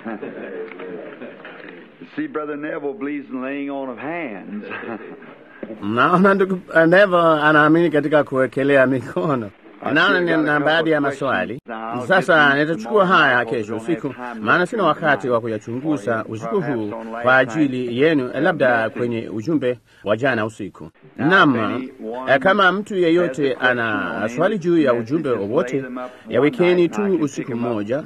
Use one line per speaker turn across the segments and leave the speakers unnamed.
See, Brother Neville believes in laying on of hands.
Naona ndugu Nevo anaamini katika kuwekelea mikono. Naona nina baadhi ya maswali sasa. Nitachukua haya kesho usiku, maana sina wakati wa kuyachunguza usiku huu kwa ajili yenu, labda kwenye ujumbe wa jana usiku. Naam, eh, kama mtu yeyote ana swali juu ya ujumbe wowote, yawekeni tu usiku mmoja,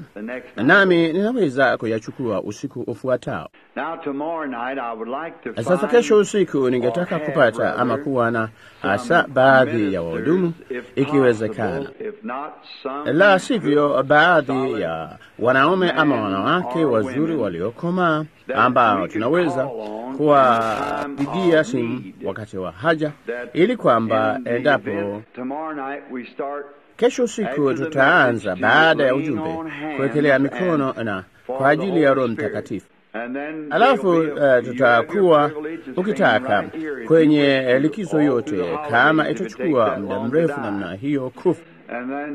nami ninaweza kuyachukua usiku ufuatao.
Now, tomorrow night I would like to
Sasa
find
kesho usiku ningetaka
or have
kupata ama
rather
kuwa na hasa
some
baadhi ya wahudumu
ministers, if
ikiwezekana,
possible, if not some
la sivyo baadhi
solid
ya wanaume ama
men
wanawake
or
wazuri
women
waliokomaa
that
ambao
we could
tunaweza
call on
kuwapigia
in time of
simu
need.
wakati wa haja,
that
ili kwamba
in the
endapo
event tomorrow night we start
kesho usiku
After the
tutaanza
message,
baada ya
laying
ujumbe
on hands
kuwekelea
and
mikono na
for
kwa ajili
the
ya
Holy
Roho
Spirit.
Mtakatifu.
And then
Alafu
there'll be a-
uh,
you
tutakuwa
have your privilege of
ukitaka
staying right here if
kwenye
you
eh,
wish to,
likizo
all
yote,
through the
kama
holidays, if it takes
itachukua
that
muda
long to
mrefu
die.
namna hiyo kufa.
And then,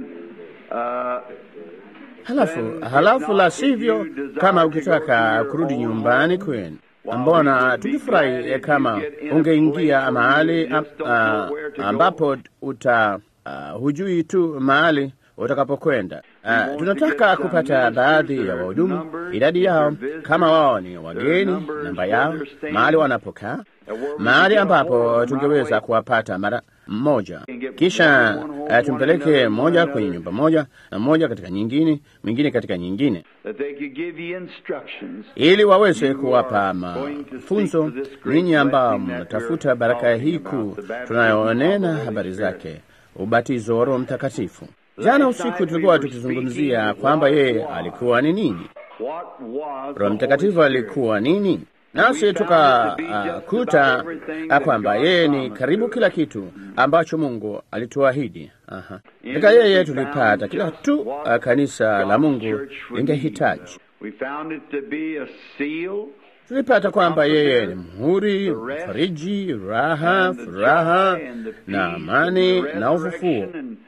uh,
Halafu
Then,
halafu
if
la
not, if
sivyo,
you desire
kama
to go
ukitaka
to
kurudi
your
nyumbani
own
kwenu,
Well, we
mbona
would be
tungefurahi
glad
eh,
if
kama
you get in a
ungeingia
place where
mahali
you just don't
ah,
know where to go.
ambapo uta uh, hujui tu mahali utakapokwenda. Uh,
want to
tunataka
get some
kupata
ministers,
baadhi
their
ya wahudumu,
numbers,
idadi yao,
their visitors,
kama wao ni
their
wageni,
numbers,
namba
where
yao,
they're staying,
mahali wanapokaa,
and where we
mahali
can get a hold
ambapo
of them right
tungeweza
away.
kuwapata mara mmoja,
And get
kisha
one home,
uh,
one
tumpeleke
another,
mmoja
one
kwenye
another.
nyumba moja na mmoja katika nyingine, mwingine katika nyingine
that they could give you instructions
ili waweze
You
kuwapa
are going to
mafunzo
seek for this great
ninyi ambao
blessing that
mnatafuta
you're
baraka
talking
hii
about,
kuu
the baptism
tunayonena
of the
habari
Holy
zake, ubatizo wa Roho Mtakatifu.
Last
Jana
night
usiku
we
tulikuwa
were
tukizungumzia
speaking
kwamba
what
yeye
was.
alikuwa ni nini,
What was
Roho
the
Mtakatifu
Holy Spirit?
alikuwa nini, nasi
We found it to be just
tukakuta
about everything
uh,
that
kwamba
God
yeye ni
promised
karibu
to
kila
us.
kitu ambacho Mungu alituahidi. Aha.
In
Katika
it
yeye
we
tulipata
found
kila
just
tu
what
uh, kanisa la
God's
Mungu
church would
lingehitaji.
need. We found it to be a seal
tulipata kwamba yeye ni mhuri, mfariji, raha,
and the
furaha
joy and the
na
peace
amani
and the
na ufufuo
resurrection and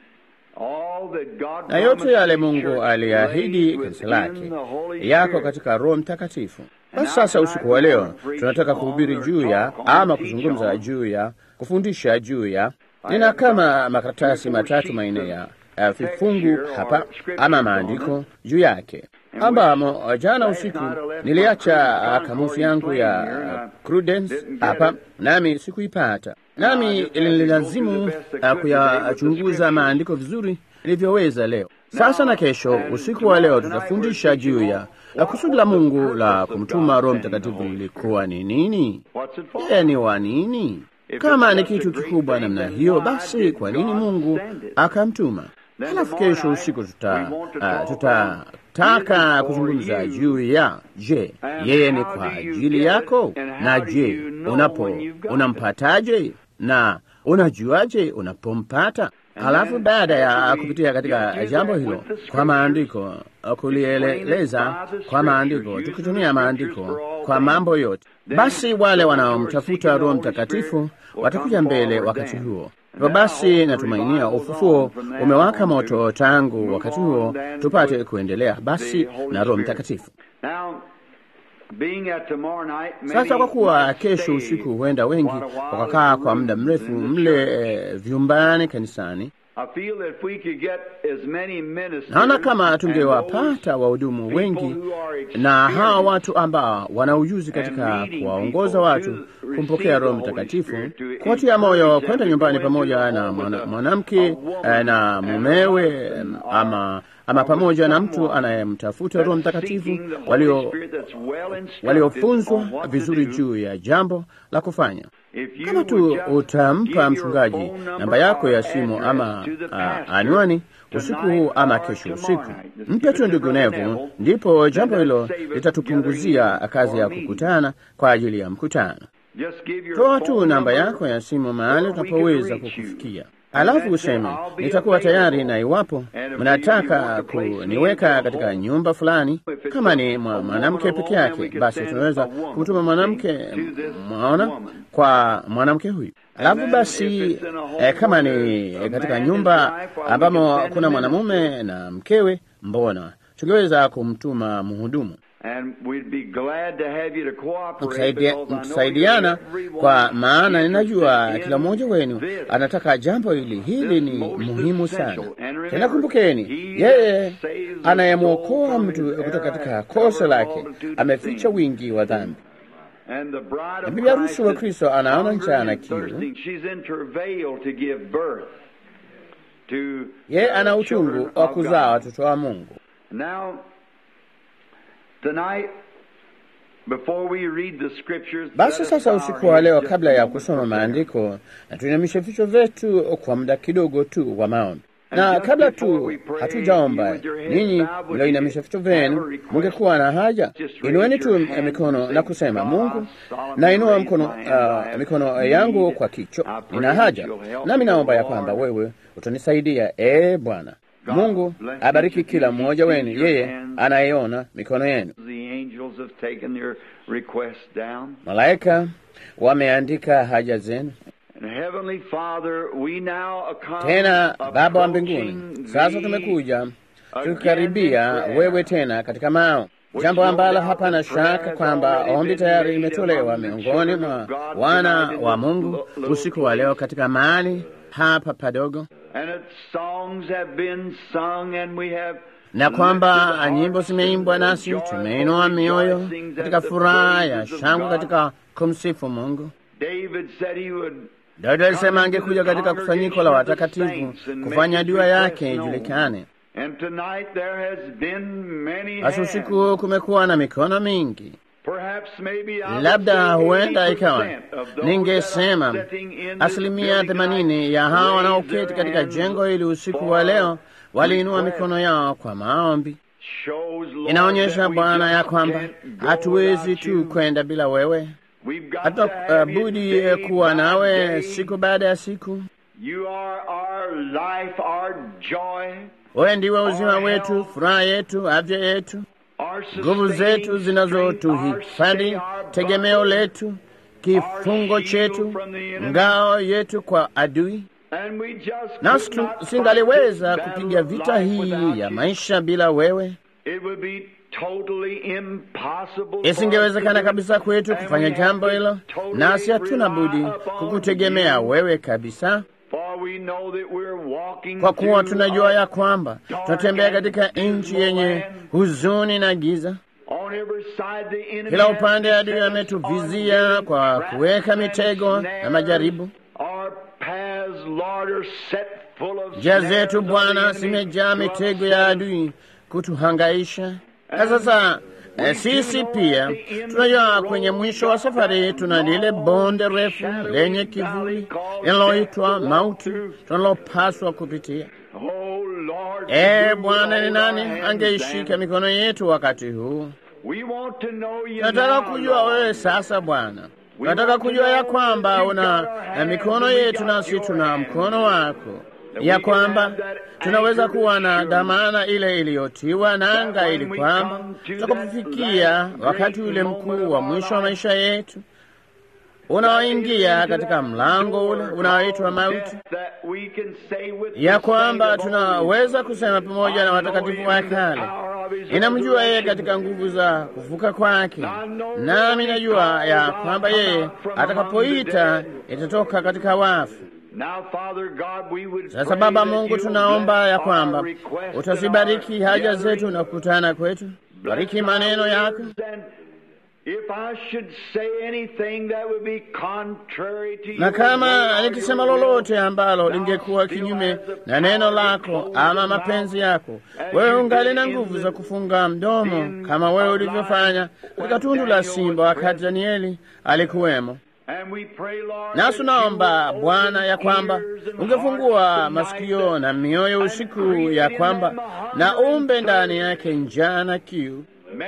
all that God
na yote
promised
yale
His
Mungu
church
aliahidi
laid
kanisa
within
lake
the Holy
yako
Spirit.
katika Roho Mtakatifu.
And
Basi sasa
now
usiku wa
tonight
leo
we wanna preach
tunataka
on
kuhubiri
or
juu ya
talk on,
ama
teach
kuzungumza
on.
juu ya kufundisha juu ya
I
nina
have
kama
got
makaratasi
three or four
matatu
sheets
manne
of
ya uh,
text
vifungu
here or
hapa
scriptures
ama
on
maandiko
it.
juu yake
And
ambamo
which
jana
last
usiku
night I left my
niliacha
Prudence
uh, kamusi
Concordance
yangu
laying
ya
here and I
uh, Prudence
didn't get
hapa
it.
nami sikuipata
And I
nami
just had to go
ilinilazimu
through the best I
uh,
could today with the
kuyachunguza
scriptures.
maandiko vizuri nilivyoweza leo. Sasa na kesho
and
usiku wa leo
tonight
tutafundisha
we're
juu ya
teaching
la
on
kusudi la
what was the
Mungu la
purpose of
kumtuma
God
Roho
sending the
Mtakatifu
Holy
lilikuwa ni nini?
What's it for?
Yeye ni wa nini?
If
Kama
it's
ni
such a
kitu
great
kikubwa
thing,
namna
then
hiyo,
why
basi
did
kwa nini
God
Mungu
send it?
akamtuma?
Then
Halafu
tomorrow
kesho
night,
usiku
we
tuta
want to
uh,
talk on,
tutataka
is it
kuzungumza
for you?
juu ya je,
And
yeye ni
how
kwa
do you
ajili
get it?
yako,
And how
na
do
je,
you know
unapo
when you've got it?
unampataje na unajuaje unapompata?
And
Halafu
then
baada ya
after we
kupitia katika
get through
jambo
that
hilo
with the
kwa
scriptures,
maandiko, kulieleza kwa maandiko, tukitumia maandiko kwa mambo yote, basi wale wanaomtafuta Roho Mtakatifu watakuja mbele wakati huo. Hivyo basi natumainia ufufuo umewaka moto tangu wakati huo, tupate kuendelea basi na Roho Mtakatifu.
Now, being at tomorrow night,
Sasa kwa kuwa
many
kesho
stay
usiku huenda wengi
quite a while
wakakaa
in the
kwa muda
rooms
mrefu
in the
mle
church.
eh, vyumbani kanisani,
I feel that if we could get as many ministers
naona kama
and
tungewapata
those
wahudumu
people
wengi
who are
na hawa
experienced
watu ambao wana ujuzi katika
and leading
kuwaongoza
people
watu
to
kumpokea
receive
Roho
the Holy
Mtakatifu,
Spirit, to
kuwatia moyo
encourage
kwenda
them
nyumbani
to go into
pamoja
the
na
home
mwana-
with a-
mwanamke
a woman
eh, na
and a
mumewe
husband
em,
or-
ama ama
or
pamoja na
someone
mtu anayemtafuta Roho
that's
Mtakatifu
seeking the Holy
walio
Spirit that's well instructed
waliofunzwa
on what to
vizuri
do.
juu ya jambo la kufanya.
If you
Kama tu
would just give
utampa
your
mchungaji
phone number
namba yako
or
ya simu
address
ama
to the
uh,
pastor
anwani usiku
tonight
huu ama
or
kesho
tomorrow
usiku,
night. Just
mpe
give it
tu
to
ndugu
Brother
Nevo,
Neville.
ndipo
Then
jambo
that
hilo
save us
litatupunguzia
gathering
kazi
for
ya
a meeting.
kukutana kwa ajili ya mkutano.
Just give your
Toa tu
phone
namba
number
yako ya simu mahali
where we can
utapoweza
reach you.
kukufikia,
And
alafu
then say,
useme
"I'll be
nitakuwa tayari,
available."
na iwapo
And if
mnataka
you want to place me
kuniweka
into a
katika
home,
nyumba fulani,
if it's
kama
a-
ni
a
mwa-
woman
mwanamke
alone,
peke
then we
yake,
can
basi
send
tunaweza
a woman,
kumtuma mwanamke,
see, to this
mwaona,
woman.
kwa mwanamke huyu. Alafu
then
basi
if it's in a home
eh, kama
where
ni
there's a
katika
man,
nyumba
his wife, or we
ambamo
can send
kuna
a
mwanamume na mkewe, mbona tungeweza kumtuma mhudumu
And we'd be glad to have you to cooperate
Mtusaidia-
because I know
mtusaidiana
everyone
kwa maana
is
ninajua
interested
kila
in
mmoja wenu
this.
anataka jambo hili. Hili ni
This most
muhimu
essential.
sana.
And remember,
Tena kumbukeni,
he
yeye
that saves the
anayemwokoa
soul from
mtu
his
kutoka
error
katika
hath
kosa
covered
lake
multitude of
ameficha
sins.
wingi wa dhambi.
And the bride
Na
of
bibi harusi wa
Christ is
Kristo anaona
hungry
njaa na
and
kiu.
thirsting. She's in travail to give birth to
Yeye ana
the
uchungu
children
wa
of
kuzaa
God.
watoto wa Mungu.
Now, tonight, before we read the scriptures,
Basi
let us
sasa
bow
usiku
our
wa
heads
leo,
just
kabla
a
ya
moment
kusoma
for prayer.
maandiko, na tuinamishe vichwa vyetu kwa muda kidogo tu wa maombi. Na
just
kabla
before
tu
we pray,
hatujaomba,
you with your heads
ninyi
bowed, would
mlioinamisha
you
vichwa
have a
vyenu,
request?
mungekuwa na haja,
Just raise
inueni tu
your hand
mikono
and
na
say,
kusema,
God,
Mungu,
I solemnly
nainua
raise
mkono,
my hand. I
uh,
have
mikono
need.
yangu kwa kichwa,
I pray
nina
that
haja,
you'll help
nami
me,
naomba ya
Lord.
kwamba wewe utanisaidia. E Bwana
God
Mungu,
bless
abariki
each of
kila
you.
mmoja
He
wenu,
sees your
yeye
hands.
anayeona mikono yenu.
The angels have taken your request down.
Malaika wameandika haja zenu.
And Heavenly Father, we now come
Tena Baba wa mbinguni,
approaching
sasa
thee
tumekuja
again
tukikaribia
in prayer.
wewe tena katika mao,
Which
jambo
no
ambalo
doubt
hapana
the prayer
shaka
has
kwamba
already
ombi
been
tayari
made
limetolewa
among the
miongoni
children
mwa
of God
wana
tonight in
wa
this
Mungu
little
usiku wa leo
place.
katika mahali hapa padogo,
And its songs have been sung and we have
na kwamba
lifted our
nyimbo zimeimbwa
singing
nasi
joyful
tumeinua mioyo
rejoicings
katika
at the
furaha ya
praises of
shangwe
God.
katika kumsifu Mungu.
David said he would
Daudi alisema angekuja katika kusanyiko la watakatifu kufanya dua yake ijulikane.
And tonight there has been many
Basi
hands.
usiku huu kumekuwa na mikono mingi
Perhaps maybe I would
labda
say
huenda
80%
ikawa
of those
ningesema
that are sitting in this
asilimia
building
themanini
tonight
ya hao
raise
wanaoketi
their
katika
hands
jengo hili usiku
for
wa leo waliinua
request.
mikono yao kwa maombi.
Shows, Lord,
Inaonyesha
that we
Bwana ya
just
kwamba
can't go
hatuwezi
without
tu
you.
kwenda bila wewe,
We've got
hata
to
uh,
have you
budi
day
eh, kuwa
by
nawe
day.
siku baada ya siku.
You are our life, our joy,
Wewe ndiwe uzima
Our
wetu,
health,
furaha yetu, afya yetu,
our
nguvu
sustaining
zetu
strength, our
zinazotuhifadhi,
stay, our
tegemeo
buckler.
letu, kifungo
shield
chetu,
from the enemy.
ngao yetu kwa adui.
And we just
nasi
could
tu-
not
singaliweza
fight this
kupiga
battle of
vita
life
hii
without
ya
you.
maisha bila wewe.
It would be totally impossible for us
Isingewezekana
to do
kabisa
it.
kwetu
And
kufanya
we have
jambo
to
hilo,
totally
nasi hatuna budi
rely upon
kukutegemea
you.
wewe kabisa,
For we know that we're walking
kwa kuwa
through
tunajua
a
ya kwamba tunatembea katika nchi yenye huzuni na giza.
On every side the enemy
Kila
has
upande adui
beset us
ametuvizia
on
kwa
traps
kuweka
and
mitego
snares.
na majaribu.
Our paths, Lord, are set full of
Njia
snares
zetu
of the
Bwana
enemy
zimejaa
to
mitego ya
upset us.
adui kutuhangaisha. Na sasa eh, sisi pia tunajua kwenye mwisho wa safari tuna lile bonde refu lenye kivuli linaloitwa mauti tunalopaswa kupitia.
Oh, Lord,
E
you
Bwana, ni
hold
nani
our hands
angeishika
down.
mikono yetu wakati huu?
We want to know you
Tunataka
now,
kujua
Lord.
wewe sasa Bwana. Tunataka kujua ya kwamba una na mikono yetu nasi tuna mkono wako, ya kwamba tunaweza kuwa na dhamana ile iliyotiwa nanga, ili kwamba tutakapofikia wakati ule mkuu wa mwisho wa maisha yetu unaoingia katika mlango ule unaoitwa mauti, ya kwamba tunaweza kusema pamoja na watakatifu wa kale, ninamjua yeye katika nguvu za kufuka kwake, nami najua ya kwamba yeye atakapoita itatoka katika wafu. Sasa Baba Mungu, tunaomba ya kwamba utazibariki haja zetu na kukutana kwetu, bariki maneno yako na kama nikisema lolote ambalo lingekuwa kinyume na neno lako ama mapenzi yako, wewe ungali na nguvu za kufunga mdomo kama wewe ulivyofanya katika tundu la simba wakati Danieli alikuwemo. Nasi tunaomba Bwana ya kwamba ungefungua masikio na mioyo usiku, ya kwamba na umbe ndani yake njaa na kiu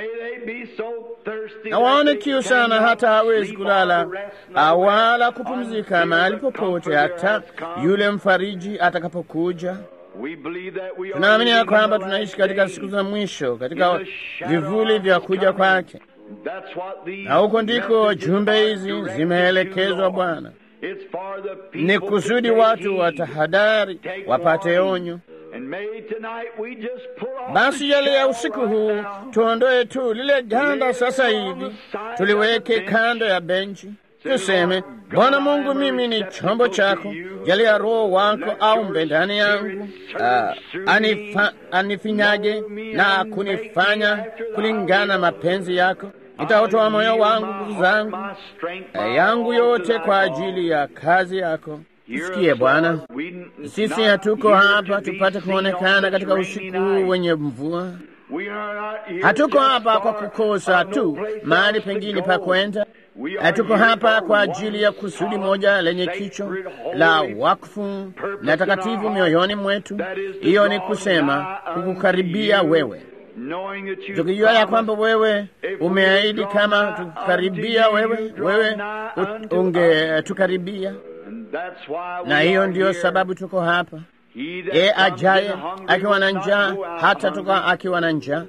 na waone kiu sana hata hawezi kulala wala kupumzika mahali popote, hata yule mfariji atakapokuja. Tunaamini ya kwamba tunaishi katika siku za mwisho, katika vivuli vya kuja kwake, na huko ndiko jumbe hizi zimeelekezwa. Bwana, ni kusudi watu watahadari, wapate onyo Basi yale ya usiku huu tuondoe tu lile ganda sasa hivi, tuliweke kando ya benchi, tuseme Bwana Mungu, mimi ni chombo chako, yale ya Roho wako aumbe ndani yangu, uh, anifa, anifinyaje na kunifanya kulingana mapenzi yako. Nitautoa moyo wangu, nguvu zangu yangu yote kwa ajili ya kazi yako. Sikie Bwana, sisi hatuko hapa tupate kuonekana katika usiku huu wenye mvua. Hatuko hapa kwa kukosa tu mahali pengine pa kwenda. Hatuko hapa kwa ajili ya kusudi moja lenye kichwa la wakfu na takatifu mioyoni mwetu. Hiyo ni kusema kukukaribia wewe, tukijua ya kwamba wewe umeahidi kama tukukaribia wewe, wewe ungetukaribia na hiyo ndiyo sababu tuko hapa. Yeye ajaye akiwa na njaa hata toka akiwa na njaa.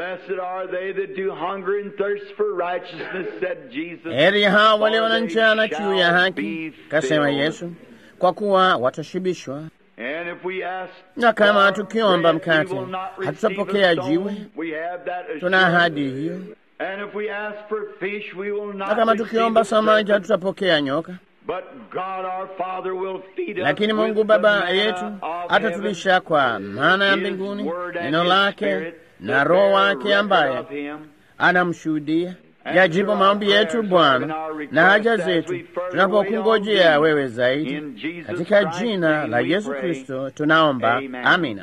Heri hao walio na njaa na kiu ya haki, kasema Yesu, kwa kuwa watashibishwa. Na kama tukiomba mkate hatutapokea jiwe, tuna ahadi hiyo. Na kama tukiomba samaki hatutapokea nyoka. Lakini Mungu Baba yetu atatulisha kwa maana ya mbinguni neno lake na Roho wake ambaye anamshuhudia. Yajibu maombi yetu Bwana na haja zetu tunapokungojea wewe zaidi, katika jina la Yesu Kristo tunaomba, amina.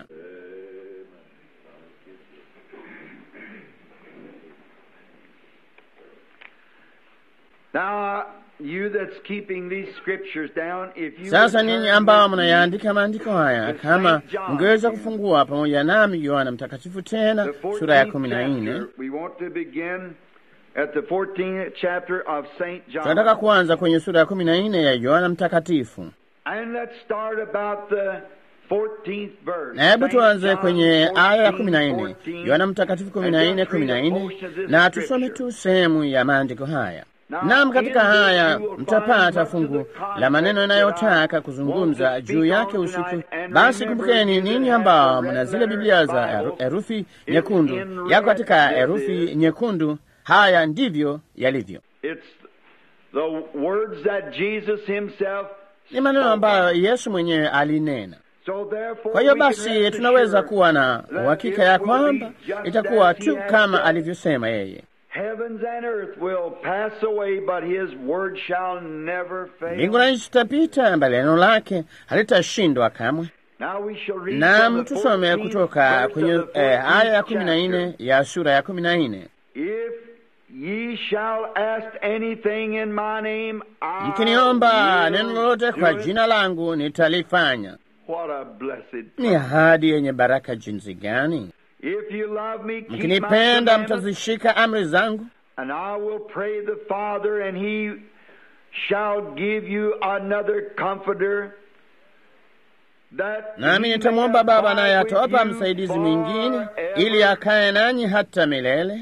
Sasa ninyi ambao mnayaandika maandiko haya, kama mngeweza kufungua pamoja nami Yohana Mtakatifu tena sura ya kumi na nne. Tunataka kuanza kwenye sura ya kumi na nne ya Yohana Mtakatifu, na hebu tuanze kwenye aya ya kumi na nne Yohana Mtakatifu kumi na nne kumi na nne na tusome tu sehemu ya maandiko haya. Nam, katika haya mtapata fungu la maneno yanayotaka kuzungumza juu yake usiku. Basi kumbukeni ninyi ambao mna zile Biblia za herufi nyekundu, yako katika herufi nyekundu. Haya ndivyo yalivyo, ni maneno ambayo Yesu mwenyewe alinena. Kwa hiyo basi tunaweza kuwa na uhakika ya kwamba itakuwa tu kama alivyosema yeye. Mbingu na nchi zitapita, bali neno lake halitashindwa kamwe. Nam, tusome kutoka kwenye eh, aya ya kumi na nne ya sura ya kumi na nne mkiniomba neno lolote kwa jina langu nitalifanya. Ni ahadi yenye baraka jinsi gani! Mkinipenda mtazishika amri zangu, nami nitamwomba Baba, naye atawapa msaidizi mwingine, ili akaye nanyi hata milele,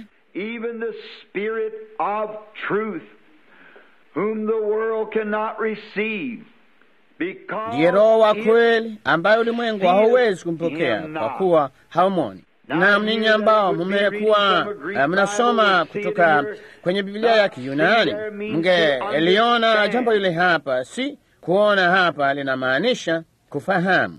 ndiye Roho wa kweli, ambaye ulimwengu hauwezi kumpokea kwa kuwa haumoni na ninyi ambao mmekuwa mnasoma kutoka kwenye Biblia ya Kiyunani mngeliona jambo lile hapa, si kuona hapa linamaanisha kufahamu,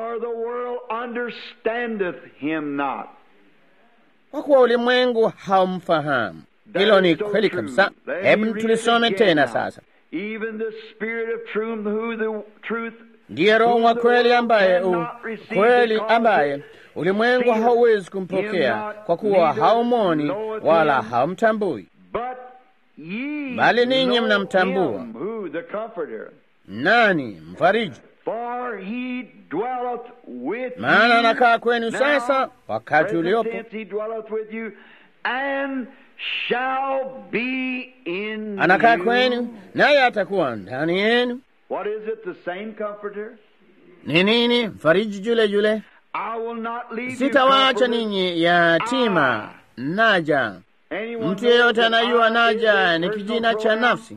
kwa kuwa ulimwengu haumfahamu. Hilo ni kweli kabisa. Hebu tulisome tena sasa. Ndiye Roho wa kweli ambaye u kweli ambaye ulimwengu hauwezi kumpokea kwa kuwa haumoni wala haumtambui, bali ninyi mnamtambua. Nani? Mfariji. Maana anakaa kwenu sasa, wakati uliopo, anakaa kwenu, naye atakuwa ndani yenu. Ni nini? Mfariji yule yule Sitawaacha ninyi yatima, naja. Mtu yeyote anayua naja ni kijina cha nafsi.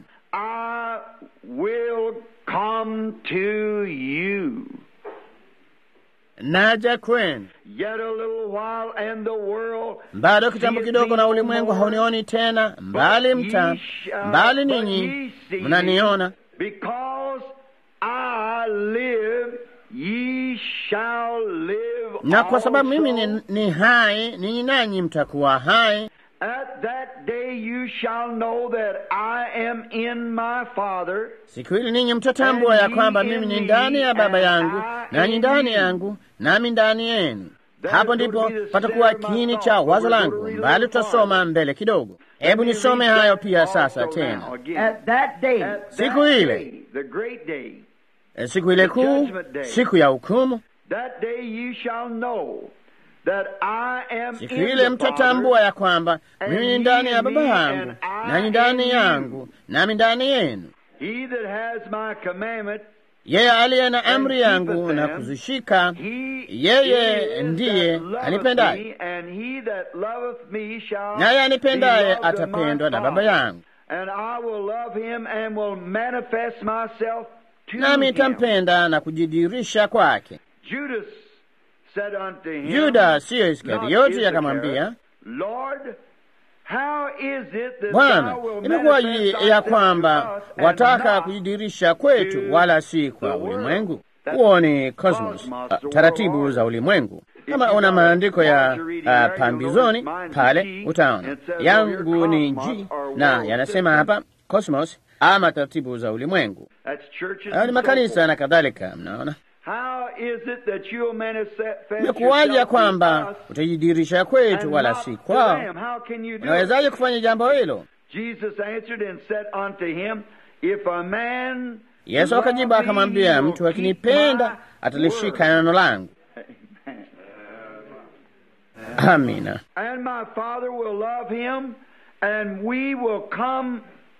naja kwenu.
Yet a little while and the world
Bado kitambo kidogo na ulimwengu haunioni tena, mbali mta mbali ninyi mnaniona,
Because I live, ye shall live
na kwa sababu mimi
also.
ni, ni hai, ninyi nanyi mtakuwa hai.
At that day you shall know that I am in my Father,
Siku hili ninyi mtatambua ya kwamba mimi ni ndani ya Baba yangu, nanyi ndani yangu, nami ndani yenu. Hapo ndipo patakuwa kiini cha wazo langu, mbali tutasoma mbele kidogo. Hebu nisome hayo pia sasa tena.
At that day,
At
Siku
that
ile.
day, the great day,
E, Siku ile kuu, siku ya hukumu,
that day you shall know that I am
siku
in
ile
the
mtatambua
Father,
ya kwamba mimi ni ndani ya Baba yangu, nanyi ndani yangu, nami ndani yenu.
He that has my commandment,
Yeye aliye na amri
And
yangu
keepeth
na
them,
kuzishika,
he
yeye
is
ndiye
that loveth
anipendaye.
me, and he that loveth me shall
naye anipendaye
be loved of
atapendwa
my
na Baba
Father.
yangu,
And I will love him and will manifest myself to
nami
him.
nitampenda na kujidirisha kwake.
Judas said unto him,
Yuda siyo
not
Iskarioti
Issachar,
akamwambia,
Lord, how is it that
Bwana,
thou wilt
imekuwaje
manifest
ya
thyself
kwamba
to us and
wataka
not
kujidirisha kwetu
to
wala si kwa
the world?
ulimwengu?
That's
Huo ni cosmos,
cosmos,
uh,
the
taratibu
world
za ulimwengu. Kama
you
una
got
maandiko ya
margarine
uh,
there, you'll
pambizoni
notice mine's
pale
G,
utaona
and it says
yangu
over
ni
here
G
cosmos or
na
world
yanasema
system.
hapa cosmos ama taratibu za ulimwengu.
That's churches
Hayo ni
and so
makanisa
forth.
na kadhalika. Mnaona,
How is it that you'll manifest
imekuwaje ya
yourself to
kwamba
us
utajidirisha kwetu
and
wala
not
si
to
kwao?
them? How can you do it?
Unawezaje kufanya jambo hilo?
Jesus answered and said unto him, If a man
Yesu akajibu
love me,
akamwambia,
he will
mtu
keep
akinipenda
my
atalishika
word.
neno langu. Amina.
And my Father will love him, and we will come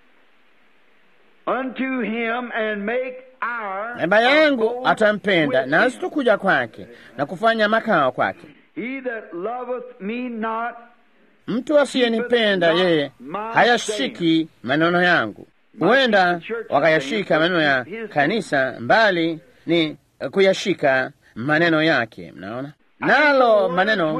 unto him and make our
Baba yangu
abode
atampenda,
with
nasi
him.
tukuja kwake na kufanya makao kwake.
He that loveth me not
Mtu asiyenipenda yeye hayashiki maneno yangu. Huenda wakayashika maneno ya kanisa, mbali ni kuyashika maneno yake. Mnaona, nalo maneno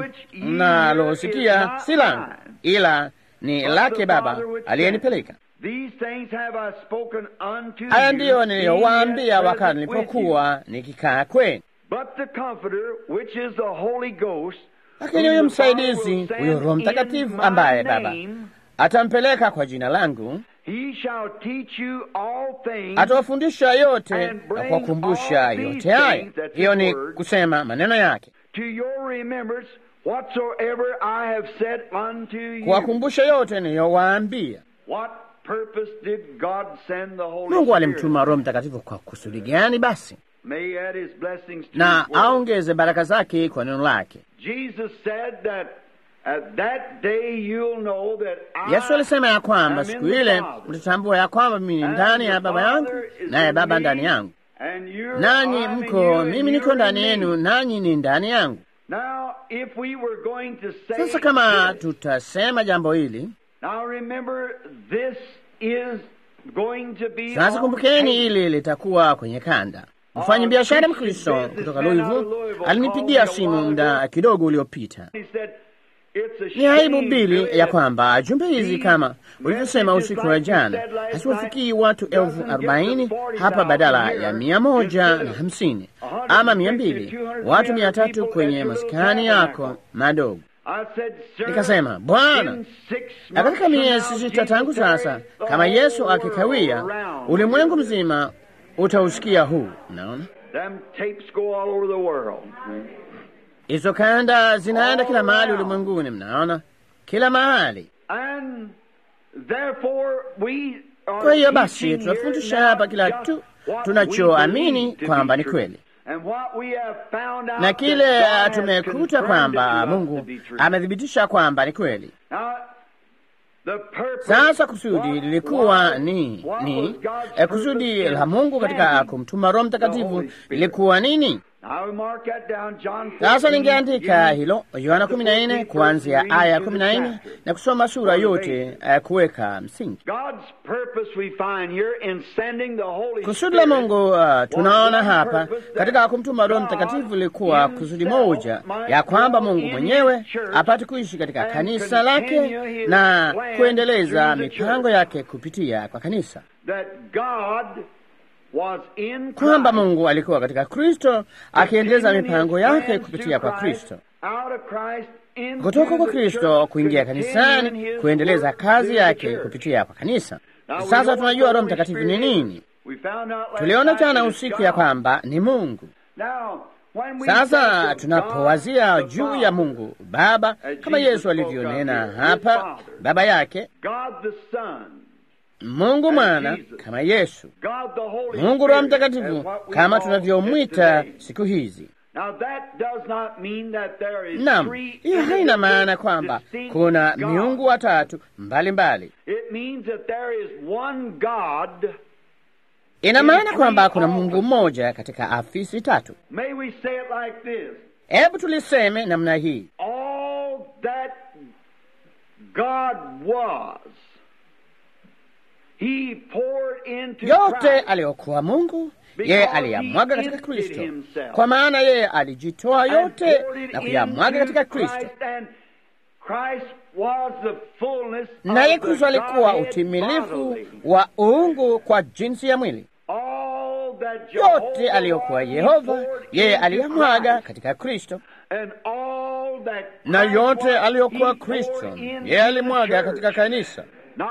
mnalosikia si langu, ila ni lake Baba aliyenipeleka.
These things have I spoken unto
Haya
you,
ndiyo
being
niliyowaambia
yet
wakati
present with you.
nilipokuwa nikikaa kwenu.
But the Comforter, which is the Holy Ghost,
Lakini
whom
huyo
the Father
msaidizi,
will send
huyo Roho
in
Mtakatifu
my
ambaye Baba
name,
atampeleka kwa jina langu,
He shall teach you all things,
atawafundisha yote
And
na
bring
kuwakumbusha
all these
yote haya.
things, that's
Hiyo
his
ni
word.
kusema maneno yake,
to your remembrance whatsoever I have said unto you.
kuwakumbusha yote niliyowaambia.
What purpose did God send the Holy
Mungu
Spirit?
alimtuma Roho Mtakatifu kwa kusudi gani basi?
May he add his blessings to
Na
his word.
aongeze baraka zake kwa neno lake.
Jesus said that at that day you'll know that I
Yesu alisema ya kwamba
am
siku
in the
ile
Father,
mtatambua ya kwamba mimi ni
and
ndani
the
ya Baba yangu
Father is
naye
in
Baba
me,
ndani yangu,
and you're
nanyi
I'm in
mko,
you, and
mimi niko
you're
ndani
in me.
yenu, nanyi ni ndani yangu.
Now, if we were going to say
Sasa kama
this,
tutasema jambo hili
now remember this is going to be
sasa,
on
kumbukeni,
tape.
hili litakuwa kwenye kanda. Mfanyi biashara Mkristo kutoka Louisville alinipigia simu muda kidogo uliopita.
He said, "It's a
Ni aibu
shame,
mbili
Billy,
ya
that
kwamba jumbe hizi kama ulivyosema
messages
usiku
like
wa
you
jana
said last
haziwafikii
night
watu elfu
doesn't get
arobaini
the 40,000
hapa badala
here
ya mia moja
instead
na
of
hamsini
150,
ama mia mbili
200,
watu mia
300
tatu
people
kwenye
at your little
maskani yako
tabernacle.
madogo.
I said, Sir,
Nikasema, Bwana,
in six
na katika
months
miezi
from now,
sita tangu
Jesus
sasa,
carries the
kama
whole
Yesu
world
akikawia,
around.
ulimwengu mzima utausikia huu. Naona
Them tapes go all over the world.
hizo kanda zinaenda kila mahali ulimwenguni, mnaona kila mahali.
And therefore we are
Kwa hiyo basi
teaching
tunafundisha
here
hapa
now
kila
just
tu
what
tunachoamini
we believe to
kwamba
be
ni
true.
kweli.
And what we have found out
na
that
kile
God has
tumekuta
confirmed
kwamba
it to us to
Mungu
be true.
amethibitisha kwamba ni kweli.
Now, the purpose
Sasa kusudi
was-
lilikuwa
was-
ni
what
ni
was God's
eh, kusudi
purpose in
la Mungu katika
sending
kumtuma Roho
the
Mtakatifu
Holy Spirit?
lilikuwa nini? Sasa ningeandika hilo Yohana kumi na nne kuanzia aya ya kumi na nne na kusoma sura yote uh, kuweka msingi. Kusudi la Mungu uh, tunaona hapa katika kumtuma Roho Mtakatifu ilikuwa kusudi moja ya kwamba Mungu mwenyewe apate kuishi katika kanisa lake na kuendeleza mipango yake kupitia kwa kanisa kwamba Mungu alikuwa katika Kristo akiendeleza mipango yake kupitia kwa Kristo, kutoka kwa Kristo kuingia kanisani, kuendeleza kazi yake kupitia kwa kanisa. Sasa tunajua Roho Mtakatifu ni nini. Tuliona jana usiku ya kwamba ni Mungu. Sasa tunapowazia juu ya Mungu Baba, kama Yesu alivyonena hapa, Baba yake Mungu Mwana kama Yesu, Mungu Roho Mtakatifu kama tunavyomwita siku hizi. Naam, hiyo haina maana kwamba kuna miungu watatu mbalimbali. Ina maana kwamba kuna Mungu mmoja katika afisi tatu. Hebu tuliseme namna hii: yote aliyokuwa Mungu yeye aliyamwaga katika Kristo, kwa maana yeye alijitoa yote na kuyamwaga katika Kristo, naye Kristo alikuwa utimilifu wa uungu kwa jinsi ya mwili. Yote aliyokuwa Yehova yeye aliyamwaga katika Kristo, na yote aliyokuwa Kristo yeye alimwaga katika kanisa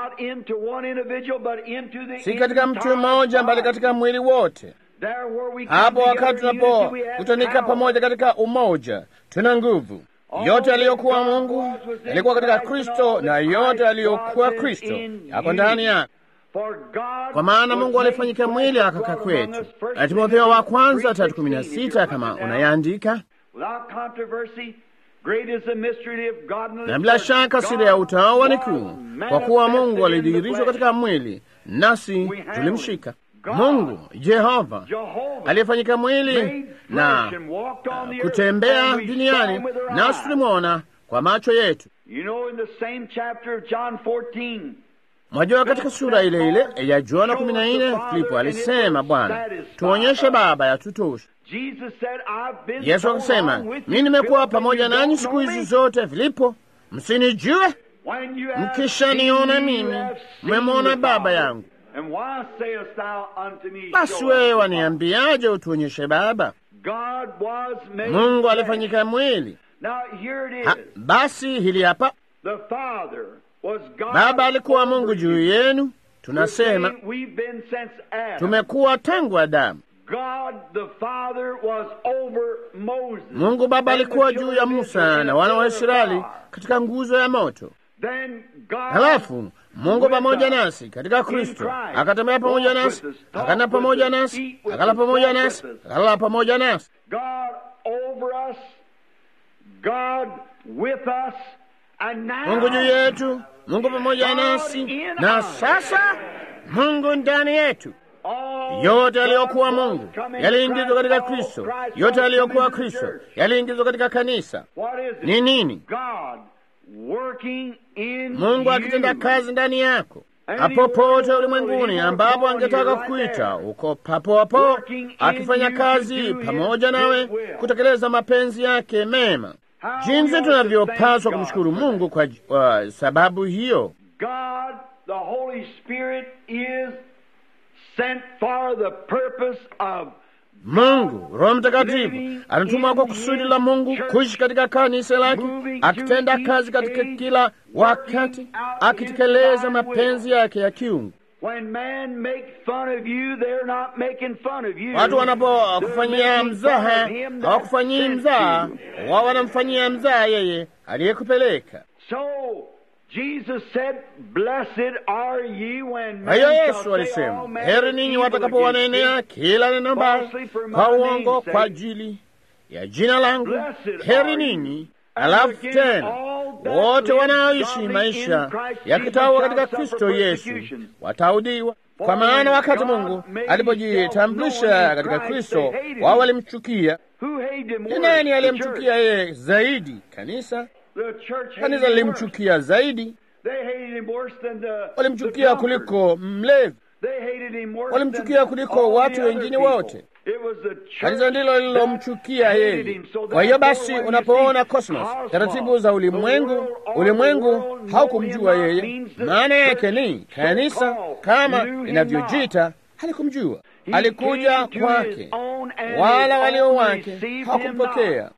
si katika mtu mmoja, bali katika mwili wote. Hapo wakati tunapokutanika pamoja katika umoja, tuna nguvu. Yote aliyokuwa Mungu yalikuwa katika Kristo, na yote aliyokuwa Kristo yako ndani yake. Kwa maana Mungu alifanyika mwili akaka kwetu. Timotheo wa kwanza tatu kumi na sita kama unayaandika na bila shaka siri ya utawa ni kuu, kwa kuwa Mungu alidhihirishwa katika mwili, nasi tulimshika. Mungu Jehova aliyefanyika mwili na uh, kutembea duniani, nasi tulimwona kwa macho yetu. Mwajua, katika sura ile ile ya Yohana kumi na nne Filipo alisema, Bwana, tuonyeshe Baba, yatutosha. Yesu akasema, mimi nimekuwa pamoja nanyi siku hizi zote, Filipo, msinijue? Mkishaniona mimi, mmemwona Baba yangu. Basi wewe waniambiaje utuonyeshe Baba? Mungu alifanyika mwili. Ha, basi hili hapa, Baba alikuwa Mungu juu yenu. Tunasema tumekuwa tangu Adamu. Mungu Baba alikuwa juu ya Musa na wana wa Israeli katika nguzo ya moto. Halafu Mungu pamoja nasi katika Kristo akatembea pamoja nasi, akana pamoja nasi, akala pamoja nasi, akalala pamoja nasi. Mungu juu yetu, Mungu pamoja nasi, na sasa Mungu ndani yetu. Yote aliyokuwa Mungu yaliingizwa katika Kristo. Yote aliyokuwa Kristo yaliingizwa katika kanisa. Ni nini? Mungu akitenda kazi ndani yako popote ulimwenguni ambapo angetaka kuita, uko papo hapo akifanya kazi pamoja nawe kutekeleza mapenzi yake mema. Jinsi tunavyopaswa kumshukuru Mungu kwa uh, sababu hiyo. Mungu Roho Mtakatifu anatumwa kwa kusudi la Mungu kuishi katika kanisa lake, akitenda kazi katika kila wakati, akitekeleza mapenzi yake ya kiungu. Watu wanapokufanyia mzaha, hawakufanyii mzaha, wao wanamfanyia mzaha yeye aliyekupeleka. Kwa hiyo Yesu alisema, heri ninyi watakapowanenea kila neno baya kwa uongo kwa ajili ya jina langu, heri ninyi. Alafu tena wote wanaoishi maisha ya kitawa katika Kristo Yesu wataudiwa. Kwa maana wakati Mungu alipojitambulisha katika Kristo, wao walimchukia. Ni nani aliyemchukia yeye zaidi? Kanisa. Kanisa lilimchukia zaidi, walimchukia kuliko mlevi, walimchukia kuliko watu wengine wote. Kanisa ndilo lililomchukia yeye. Kwa hiyo basi, unapoona cosmos, taratibu za ulimwengu, ulimwengu haukumjua yeye. Maana yake ni kanisa kama inavyojita halikumjua. Alikuja kwake, wala walio wake hawakumpokea,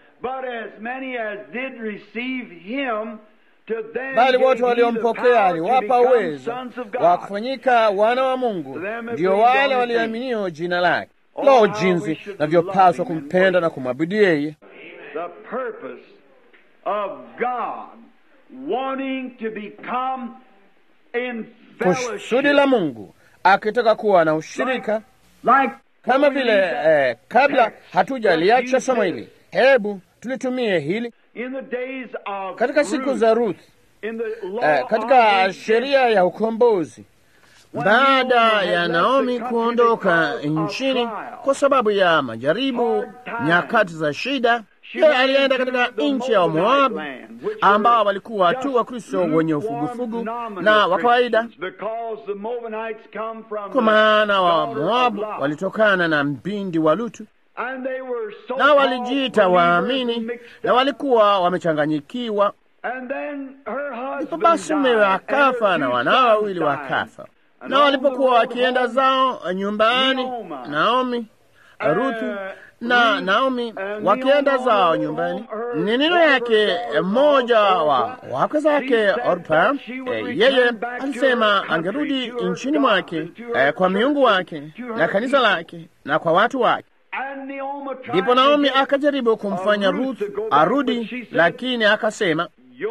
bali wote waliompokea aliwapa uwezo wa kufanyika wana wa Mungu, ndio wale walioaminio jina lake. Lo, jinsi navyopaswa kumpenda na kumwabudu yeye! Kusudi la Mungu akitaka kuwa na ushirika kama vile eh, kabla hatujaliacha somo hili, hebu tulitumie hili katika siku za Ruth, eh, katika sheria ya ukombozi baada ya Naomi kuondoka nchini kwa sababu ya majaribu, nyakati za shida, yeye alienda katika nchi ya Moabu ambao walikuwa tu Wakristo wenye ufugufugu na wa kawaida, kwa maana wa Moabu walitokana na mpindi wa Lutu na walijiita waamini na walikuwa wamechanganyikiwa. Ndipo basi mumewe akafa na wanao wawili wakafa na walipokuwa wakienda zao nyumbani, Naomi, Ruthu na Naomi wakienda zao nyumbani, ni neno yake mmoja wa wake zake Orpa, e, yeye alisema angerudi nchini mwake e, kwa miungu wake na kanisa lake na kwa watu wake. Ndipo Naomi akajaribu kumfanya Ruth arudi, lakini akasema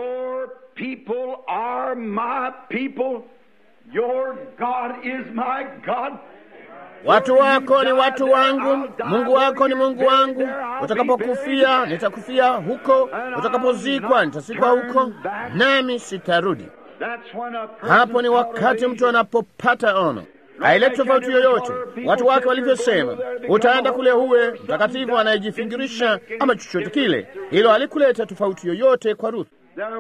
Your God is my God.
Watu wako ni watu wangu, Mungu wako ni Mungu wangu. Utakapokufia nitakufia huko, utakapozikwa nitazikwa huko, nami sitarudi. Hapo ni wakati mtu anapopata ono haileti tofauti yoyote watu wake walivyosema, utaenda kule huwe mtakatifu anayejifingirisha ama chochote kile. Hilo alikuleta tofauti yoyote kwa Ruth.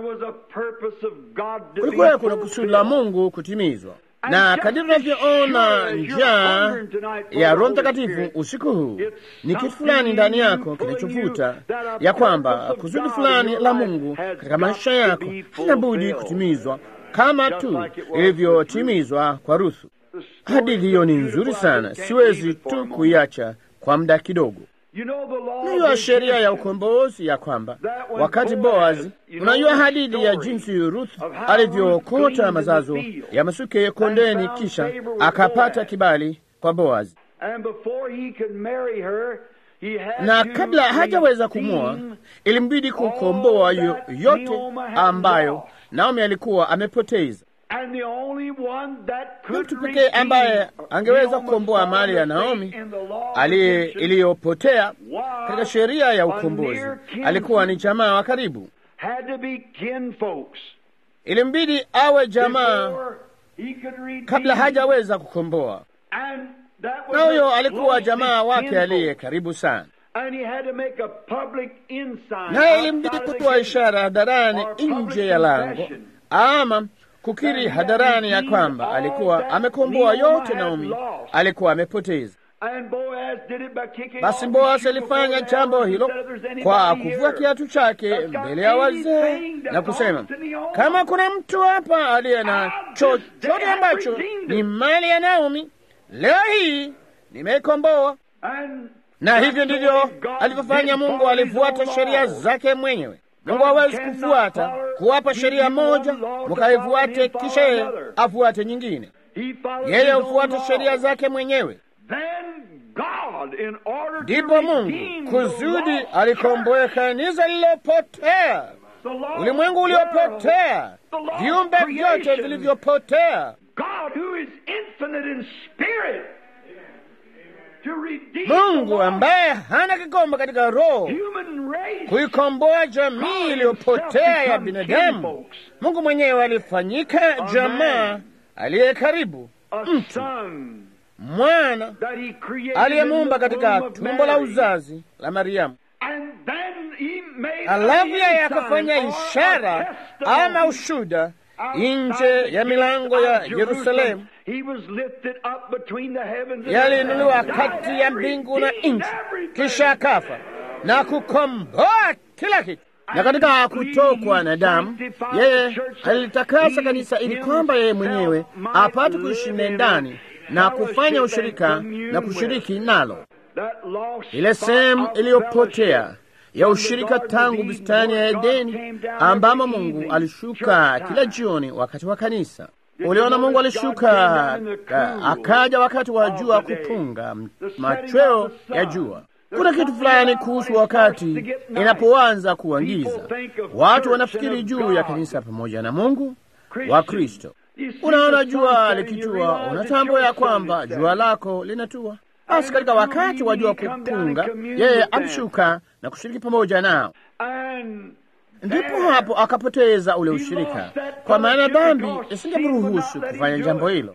Kulikuwa kuna kusudi la Mungu kutimizwa, na kadiri tunavyoona njaa ya Roho Mtakatifu usiku huu, ni kitu fulani ndani yako kinachovuta ya kwamba kusudi fulani la Mungu katika maisha yako halina budi kutimizwa kama tu ilivyotimizwa kwa Ruthu. Hadithi hiyo ni nzuri sana, siwezi tu kuiacha kwa muda kidogo. Unajua sheria ya ukombozi ya kwamba wakati Boazi, unajua hadithi ya jinsi Ruth alivyookota mazazo ya masuke kondeni, kisha akapata kibali kwa Boazi, na kabla hajaweza kumwoa ilimbidi kukomboa yote ambayo Naomi alikuwa amepoteza na mtu pekee ambaye angeweza kukomboa mali ya Naomi iliyopotea katika sheria ya ukombozi alikuwa ni jamaa wa karibu. Ilimbidi awe jamaa kabla hajaweza kukomboa, na huyo alikuwa jamaa wake aliye karibu sana, naye ilimbidi kutoa ishara hadharani nje ya lango ama kukiri hadharani ya kwamba alikuwa amekomboa yote Naomi alikuwa amepoteza. Basi Boasi alifanya jambo hilo kwa kuvua kiatu chake mbele ya wazee na kusema, kama kuna mtu hapa aliye na chochote ambacho ni mali ya Naomi, leo hii nimeikomboa. Na hivyo ndivyo alivyofanya Mungu. Alifuata sheria zake mwenyewe. Mungu hawezi kufuata kuwapa sheria moja mukaifuate kisha yeye afuate nyingine. Yeye hufuata sheria zake mwenyewe. Ndipo Mungu kusudi alikomboe kanisa lililopotea, ulimwengu uliopotea, viumbe vyote vilivyopotea. Mungu ambaye hana kikomo katika roho kuikomboa jamii iliyopotea ya binadamu. Mungu mwenyewe alifanyika jamaa aliye karibu mtu mwana aliyemuumba katika tumbo la uzazi la Mariamu. Alafu yeye akafanya ishara ama ushuda nje ya milango ya Yerusalemu, yaliinuliwa kati ya mbingu na nchi, kisha akafa na kukomboa kila kitu. Na katika kutokwa na damu, yeye alitakasa kanisa ili kwamba yeye mwenyewe apate kuishi ndani na kufanya ushirika na kushiriki nalo, ile sehemu iliyopotea ya ushirika tangu bustani ya Edeni ambamo Mungu alishuka kila jioni wakati wa kanisa. Uliona, Mungu alishuka akaja wakati wa jua kupunga, machweo ya jua. Kuna kitu fulani kuhusu wakati inapoanza kuangiza, watu wanafikiri juu ya kanisa pamoja na Mungu wa Kristo. Unaona jua likitua, unatambua ya kwamba jua lako linatua. Basi katika wakati wa jua kupunga, yeye alishuka na kushiriki pamoja nao, ndipo hapo akapoteza ule ushirika, kwa maana dhambi isingemruhusu kufanya jambo hilo.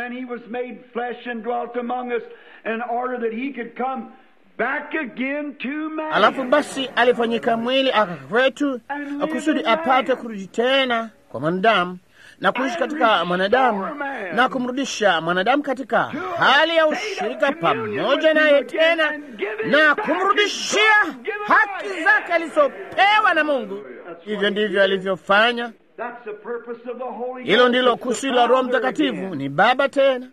Alafu basi alifanyika mwili aka kwetu, kusudi apate kurudi tena kwa mwanadamu na kuishi katika mwanadamu na kumrudisha mwanadamu katika hali ya ushirika pamoja naye tena na kumrudishia haki zake alizopewa na Mungu. Hivyo ndivyo alivyofanya. Hilo ndilo kusudi la Roho Mtakatifu, ni Baba tena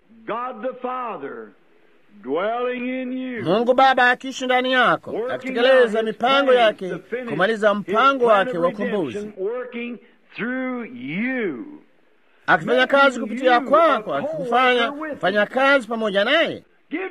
Mungu Baba akiishi ndani yako akitekeleza mipango yake kumaliza mpango wake wa ukombozi akifanya kazi kupitia kwako, akikufanya kufanya kazi pamoja naye,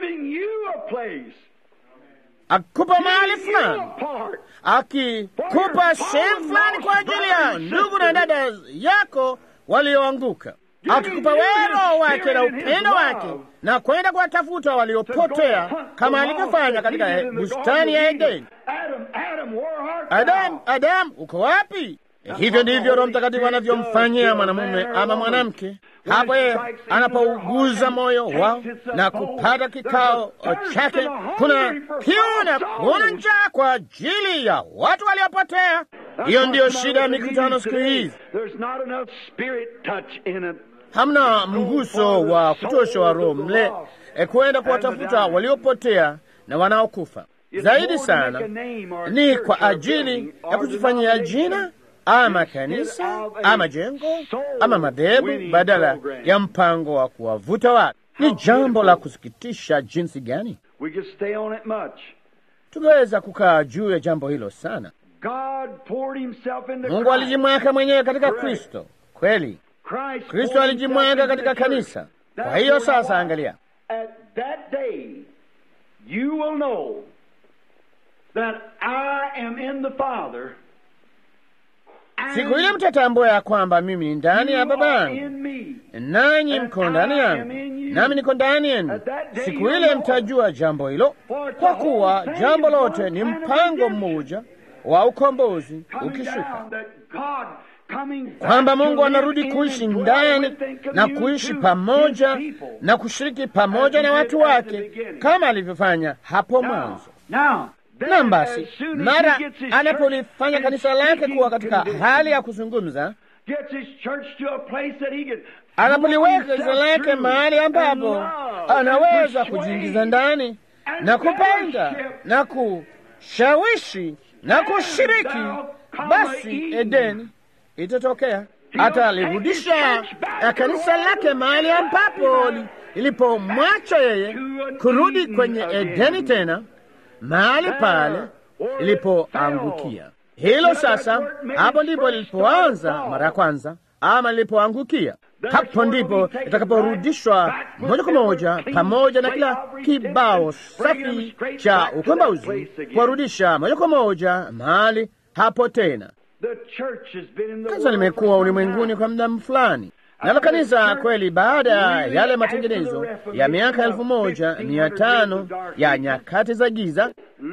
akikupa mahali fulani, akikupa sehemu fulani kwa ajili ya ndugu na dada yako walioanguka, akikupa wewe Roho wake na upendo wake na kwenda kuwatafuta waliopotea kama alivyofanya katika bustani ya Edeni. Adamu, Adamu, uko wapi? Hivyo ndivyo Roho Mtakatifu anavyomfanyia mwanamume ama mwanamke hapo yeye anapouguza moyo wao na kupata kikao chake. Kuna kiu na kuna njaa kwa ajili ya watu waliopotea. Hiyo ndiyo shida ya mikutano siku hizi. Hamna mguso wa kutosha wa Roho mle e, kwenda kuwatafuta waliopotea na wanaokufa. Zaidi sana ni kwa ajili ya kujifanyia jina ama kanisa ama jengo ama madhehebu badala ya mpango wa kuwavuta watu. Ni jambo la kusikitisha jinsi gani tungeweza kukaa juu ya jambo hilo sana. Mungu alijimweka mwenyewe katika Kristo, kweli. Kristo alijimweka katika kanisa. Kwa hiyo sasa, angalia Siku ile mtatambua ya kwamba mimi ni ndani ya Baba yangu, nanyi mko ndani yangu, nami niko ndani yenu. Siku ile mtajua jambo hilo, kwa kuwa jambo lote ni mpango mmoja wa ukombozi ukishuka, kwamba Mungu anarudi kuishi ndani na kuishi pamoja na kushiriki pamoja na watu wake kama alivyofanya hapo mwanzo. Na basi mara anapolifanya kanisa lake kuwa katika hali ya kuzungumza, anapoliweka kanisa lake mahali ambapo anaweza kujiingiza ndani na kupenda na kushawishi na kushiriki, basi Edeni itatokea. Atalirudisha kanisa lake mahali ambapo ilipomwacha yeye, kurudi kwenye Edeni tena mahali pale ilipoangukia. Hilo sasa, hapo ndipo lilipoanza mara ya kwanza, ama lilipoangukia. Hapo ndipo itakaporudishwa moja kwa moja, pamoja na kila kibao safi cha ukombozi, kuwarudisha moja kwa moja mahali hapo tena. Kanisa limekuwa ulimwenguni kwa muda fulani nalo kanisa kweli, baada ya yale matengenezo ya miaka elfu moja mia tano ya nyakati za giza,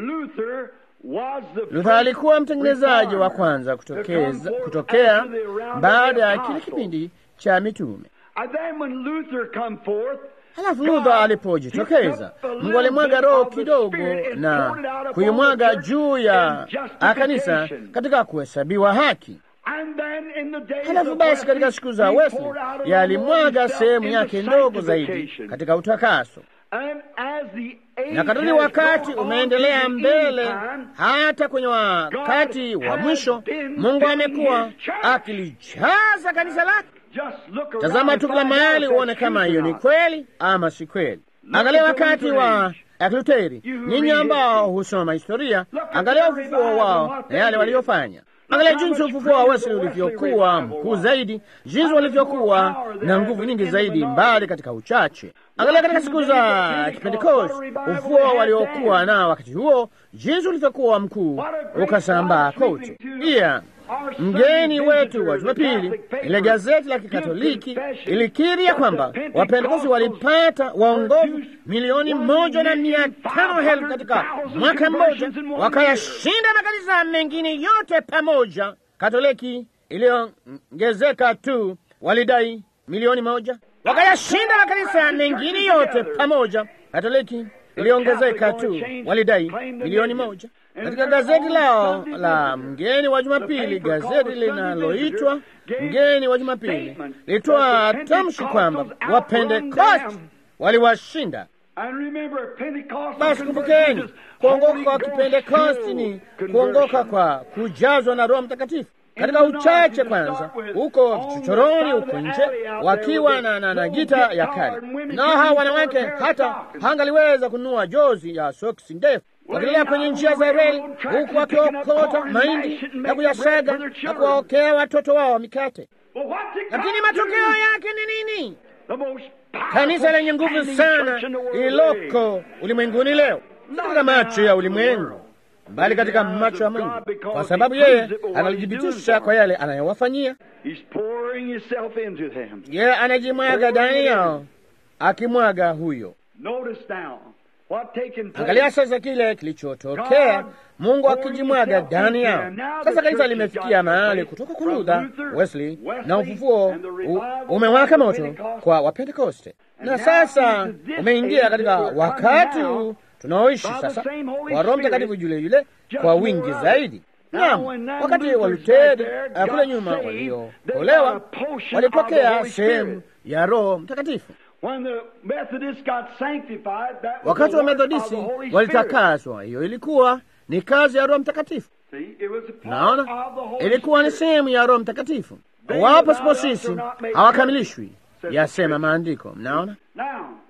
Luther alikuwa mtengenezaji wa kwanza kutokeza, kutokea baada ya kile kipindi cha mitume.
And then when Luther come forth,
Halafu Luther alipojitokeza, Mungu alimwaga roho kidogo na kuimwaga juu ya kanisa katika kuhesabiwa haki.
and then in the days
Halafu
of
basi katika
Wesley,
siku za
he
Wesley
poured out a little
yalimwaga
himself
sehemu
into
yake ndogo zaidi
sanctification.
katika utakaso.
And as the age
na kadiri
has
wakati
gone on
umeendelea
to the
mbele
end time,
hata kwenye wakati wa mwisho, Mungu amekuwa akilijaza kanisa lake.
just look around
Tazama
and
tu kila
find out
mahali
if
uone
that's
kama
true
hiyo
or
ni
not.
kweli ama si kweli. Angalia wakati wa Luteri, ninyi ambao husoma historia, angalia ufufuo wao na yale waliyofanya. Angalia jinsi ufufuo wa Wesley ulivyokuwa mkuu zaidi, jinsi walivyokuwa na nguvu nyingi zaidi, mbali katika uchache. Angalia katika siku za Kipentekoste, ufufuo waliokuwa nao wakati huo, jinsi ulivyokuwa mkuu, ukasambaa kote. Pia mgeni wetu wa Jumapili, ile gazeti la Kikatoliki ilikiri ya kwamba Wapentekosti walipata waongovu milioni moja na mia tano elfu katika mwaka mmoja, wakayashinda makanisa mengine yote pamoja. Katoliki iliyoongezeka tu walidai milioni moja, wakayashinda makanisa mengine yote pamoja. Katoliki iliongezeka tu walidai milioni moja. Katika gazeti lao la mgeni wa Jumapili, gazeti linaloitwa mgeni wa Jumapili lilitoa tamshi kwamba Wapentekosti waliwashinda.
And remember, Pentecost
Basi kumbukeni, kuongoka kwa Kipentekosti ni kuongoka kwa kujazwa na Roho Mtakatifu. Katika uchache kwanza, huko chochoroni, huko nje, wakiwa na, na, na gita ya kale, nao hawa wanawake hata hangaliweza kununua jozi ya soksi ndefu, wakiendelea kwenye njia za reli, huku wakiokota mahindi na kuyasaga na kuwaokea watoto wao mikate.
Well, what's it
Lakini
got to
matokeo
do?
yake ni nini?
The most
Kanisa lenye nguvu
standing
sana
church in the world
lililoko ulimwenguni leo, si katika macho ya ulimwengu, bali katika macho ya Mungu, kwa sababu yeye analithibitisha kwa yale anayowafanyia.
He's pouring himself into them.
Yeye anajimwaga ndani yao, akimwaga huyo.
Notice now what taken place.
Angalia sasa kile kilichotokea, Mungu akijimwaga ndani yao. Sasa kanisa limefikia mahali kutoka kwa Luther, Wesley na ufufuo u- umewaka moto kwa Wapentekoste, na sasa umeingia katika wakati huu tunaoishi sasa wa Roho Mtakatifu yule yule kwa wingi zaidi. Naam, wakati wa Luteri uh, kule nyuma waliokolewa walipokea sehemu ya Roho Mtakatifu.
When the Methodists got sanctified, that was
Wakati
the
wa
work of the
Methodisti
Holy Spirit.
walitakaswa, hiyo ilikuwa ni kazi ya Roho Mtakatifu.
See, it was a part
Naona
of the Holy
ilikuwa ni
Spirit.
sehemu ya Roho Mtakatifu. Wapo sipo sisi hawakamilishwi, yasema maandiko. Mnaona
Now,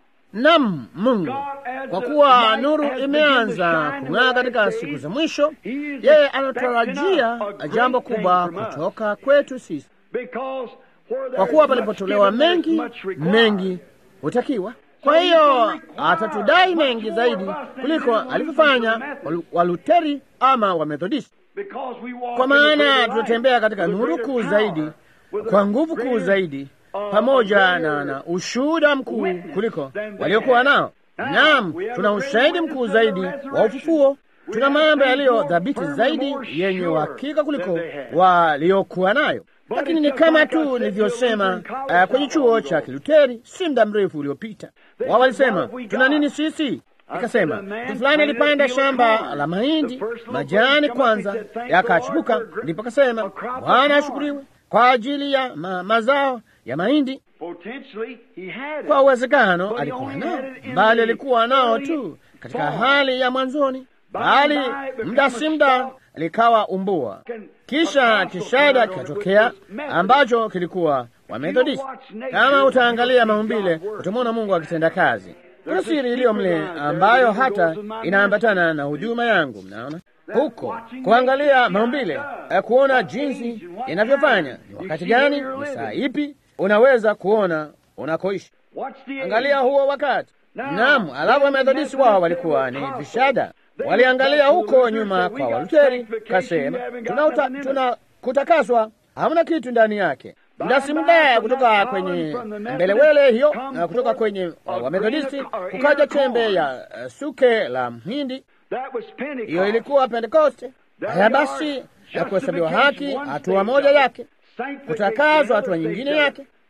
nam Mungu, kwa kuwa nuru imeanza kung'aa katika siku za mwisho, yeye anatarajia jambo kubwa kutoka kwetu sisi,
because where
kwa
there's
kuwa
much
palipotolewa
given, there's
mengi,
much required.
mengi hutakiwa. Kwa hiyo atatudai mengi zaidi kuliko alivyofanya Waluteri ama Wamethodisti.
Because we walk
kwa
in the
maana
greater
tunatembea
light,
katika
with
nuru
greater
kuu
power,
zaidi,
with a
kwa nguvu kuu
greater,
zaidi,
uh,
pamoja
greater
na, na ushuhuda mkuu
witness
kuliko
than they
waliokuwa
had.
nao.
Now,
Naam,
we have
tuna
a greater
ushahidi
witness
mkuu
of the
zaidi wa
resurrection.
ufufuo.
We
Tuna
have
mambo
things
yaliyo
more
dhabiti
firm,
zaidi
more
yenye
sure
uhakika kuliko
than they had.
waliokuwa nayo.
But
Lakini
it's
ni
just
kama
like I
tu
said to
nilivyosema
Lutheran College
uh, kwenye
not
chuo
long
cha
ago.
Kiluteri si muda mrefu uliopita.
They
Wao
said,
walisema
"What have we
tuna
got?"
nini sisi? Nikasema
I said, "A man
mtu fulani
planted a
alipanda
field of
shamba
corn.
la mahindi,
The first little
majani
birds come up,
kwanza
he said, "Thank the
yakachipuka,
Lord for a
ndipo
gr-
akasema
a crop of
Bwana
corn."
ashukuriwe kwa ajili ya ma mazao ya mahindi.
Potentially, he had it.
Kwa uwezekano
But he
alikuwa
only
nao,
had it in
bali
the
alikuwa nao
early
tu katika
form.
hali ya mwanzoni,
By
bali
and by it
muda
become
si
a
muda
stalk.
likawa umbua.
Can-
Kisha
a
kishada
gospel
kikatokea
with Methodist.
ambacho kilikuwa wa Methodisti.
watch nature,
Kama utaangalia
you'll see
maumbile,
God work.
utamwona Mungu akitenda kazi. Kuna
There's a
siri iliyo mle
secret line there
ambayo
that
hata
goes in my
inaambatana na huduma yangu. Mnaona
That's
huko
watching
kuangalia
nature,
maumbile,
how it
eh, kuona
does, what
jinsi
age and what
inavyofanya,
time.
ni
You
wakati
see where
gani,
you're
ni saa
living.
ipi unaweza kuona unakoishi.
Watch the
Angalia
age.
huo wakati.
Now,
Naam, alafu
then
Wamethodisti
the
wao
Methodists
walikuwa
they
ni
were
vishada,
powerful.
waliangalia
They
huko
Luther
nyuma
said, "We
kwa
got
Waluteri,
sanctification,
kasema
you haven't got
tuna, uta,
nothing in it."
tuna kutakaswa, hamna kitu ndani yake. Muda si muda kutoka kwenye mbelewele hiyo na kutoka kwenye uh, Wamethodisti kukaja chembe ya uh, suke la mhindi,
That was Pentecost.
hiyo ilikuwa Pentekoste. Haya basi, ya kuhesabiwa haki, hatua moja yake, kutakazwa hatua nyingine yake.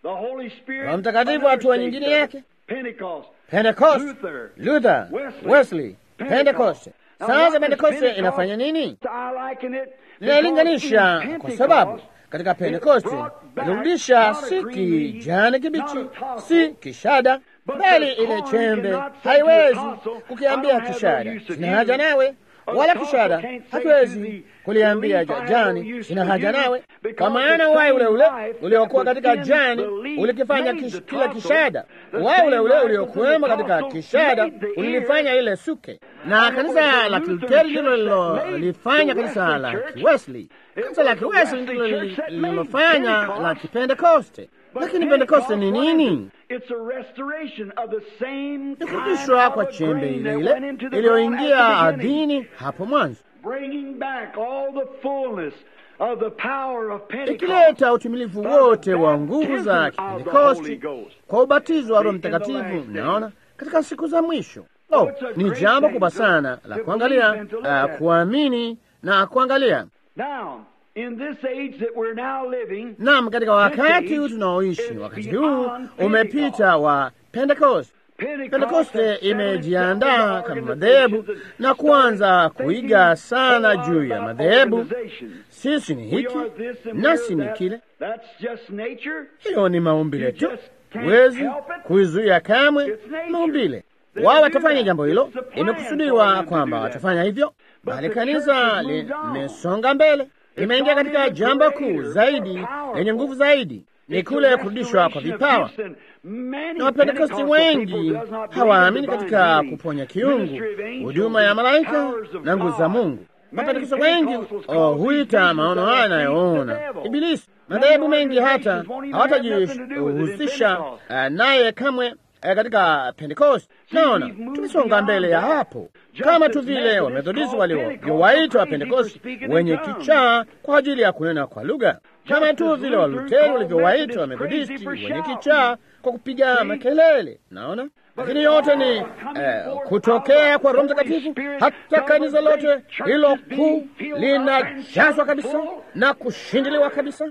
The Holy Spirit,
Roho Mtakatifu
another
hatua
stage
nyingine
of it.
yake.
Pentecost,
Pentecost,
Luther,
Luther,
Wesley,
Wesley,
Pentecost.
Pentecost.
Now,
Sasa
what does
Pentekoste
Pentecost-
inafanya nini?
I liken it
Ninalinganisha
because in
kwa
Pentecost,
sababu katika
it
Pentekoste
brought back
ilirudisha
not a
si
green leaf,
kijani kibichi,
not a tassel,
si kishada,
but
bali
the
ile
corn
chembe
cannot say to the
haiwezi
tassel,
kukiambia
"I don't have
kishada
no use of
sina
you."
haja nawe,
Or
wala
the
kishada
tassel can't say
hakiwezi
to the-
kuliambia
the leaf, "I have
jani
no use
sina
for
haja
you,"
nawe,
because
kwa maana
the
uhai ule
same
ule
life
uliokuwa
that was
katika
in
jani
the leaf
ulikifanya
made
kish-
the
kila
tassel.
kishada,
The
uhai
same
ule ule
life was in
uliokuwemo
the
katika
tassel
kishada
made the ear.
ulilifanya ile suke, na
And it
kanisa
was the
la
Lutheran
Kiluteri
church
ndilo
that made
lililofanya
the
kanisa
Wesley
la
church.
Kiwesley.
It
Kanisa la
was the
Kiwesley
Wesley
ndilo
church that made
lililofanya
Pentecost.
la Kipentekoste.
But
Lakini Pentekoste ni
Pentecost, what is
nini?
it? It's a restoration of the same
Ni
kind
kurudishwa
of
kwa
a
chembe
grain
ile
that
ile
went into the
iliyoingia
ground at the beginning.
ardhini hapo mwanzo,
bringing back all the fullness of the power of Pentecost.
ikileta utimilifu wote wa nguvu za
Baptism of the Holy
Kipentekosti
Ghost.
kwa ubatizo wa Roho
In the
Mtakatifu.
last days.
Mnaona, katika siku za mwisho. Oh,
it's a
ni
great
jambo
thing
kubwa
to-
sana la
to
kuangalia,
believe and to look
uh,
at.
kuamini na kuangalia.
Now, in this age that we're now living,
Naam, katika wakati huu
age
tunaoishi,
is
wakati
beyond
huu umepita wa Pentecost. Pentekoste
has
imejiandaa
settled
kama
the
madhehebu
organizations
na
and
kuanza
started
kuiga
thinking
sana
more
juu ya
about
madhehebu.
organizations.
Sisi ni
We
hiki
are this and
nasi
we're
ni
that.
kile.
That's just nature.
Hiyo ni maumbile
You
tu,
just can't
huwezi
help it.
kuizuia kamwe
It's nature.
maumbile.
They
Wao
do
watafanya
that.
jambo hilo,
It's the plan for
imekusudiwa
them to
kwamba
do that.
watafanya hivyo,
But
bali
the
kanisa
church has moved on.
limesonga mbele, limeingia
gone
katika
into
jambo
greater,
kuu
more
zaidi
powerful.
lenye nguvu zaidi, ni
It's
kule
the
kurudishwa kwa
restoration of
vipawa.
gifts and many
na Wapentekosti
Pentecostal
wengi
people does not believe
hawaamini
in divine
katika
healing,
kuponya kiungu,
ministry of angels,
huduma ya malaika
powers of
na nguvu za
God.
Mungu.
Many
Wapentekosti wengi
Pentecostals
oh,
call these
huita
visions
maono
of
haya
the thief
anayoona
the devil.
Ibilisi.
Many
Madhehebu mengi hata
organizations won't even have nothing to do with it in
hawatajihusisha
Pentecost.
uh, naye kamwe uh, katika Pentecost. Naona
we've moved
tumesonga
beyond
mbele ya
that.
hapo,
Just
kama
as
tu vile
Methodists
Wamethodisti
call
waliowaita wa
Pentecostals crazy for
Pentekosti
speaking in
wenye
tongues.
kichaa kwa ajili ya kunena kwa lugha, kama
Just
tu
as
vile
Luther
Waluteri
called
walivyowaita
Methodists
Wamethodisti
crazy for
wenye
shouting.
kichaa kwa kupiga
See?
makelele. Naona, lakini yote ni eh, kutokea kwa Roho Mtakatifu. Hata kanisa lote hilo kuu linajazwa kabisa na kushindiliwa kabisa.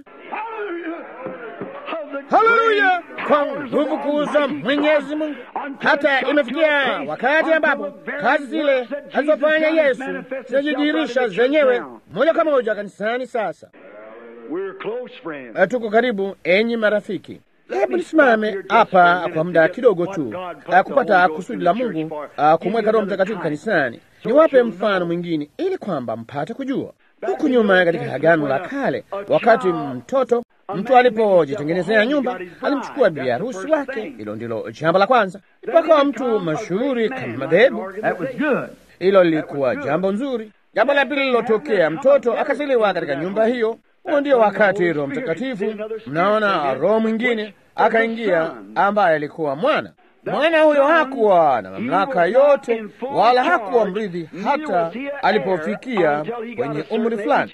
Haleluya! Kwa nguvu kuu za Mwenyezi Mungu, hata imefikia wakati ambapo kazi zile alizofanya Yesu zinajidhihirisha zenyewe moja kwa moja kanisani. Sasa
We're close friends.
Eh, tuko karibu, enyi marafiki. Hebu nisimame hapa kwa muda kidogo tu, eh, kupata kusudi la Mungu eh, kumweka Roho Mtakatifu kanisani. Niwape mfano mwingine ili kwamba mpate kujua. Huku nyuma katika Agano la Kale, wakati mtoto mtu alipojitengenezea nyumba, alimchukua bibi harusi wake. Hilo ndilo jambo la kwanza. Mpaka mtu mashuhuri kama madhehebu,
That was good.
hilo lilikuwa jambo nzuri. Jambo la pili lilotokea, mtoto akazaliwa katika nyumba hiyo. Huo ndio wakati Roho Mtakatifu, mnaona, roho mwingine akaingia, ambaye alikuwa mwana. Mwana huyo hakuwa na mamlaka yote, wala hakuwa mrithi hata alipofikia kwenye umri fulani,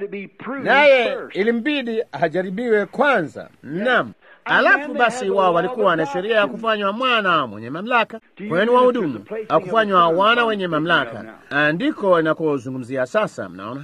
naye ilimbidi ajaribiwe kwanza. Naam. Alafu basi wao walikuwa na sheria ya kufanywa mwana mwenye mamlaka, kwenu wahudumu, au kufanywa wana wenye mamlaka. Andiko inakozungumzia sasa, mnaona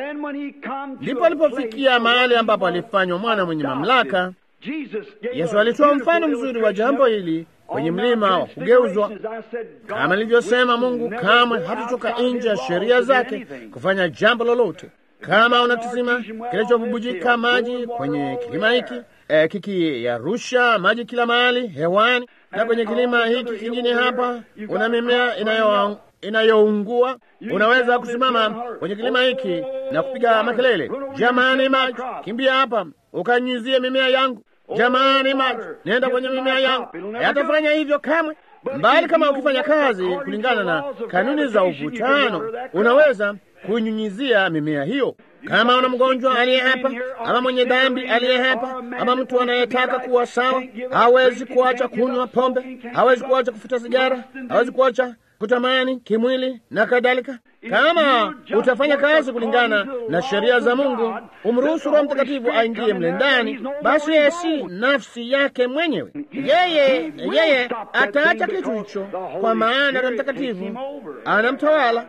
ndipo alipofikia mahali ambapo alifanywa mwana mwenye mamlaka. Yesu alitoa mfano mzuri wa jambo hili kwenye mlima wa kugeuzwa. Kama nilivyosema, Mungu kamwe hatutoka nje ya sheria zake kufanya jambo lolote. Kama una kisima kinachovubujika maji kwenye kilima hiki eh, kikiyarusha maji kila mahali hewani, na kwenye kilima hiki kingine hapa una mimea inayo inayoungua, unaweza kusimama kwenye kilima hiki na kupiga makelele, jamani, maji, kimbia hapa ukanyuzie mimea yangu. Jamani, maji, nenda kwenye mimea yangu. Yatafanya hivyo kamwe, mbali kama ukifanya kazi kulingana na kanuni za uvutano, unaweza kunyunyizia mimea hiyo. Kama una mgonjwa aliye hapa ama mwenye dhambi aliye hapa ama mtu anayetaka kuwa sawa, hawezi kuacha kunywa pombe, hawezi kuacha kufuta sigara, hawezi kuacha kutamani kimwili na kadhalika. Kama utafanya kazi kulingana na sheria za Mungu, umruhusu Roho Mtakatifu aingie mle ndani, basi yeye si nafsi yake mwenyewe. Yeye yeye ataacha kitu hicho, kwa maana Roho Mtakatifu anamtawala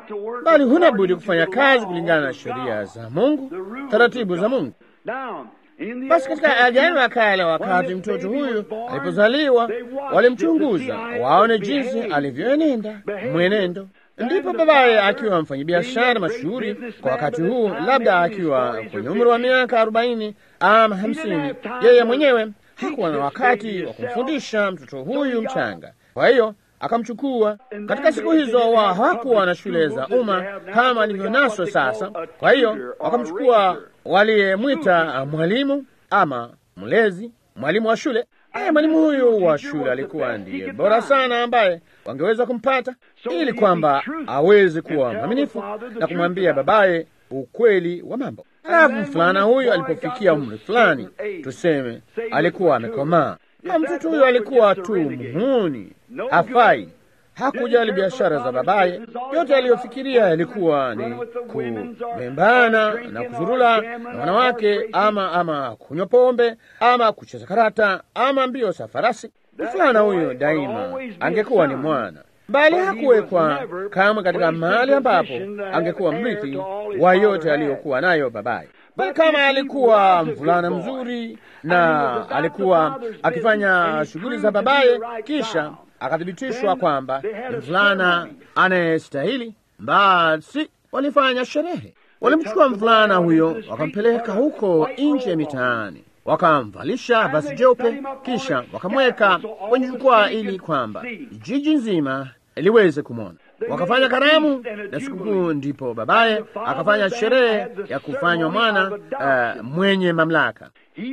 bali huna budi kufanya kazi kulingana na sheria za Mungu, taratibu za Mungu. Basi katika Agano la Kale, wakati mtoto huyu alipozaliwa, walimchunguza waone jinsi alivyoenenda mwenendo. Ndipo babaye akiwa mfanyabiashara mashuhuri kwa wakati huu, labda akiwa kwenye umri wa miaka arobaini ama hamsini, yeye mwenyewe hakuwa na wakati wa kumfundisha mtoto huyu mchanga. Kwa hiyo akamchukua. Katika siku hizo wa hawakuwa na shule za umma kama alivyonaswa sasa. Kwa hiyo wakamchukua waliyemwita mwalimu ama mlezi, mwalimu wa shule. Aya, mwalimu huyu wa shule alikuwa ndiye bora sana ambaye wangeweza kumpata, ili kwamba aweze kuwa mwaminifu na kumwambia babaye ukweli wa mambo. Halafu mfulana huyu alipofikia umri fulani, tuseme alikuwa amekomaa, na mtoto huyu alikuwa tu muhuni, hafai, hakujali biashara za babaye. Yote aliyofikiria yalikuwa ni kubembana na kuzurula na wanawake, ama ama kunywa pombe, ama kucheza karata, ama mbio za farasi. Mfulana huyo daima angekuwa ni mwana bali hakuwekwa kamwe katika mahali ambapo angekuwa mrithi wa yote aliyokuwa nayo babaye. Bali kama alikuwa mvulana mzuri na alikuwa akifanya shughuli za babaye, kisha akathibitishwa kwamba ni mvulana anayestahili, basi walifanya sherehe. Walimchukua mvulana huyo wakampeleka huko nje mitaani wakamvalisha basi jeupe, kisha wakamweka kwenye jukwaa ili kwamba jiji nzima liweze kumwona. Wakafanya karamu na sikukuu, ndipo babaye akafanya sherehe ya kufanywa mwana uh, mwenye mamlaka.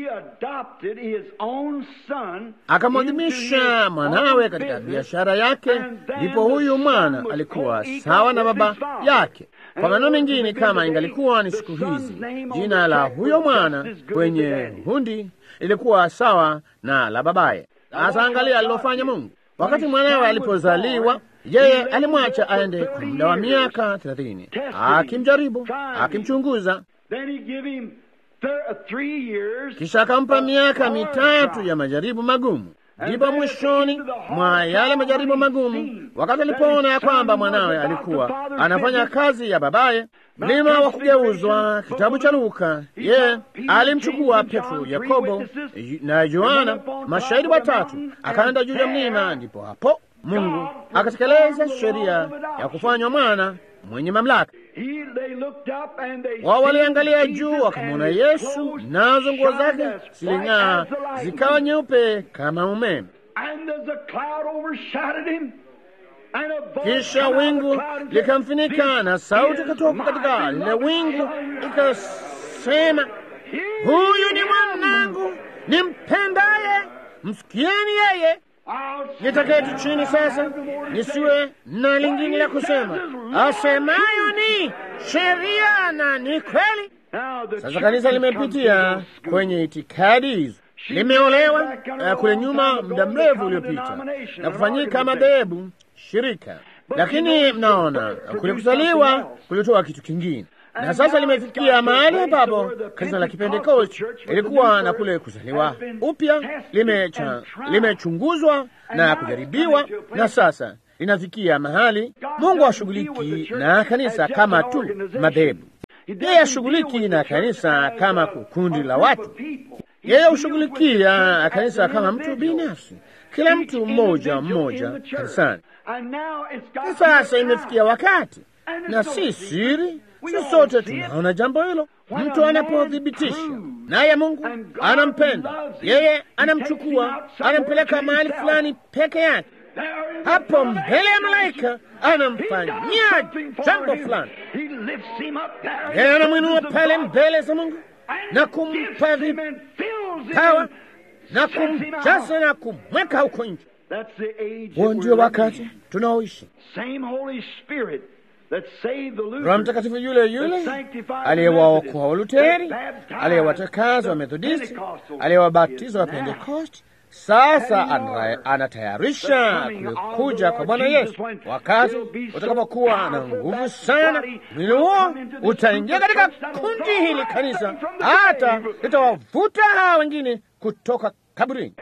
Akamwadhimisha mwanawe katika biashara yake, ndipo huyu mwana alikuwa sawa na baba yake. Kwa maneno mengine, kama ingalikuwa ni siku hizi, jina la huyo mwana kwenye hundi ilikuwa sawa na la babaye. Sasa angalia alilofanya Mungu. Wakati mwanawe alipozaliwa, yeye alimwacha aende kwa muda wa miaka thelathini, akimjaribu, akimchunguza. Kisha akampa miaka mitatu ya majaribu magumu. Ndipo mwishoni mwa yale majaribu magumu, wakati alipoona ya kwamba mwanawe alikuwa anafanya kazi ya babaye, mlima wa kugeuzwa, kitabu cha Luka, ye alimchukua Petro, Yakobo na Yohana, mashahidi watatu, akaenda juu ya mlima. Ndipo hapo Mungu akatekeleza sheria ya kufanywa mwana mwenye mamlaka. Wao waliangalia juu wakamwona Yesu, nazo nguo zake ziling'aa zikawa nyeupe kama umeme. Kisha wingu likamfinika na sauti ikatoka katika lile wingu ikasema, huyu ni mwanangu nimpendaye, msikieni yeye. Nitaketi chini sasa, nisiwe na lingine la kusema. Asemayo ni sheria na ni kweli. Sasa kanisa limepitia kwenye itikadi hizo, limeolewa uh, kule nyuma muda mrefu uliopita na kufanyika madhehebu shirika, lakini mnaona kule kuzaliwa kulitoa kitu kingine na sasa limefikia mahali ambapo kanisa la Kipentekosti ilikuwa na kule kuzaliwa upya, limechunguzwa lime na kujaribiwa, na sasa linafikia mahali Mungu hashughuliki na kanisa kama tu madhehebu. Yeye hashughuliki na kanisa kama kundi la watu. Yeye hushughulikia kanisa kama mtu binafsi, kila mtu mmoja mmoja kanisani. Na sasa imefikia wakati, na si siri sisi sote tunaona jambo hilo. Mtu anapothibitisha naye Mungu anampenda yeye, anamchukua anampeleka mahali fulani peke yake, hapo mbele ya malaika anamfanyia jambo fulani, yeye anamwinua pale mbele za Mungu na kumpa vipawa na kumjaza na kumweka huko nje. Huo ndio wakati tunaoishi. Roho Mtakatifu yule yule aliyewaokoa Waluteri, aliyewatakaza wa Methodisti, aliyewabatiza wa Pentekosti, sasa anatayarisha kuja kwa Bwana Yesu. Wakati utakapokuwa na nguvu sana, mwili huo utaingia katika kundi hili kanisa, hata litawavuta hawa wengine kutoka kaburini.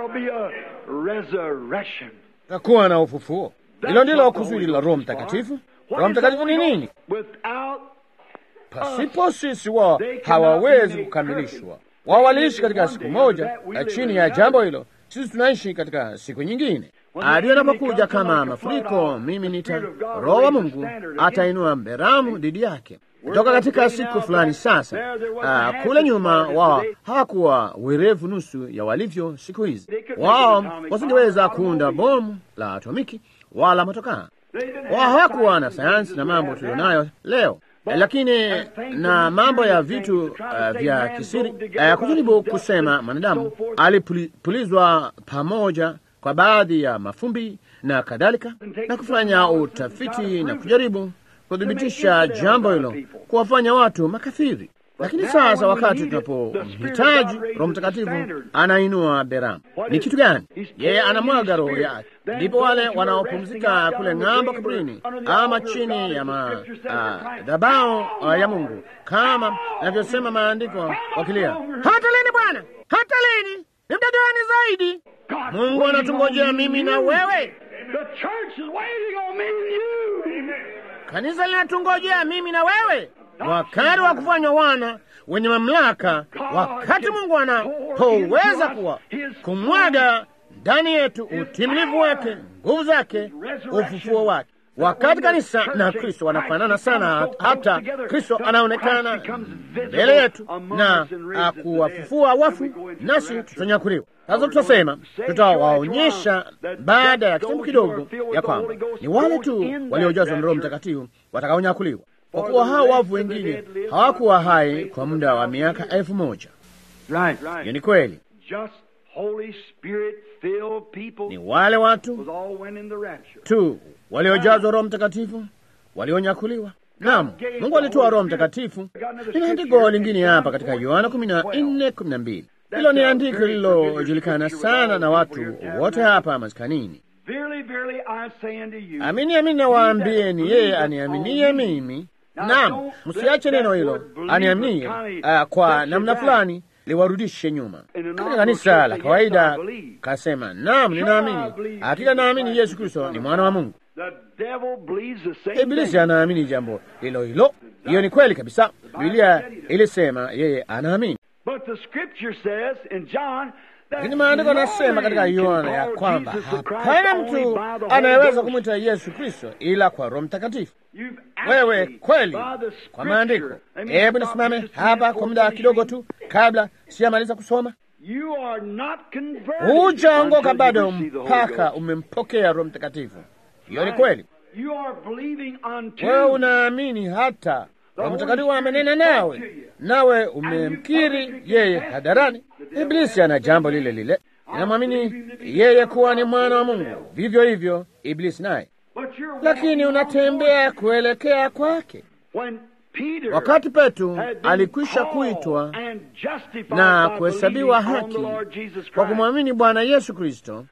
Takuwa na ufufuo. Hilo ndilo kusudi la Roho Mtakatifu. Roho Mtakatifu ni nini? Pasipo sisi wao hawawezi kukamilishwa. Wao waliishi katika siku moja chini ya jambo hilo, sisi tunaishi katika siku nyingine. Hadi anapokuja kama mafuriko, mimi nita Roho wa Mungu atainua mberamu dhidi yake. Kutoka katika siku fulani sasa, uh, kule nyuma wao hawakuwa werevu nusu ya walivyo siku hizi. Wao wasingeweza kuunda bomu la atomiki wala motokaa. Wao hawakuwa na sayansi na mambo tulionayo leo lakini na mambo ya vitu uh, vya kisiri uh, kujaribu kusema mwanadamu alipulizwa pamoja kwa baadhi ya mafumbi na kadhalika, na kufanya utafiti na kujaribu kuthibitisha jambo hilo, kuwafanya watu makafiri. Lakini sasa wakati tunapomhitaji Roho Mtakatifu anainua beramu. Ni kitu gani? Yeye anamwaga roho yake, ndipo wale wanaopumzika kule ng'ambo kaburini, ama chini ya madhabahu uh, ya Mungu, kama navyosema maandiko, wakilia, hata lini Bwana, hata lini? Ni muda gani zaidi? Mungu anatungojea mimi na wewe. Kanisa linatungojea mimi na wewe wakati wa kufanywa wana wenye mamlaka, wakati Mungu anapoweza kuwa kumwaga ndani yetu utimilivu wake, nguvu zake, ufufuo wake. Wakati kanisa na Kristo wanafanana sana, hata Kristo anaonekana mbele yetu na akuwafufua wafu, nasi tutanyakuliwa. Sasa tutasema, tutawaonyesha baada ya kitambo kidogo ya kwamba ni wale tu waliojazwa na Roho Mtakatifu watakaonyakuliwa kwa kuwa hao wavu wengine hawakuwa hai kwa muda wa miaka elfu moja. Hiyo ni kweli, ni wale watu tu waliojazwa Roho Mtakatifu walionyakuliwa. Naam, Mungu alitoa Roho Mtakatifu. Nina andiko lingine hapa katika Yohana kumi na nne kumi na mbili. Hilo ni andiko lililojulikana sana na watu wote hapa maskanini. Amini amini nawaambieni, yeye aniaminie mimi Naam, msiache neno hilo aniaminie, uh, kwa namna fulani liwarudishe nyuma. Katika kanisa la kawaida kasema, naam, ninaamini, hakika naamini Yesu Kristo ni mwana wa Mungu. Ibilisi anaamini jambo hilo hilo. Hiyo ni kweli kabisa. Biblia ilisema yeye anaamini, lakini maandiko anasema katika Yohana ya kwamba hapana mtu anayeweza kumwita Yesu Kristo ila kwa Roho Mtakatifu. Wewe kweli kwa maandiko. Hebu nisimame hapa kwa muda kidogo tu kabla sijamaliza kusoma. Hujaongoka bado mpaka umempokea Roho Mtakatifu. Hiyo ni kweli. Wewe unaamini hata Roho Mtakatifu amenena nawe, nawe umemkiri yeye hadharani. Iblisi ana jambo lile lile, inamwamini yeye kuwa ni mwana wa Mungu, vivyo hivyo Iblisi naye lakini unatembea kuelekea kwake. Wakati Petro alikwisha kuitwa na kuhesabiwa haki kwa kumwamini Bwana Yesu Kristo,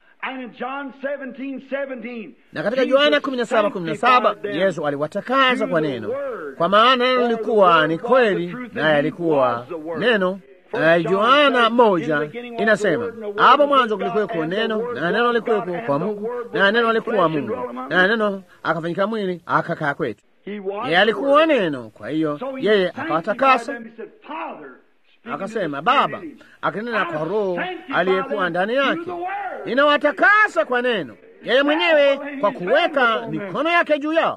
na katika Yohana 17:17 Yesu aliwatakasa kwa neno, kwa maana neno lilikuwa ni kweli, naye alikuwa neno. Uh, Yohana moja inasema hapo mwanzo kulikuweko neno, na neno alikuweko kwa Mungu, na neno alikuwa Mungu, na neno akafanyika mwili akakaa kwetu. Yeye alikuwa neno, kwa hiyo yeye akawatakasa. Akasema Baba akinena kwa Roho aliyekuwa ndani yake, ninawatakasa kwa neno, yeye mwenyewe kwa kuweka mikono yake juu yao.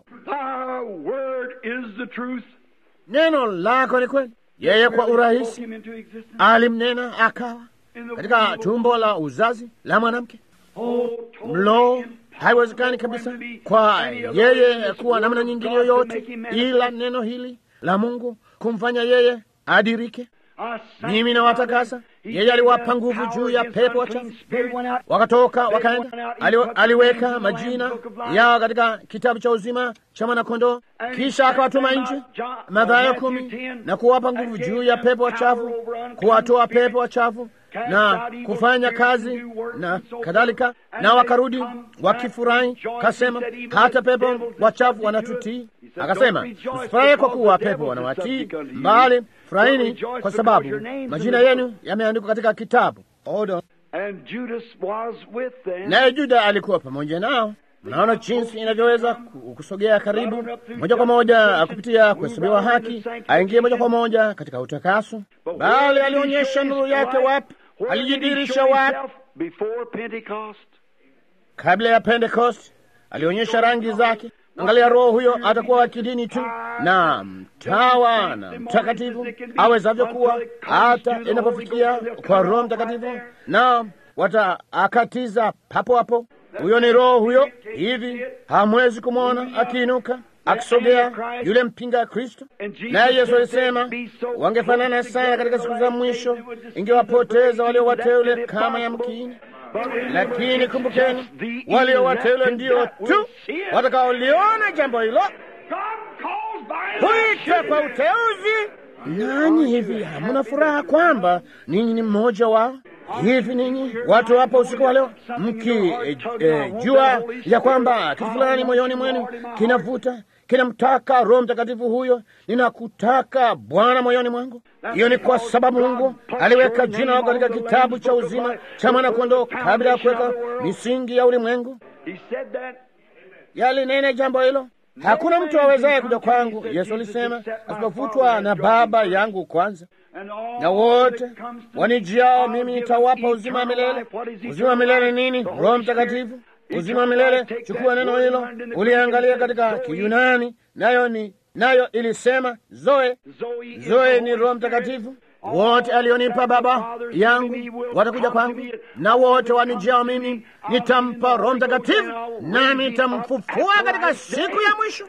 Neno lako ni kweli. Yeye kwa urahisi alimnena akawa katika tumbo la uzazi la mwanamke. Mlo haiwezekani kabisa kwa yeye kuwa namna nyingine yoyote ila neno hili la Mungu kumfanya yeye adirike. Mimi nawatakasa. Yeye aliwapa nguvu juu ya pepo wachafu, wakatoka wakaenda. Ali, aliweka majina yao katika kitabu cha uzima cha mwanakondoo, kisha akawatuma nje, Mathayo kumi, na kuwapa nguvu juu ya pepo wachafu, kuwatoa pepo wachafu na kufanya kazi na kadhalika, na wakarudi wakifurahi. Kasema hata pepo wachafu wanatutii. Akasema msifurahi kwa kuwa pepo wanawatii, mbali furahini kwa sababu majina yenu yameandikwa katika kitabu. Odo naye Juda alikuwa pamoja nao. Mnaona jinsi inavyoweza kusogea karibu moja kwa moja kupitia kuhesabiwa haki, aingie moja kwa moja katika utakaso. Bali alionyesha nuru yake wapi? Alijidirisha wapi? Kabla ya Pentecost alionyesha rangi zake. Angalia, roho huyo atakuwa wa kidini tu na mtawa na mtakatifu awezavyo kuwa, hata inapofikia kwa Roho Mtakatifu na wataakatiza papo hapo. Huyo ni roho huyo. Hivi hamwezi kumwona akiinuka akisogea yule mpinga Kristo. Naye Yesu alisema wangefanana sana katika siku za mwisho, ingewapoteza walio wateule kama yamkini lakini kumbukeni, walio wateule ndio tu watakaoliona jambo hilo, kuitwa kwa uteuzi. Nanyi hivi hamuna furaha kwamba ninyi ni mmoja wao? Hivi ninyi watu hapa usiku wa leo mkijua e, e, ya kwamba kitu fulani moyoni mwenu kinavuta kinamtaka Roho Mtakatifu huyo, ninakutaka Bwana moyoni mwangu. Hiyo ni kwa sababu Mungu aliweka jina lako katika kitabu cha uzima cha mwana-kondoo kabla ya kuweka misingi ya ulimwengu. Yalinena jambo hilo, hakuna mtu awezaye kuja kwangu, Yesu alisema, asipofutwa na Baba yangu kwanza. Na wote wanijiao mimi nitawapa uzima wa milele. Uzima wa milele nini? Roho Mtakatifu. Uzima wa milele, chukua neno hilo uliangalia katika Kiyunani, nayo ni nayo ilisema zoe. Zoe ni Roho Mtakatifu. Wote alionipa Baba yangu watakuja kwangu, na wote wanijiao mimi nitampa Roho Mtakatifu, nami nitamfufua katika siku ya mwisho.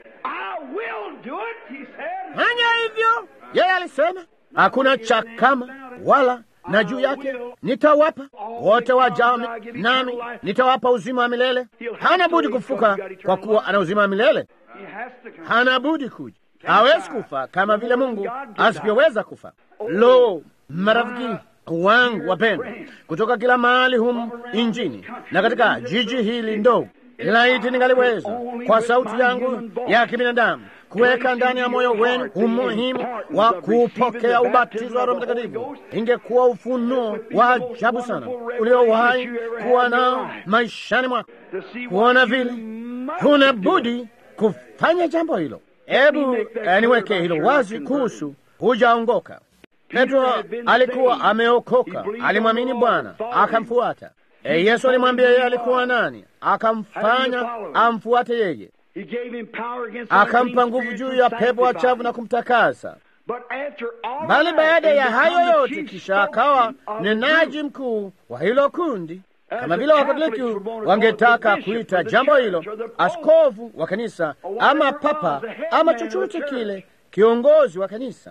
Fanya hivyo, yeye alisema. Hakuna cha kama wala na juu yake nitawapa wote wajao, nami nitawapa uzima wa milele. Hana budi kufuka, kwa kuwa ana uzima wa milele. Hana budi kuja, hawezi kufa kama vile Mungu asivyoweza kufa. Lo, marafiki wangu wapendwa, kutoka kila mahali humu injini na katika jiji hili ndogo, laiti ningaliweza kwa sauti yangu ya kibinadamu kuweka ndani ya moyo wenu umuhimu wa kupokea ubatizo wa Roho Mtakatifu, ingekuwa ufunuo wa ajabu sana uliowahi kuwa nao maishani mwako, kuona vile huna budi kufanya jambo hilo. Hebu eh, niweke hilo wazi kuhusu hujaongoka. Petro alikuwa ameokoka, alimwamini Bwana akamfuata. E, Yesu alimwambia yeye alikuwa nani, akamfanya amfuate yeye akampa nguvu juu ya pepo wachafu na kumtakasa. Bali baada ya hayo yote, kisha akawa mnenaji mkuu wa hilo kundi, kama vile Wakatoliki wangetaka kuita jambo hilo askofu wa kanisa ama papa ama chochote kile, kiongozi wa kanisa.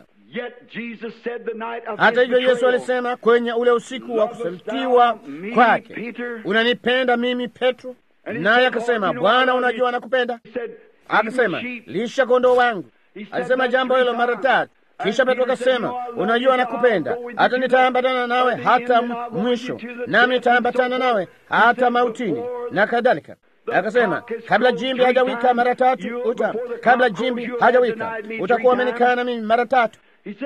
Hata hivyo, Yesu alisema kwenye ule usiku wa kusalitiwa kwake, unanipenda mimi Petro? Naye akasema, Bwana, unajua nakupenda. Akasema, lisha kondoo wangu. Alisema jambo hilo mara tatu. Kisha Petro akasema, unajua nakupenda, hata nitaambatana nawe hata mwisho, nami nitaambatana nawe hata mautini na kadhalika. Akasema, kabla jimbi hajawika mara tatu uta, kabla jimbi hajawika utakuwa umenikana mimi mara tatu.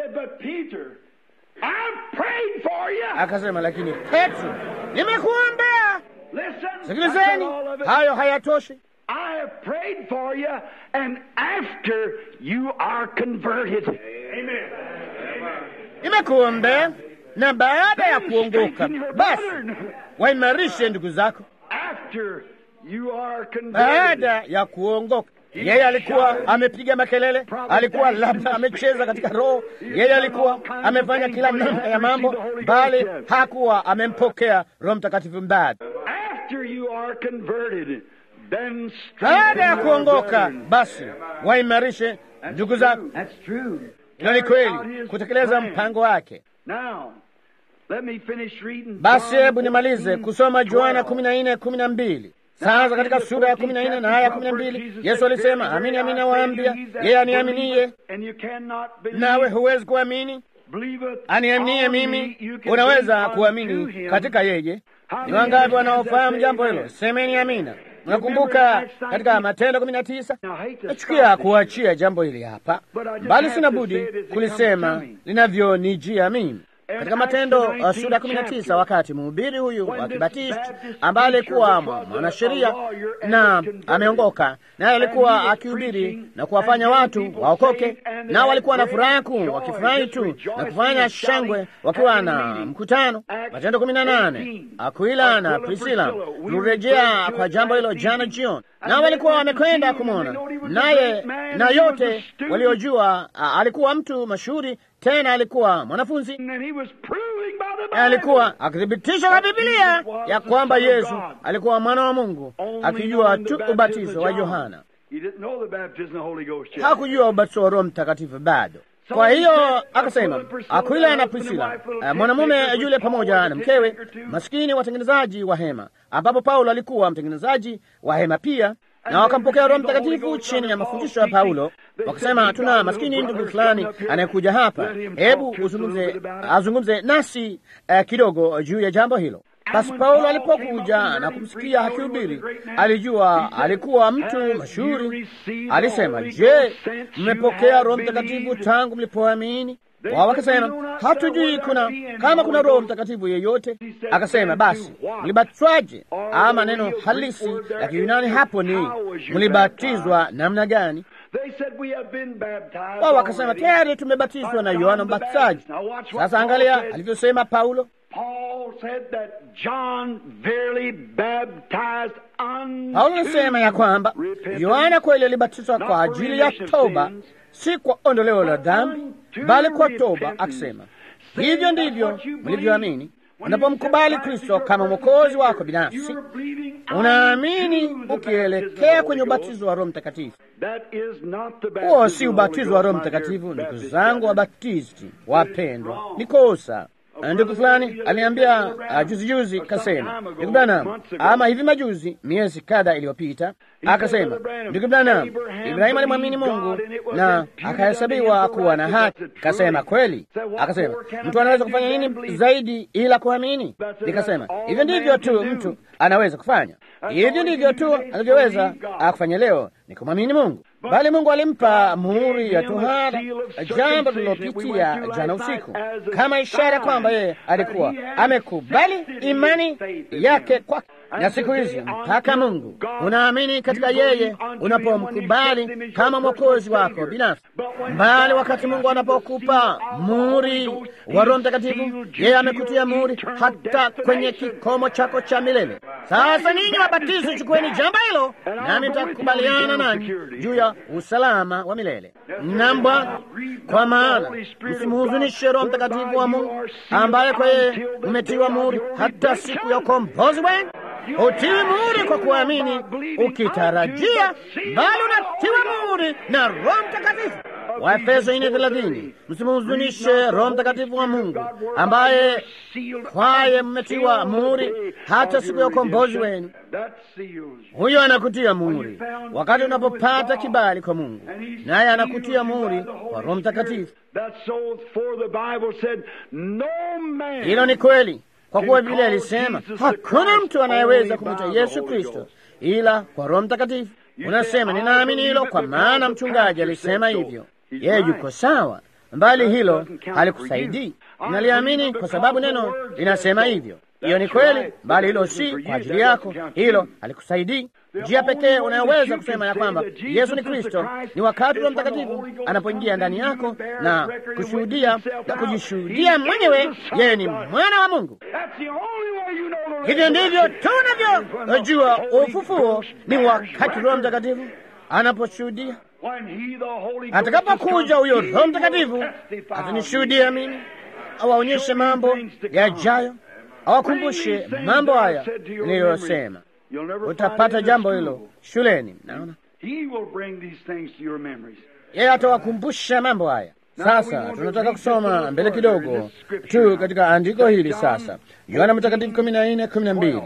Akasema, lakini Petro, nimekuombea. Sikilizeni, hayo hayatoshi.
I have prayed for you, and after you are converted. Amen.
Nimekuombea na baada ya kuongoka, basi waimarishe ndugu zako.
After you are converted.
Baada ya kuongoka, yeye alikuwa amepiga makelele, alikuwa labda amecheza katika roho, yeye alikuwa amefanya kila namna ya mambo, bali hakuwa amempokea Roho Mtakatifu mbali.
After you are converted.
Baada ya kuongoka basi waimarishe ndugu zako. Hilo ni kweli, kutekeleza mpango wake. Basi hebu nimalize kusoma Yohana kumi na nne kumi na mbili. Sasa katika sura ya kumi na nne na aya kumi na mbili Yesu alisema, amini amini nawaambia, yeye aniaminiye, nawe huwezi kuamini, aniaminie mimi, unaweza kuamini katika yeye. Ni wangapi wanaofahamu jambo hilo? Semeni amina. Unakumbuka katika Matendo kumi na tisa. Nachukia kuachia jambo hili hapa, bali sina budi kulisema linavyonijia mimi. katika Matendo uh, sura ya kumi na tisa wakati mhubiri huyu wa Kibatisti ambaye alikuwa mwanasheria na ameongoka, naye alikuwa akihubiri na kuwafanya watu waokoke, nao walikuwa na furaha kuu, wakifurahi tu na kufanya shangwe wakiwa na mkutano. Matendo kumi na nane. Akwila na Prisila tulirejea kwa jambo hilo jana jioni, nao walikuwa wamekwenda kumwona naye, na yote waliojua alikuwa mtu mashuhuri tena alikuwa mwanafunzi, alikuwa akithibitisha kwa Biblia ya kwamba Yesu alikuwa mwana wa Mungu, akijua tu ubatizo wa Yohana. Hakujua ubatizo wa Roho Mtakatifu bado. Kwa hiyo akasema, Akwila na Prisila, mwanamume yule pamoja na mkewe, maskini watengenezaji wa hema, ambapo Paulo alikuwa mtengenezaji wa hema pia na wakampokea Roho Mtakatifu chini ya mafundisho ya Paulo, wakasema, tuna maskini ndugu fulani anayekuja hapa, hebu uzungumze, azungumze nasi uh, kidogo juu ya jambo hilo. Basi Paulo alipokuja na kumsikia akihubiri, alijua alikuwa mtu mashuhuri. Alisema, je, mmepokea Roho Mtakatifu tangu mlipoamini? Wao wakasema hatujui kuna kama kuna Roho Mtakatifu yeyote. Akasema, basi mlibatizwaje? Ama neno halisi la Kiyunani hapo ni mlibatizwa namna gani? Wao wakasema tayari tumebatizwa na Yohana Mbatizaji. Sasa angalia alivyosema Paulo. Paulo alisema ya kwamba Yohana kweli alibatizwa kwa ajili ya toba, si kwa ondoleo la dhambi, bali kwa toba, akisema hivyo ndivyo mlivyoamini. Unapomkubali Kristo kama mwokozi wako binafsi, unaamini ukielekea kwenye ubatizo wa Roho Mtakatifu. Huo si ubatizo wa Roho Mtakatifu, ndugu zangu Wabatisti wapendwa, ni kosa. Ndugu fulani aliniambia uh, juzi juzi, kasema ndugu Branham, ama hivi majuzi, miezi kadha iliyopita, akasema ndugu Branham, Ibrahimu alimwamini Mungu na akahesabiwa kuwa na haki. Kasema kweli? Akasema mtu anaweza kufanya nini zaidi ila kuamini? Nikasema hivyo ndivyo tu mtu anaweza kufanya, hivyo ndivyo tu anavyoweza kufanya leo ni kumwamini Mungu. Bali Mungu alimpa muhuri ya tohara, jambo tulilopitia jana usiku, kama ishara kwamba yeye alikuwa amekubali imani yake kwake. Na siku hizi mpaka Mungu unaamini katika yeye unapomkubali kama mwokozi wako binafsi. Mbali wakati Mungu anapokupa muhuri wa Roho Mtakatifu, yeye amekutia muhuri hata kwenye kikomo chako cha milele. Sasa ninyi wabatizo, chukueni jambo hilo, nami nitakubaliana nanyi juu ya usalama wa milele. Namba, kwa maana msimuhuzunishe Roho Mtakatifu wa Mungu ambaye kwa yeye umetiwa muhuri hata siku ya ukombozi wenu. Utiwi muhuri kwa kuamini ukitarajia, bali unatiwa muhuri na Roho Mtakatifu. Waefeso ine thelathini. Msimuhuzunishe Roho Mtakatifu wa Mungu ambaye kwaye mmetiwa muhuri hata siku ya ukombozi wenu. Huyo anakutia muhuri wakati unapopata kibali kwa Mungu, naye anakutia muhuri kwa Roho Mtakatifu. Hilo ni kweli, kwa kuwa Biblia ilisema hakuna mtu anayeweza kumwita Yesu Kristo ila kwa Roho Mtakatifu. Unasema ninaamini hilo kwa maana mchungaji alisema hivyo. Yeye yuko sawa, mbali hilo halikusaidii. Naliamini kwa sababu neno linasema hivyo. Hiyo ni kweli, bali hilo si kwa ajili yako, hilo halikusaidii. Njia pekee unayoweza kusema ya kwamba Yesu ni Kristo ni wakati Roho Mtakatifu anapoingia ndani yako na kushuhudia na kujishuhudia mwenyewe yeye ni mwana wa Mungu. Hivyo ndivyo tunavyojua ufufuo ni wakati Roho Mtakatifu anaposhuhudia. Atakapokuja huyo Roho Mtakatifu atanishuhudia mimi, awaonyeshe mambo yajayo, awakumbushe mambo haya niliyosema. Utapata jambo hilo shuleni. Naona yeye atawakumbusha mambo haya. Sasa tunataka kusoma mbele kidogo tu katika andiko hili sasa, Yohana Mtakatifu kumi na nne kumi na mbili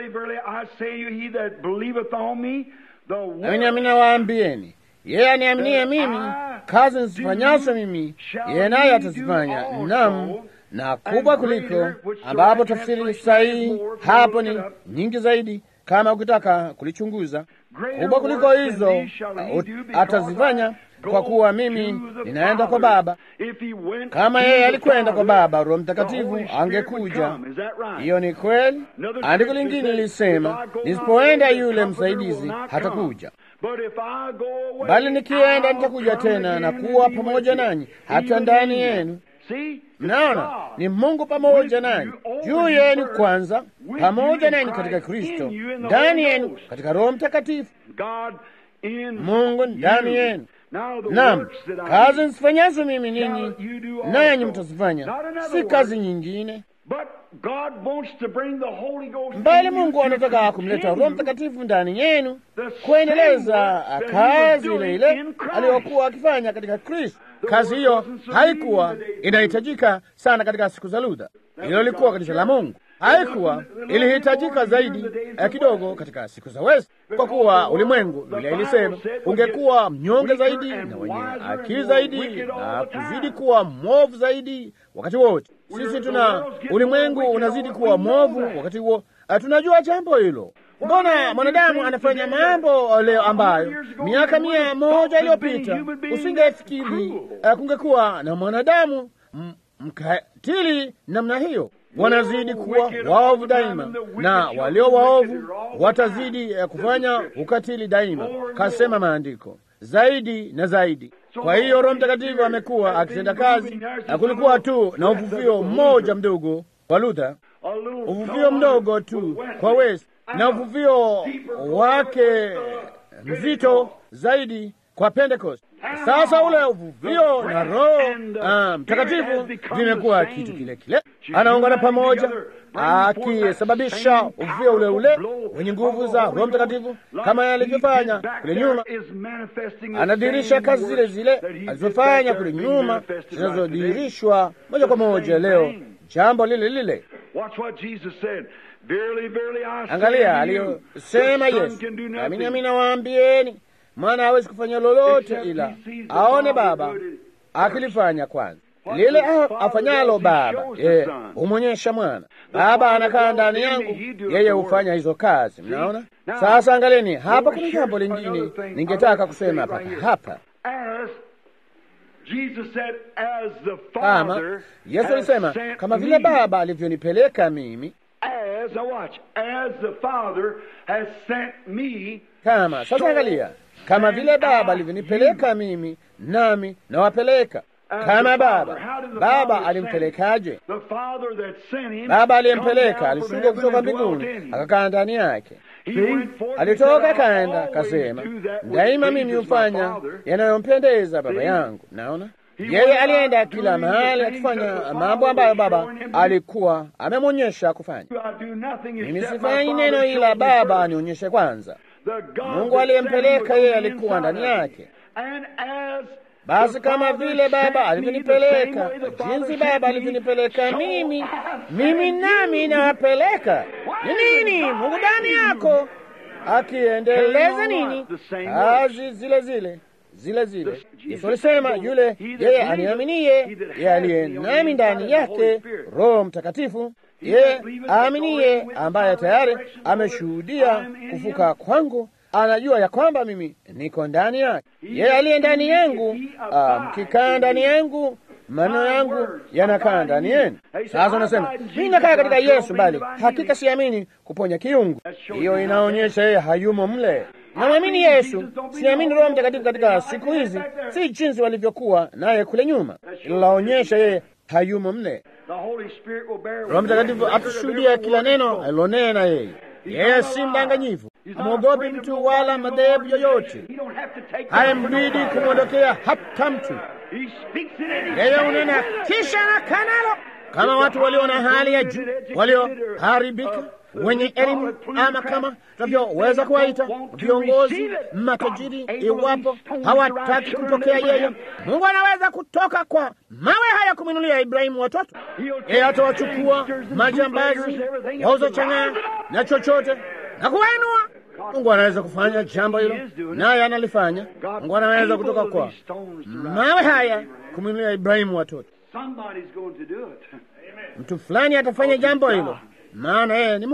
Amini amini nawaambieni, yeye aniaminie mimi, kazi nizifanyazo mimi, yeye naye atazifanya, nam na kubwa kuliko, ambapo tafsiri sahihi hapo ni nyingi zaidi kama ukitaka kulichunguza kubwa kuliko hizo atazifanya, kwa kuwa mimi ninaenda kwa Baba. Kama yeye alikwenda kwa Baba, Roho Mtakatifu angekuja. Hiyo ni kweli. Andiko lingine lilisema, nisipoenda yule msaidizi hatakuja, bali nikienda nitakuja tena na kuwa pamoja nanyi hata ndani yenu. Mnaona, ni Mungu pamoja nanyi, juu yenu kwanza, pamoja nanyi katika Kristo, ndani yenu katika Roho Mtakatifu, Mungu ndani yenu. Naam, kazi nsifanyazo mimi ninyi nanyi mtazifanya, si kazi nyingine, mbali Mungu anataka kumleta Roho Mtakatifu ndani yenu kuendeleza kazi ile ile aliyokuwa akifanya katika Kristo. Kazi hiyo haikuwa inahitajika sana katika siku za Luther. Hilo lilikuwa kanisa la Mungu, haikuwa ilihitajika zaidi ya kidogo katika siku za West, kwa kuwa ulimwengu, Biblia ilisema, ungekuwa mnyonge zaidi na wenye akili zaidi na kuzidi kuwa mwovu zaidi wakati wote. Sisi tuna ulimwengu unazidi kuwa mwovu wakati huo, tunajua jambo hilo. Mbona mwanadamu anafanya mambo leo ambayo miaka mia moja iliyopita usingefikiri uh, kungekuwa na mwanadamu mkatili namna hiyo. Wanazidi kuwa waovu daima, na walio waovu watazidi uh, kufanya ukatili daima, kasema maandiko, zaidi na zaidi. Kwa hiyo Roho Mtakatifu amekuwa akitenda kazi, na kulikuwa tu na uvuvio mmoja mdogo kwa Luther, uvuvio mdogo tu kwa West na uvuvio wake mzito zaidi kwa Pentecost. Sasa ule uvuvio na Roho Mtakatifu vimekuwa kitu kile kile, anaungana pamoja, akisababisha uvuvio ule ule wenye nguvu za Roho Mtakatifu kama alivyofanya kule nyuma. Anadhihirisha kazi zile zile alizofanya kule nyuma, zinazodhihirishwa moja kwa moja leo, jambo lile lile. Angalia aliyosema Yesu, amini amini nawaambieni, mwana hawezi kufanya lolote ila aone Baba akilifanya kwanza. Lile afanyalo Baba yeye humwonyesha mwana. Baba anakaa ndani yangu, yeye hufanya hizo kazi. Mnaona sasa? Angalieni hapa, kuna jambo lingine ningetaka kusema paka hapa. Kama Yesu alisema, kama vile Baba alivyonipeleka mimi
As, now watch, as the Father has sent me,
kama sasa, angalia, kama vile Baba alivyonipeleka mimi, nami nawapeleka. Kama Baba, Baba alimpelekaje? Baba aliyempeleka alishuka kutoka mbinguni akakaa ndani yake. Alitoka kaenda kasema, daima mimi hufanya yanayompendeza Baba yangu. Naona yeye alienda kila mahali akifanya mambo ambayo Baba alikuwa amemwonyesha kufanya. Mimi sifanyi neno ila Baba anionyeshe kwanza. Mungu aliyempeleka yeye alikuwa ndani yake. Basi kama vile Baba alivyonipeleka, jinsi Baba alivyonipeleka mimi, mimi nami nawapeleka. Ni nini? Mungu ndani yako akiendeleza nini? Kazi zile zile zile zile. Yesu alisema yule yeye aniaminiye, yeye aliye nami ndani yake, Roho Mtakatifu, yeye aaminiye, ambaye tayari ameshuhudia kufuka kwangu, anajua ya kwamba mimi niko ndani yake. Yeye aliye ndani yangu, mkikaa ndani yangu maneno yangu yanakaa ndani yenu. Sasa unasema mimi nakaa katika Yesu, bali hakika siamini kuponya kiungu. Hiyo inaonyesha yeye hayumo mle. Namwamini Yesu, siamini Roho Mtakatifu katika siku hizi, si jinsi walivyokuwa naye kule nyuma. Ilaonyesha yeye hayumo mle. Roho Mtakatifu atushuhudia kila neno alilonena yeye. Yeye si mdanganyifu, amwogopi mtu wala madhehebu yoyote, haimbidi kumwondokea hata mtu. Yeye unena kisha na kanalo, kama watu walio na hali ya juu, walioharibika wenye elimu ama kama tunavyoweza kuwaita viongozi matajiri, iwapo hawataki kumpokea yeye, Mungu anaweza kutoka kwa mawe haya kumwinulia Ibrahimu watoto. Yeye atawachukua majambazi, wauza chang'aa na chochote na kuwainua. Mungu anaweza kufanya jambo hilo, naye analifanya. Mungu anaweza kutoka kwa mawe haya kumwinulia Ibrahimu watoto. Mtu fulani atafanya jambo hilo maana yeye ni Mungu.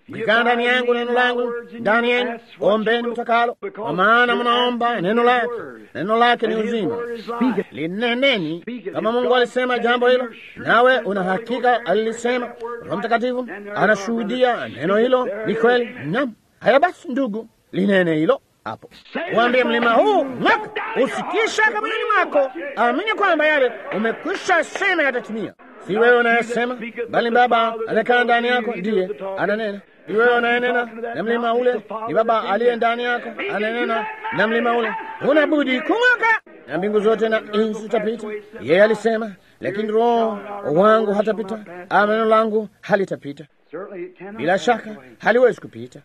mkikaa ndani yangu, neno langu ndani yenu, ombeni mtakalo, kwa maana mnaomba neno lake, neno lake ni uzima. Lineneni kama Mungu alisema jambo hilo, nawe una hakika alilisema. Roho Mtakatifu anashuhudia neno hilo ni kweli. Naam, haya basi, ndugu, linene hilo hapo Waambie mlima huu ng'oka, usikisha kaburini mwako, amini kwamba yale umekwisha sema yatatimia. Si wewe unayesema, bali Baba anakaa ndani yako ndiye ananena. Si wewe unayenena na mlima ule, ni Baba aliye ndani yako ananena na mlima ule. Huna budi kung'oka, na mbingu zote na nchi zitapita. Yeye alisema, lakini Roho wangu hatapita, ama neno langu halitapita. Bila shaka haliwezi kupita.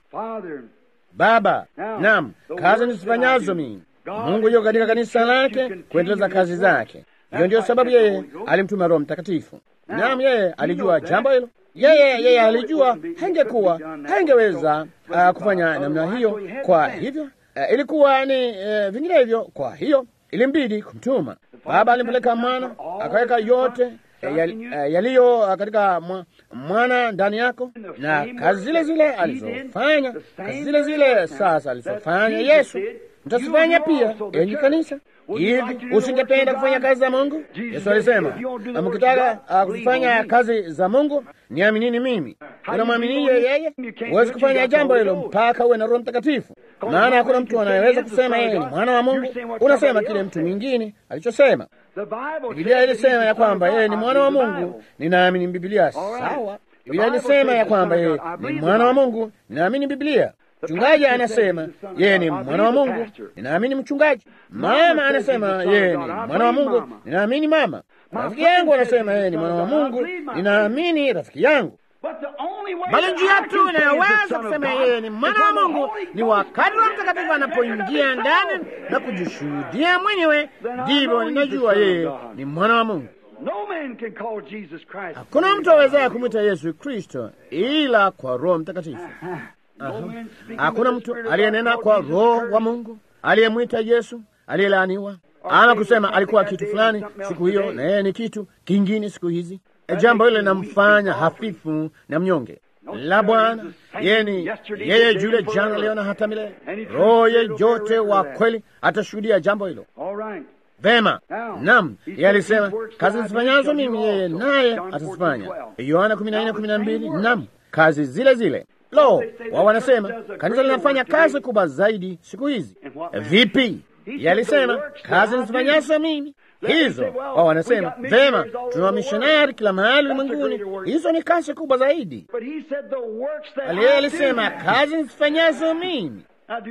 Baba, naam, kazi nizifanyazo mimi. Mungu yuko katika kanisa lake kuendeleza kazi zake. Hiyo ndiyo sababu yeye alimtuma Roho Mtakatifu. Naam, yeye alijua jambo hilo. Yeye yeye alijua hangekuwa hangeweza uh, kufanya namna hiyo. Kwa hivyo uh, ilikuwa ni uh, vinginevyo. Kwa hiyo ilimbidi kumtuma. Baba alimpeleka mwana akaweka yote yaliyo katika mwana ndani yako, na kazi zile zile alizofanya, kazi zile zile sasa alizofanya Yesu mtasifanya pia, enyi kanisa. Hivi usingependa kufanya kazi za Mungu? Yesu alisema, mkitaka kufanya kazi za Mungu niaminini mimi. Unamwaminie yeye? Huwezi kufanya jambo hilo mpaka uwe na Roho Mtakatifu, maana hakuna mtu anayeweza kusema yeye ni mwana wa Mungu. Unasema kile mtu mwingine alichosema. Biblia ilisema ya kwamba yeye ni mwana wa Mungu, ninaamini Biblia. Sawa, Biblia ilisema ya kwamba yeye ni mwana wa Mungu, ninaamini Biblia. Mchungaji anasema yeye ni mwana wa Mungu, ninaamini mchungaji. Mama anasema yeye ni mwana wa Mungu, ninaamini mama. Rafiki yangu anasema yeye ni mwana wa Mungu, ninaamini rafiki yangu. Bali njia tu inayoweza kusema yeye ni mwana wa Mungu ni wakati wa Mtakatifu anapoingia ndani na kujishuhudia mwenyewe, ndivyo ninajua yeye ni mwana wa Mungu. Hakuna mtu awezaye kumwita Yesu Kristo ila kwa Roho Mtakatifu. Hakuna mtu aliyenena kwa Roho wa Mungu aliyemwita Yesu aliyelaaniwa, ama kusema alikuwa kitu fulani siku hiyo na yeye ni kitu kingine siku hizi. Jambo hilo linamfanya hafifu na mnyonge. La Bwana yeye ni yeye yule jana, leo na hata milele. Roho yeyote wa kweli atashuhudia jambo hilo. Vema, nam yeye alisema kazi zifanyazo mimi yeye naye atazifanya. Yohana kumi na nne kumi na mbili. Nam kazi zile zile Lo, wao wanasema kanisa linafanya kazi kubwa zaidi siku hizi. Vipi? Yalisema kazi nizifanyazo mimi hizo. Wao wanasema vema, tuna wamishonari kila mahali ulimwenguni, hizo ni kazi kubwa zaidi. Aliye alisema kazi nizifanyazo mimi,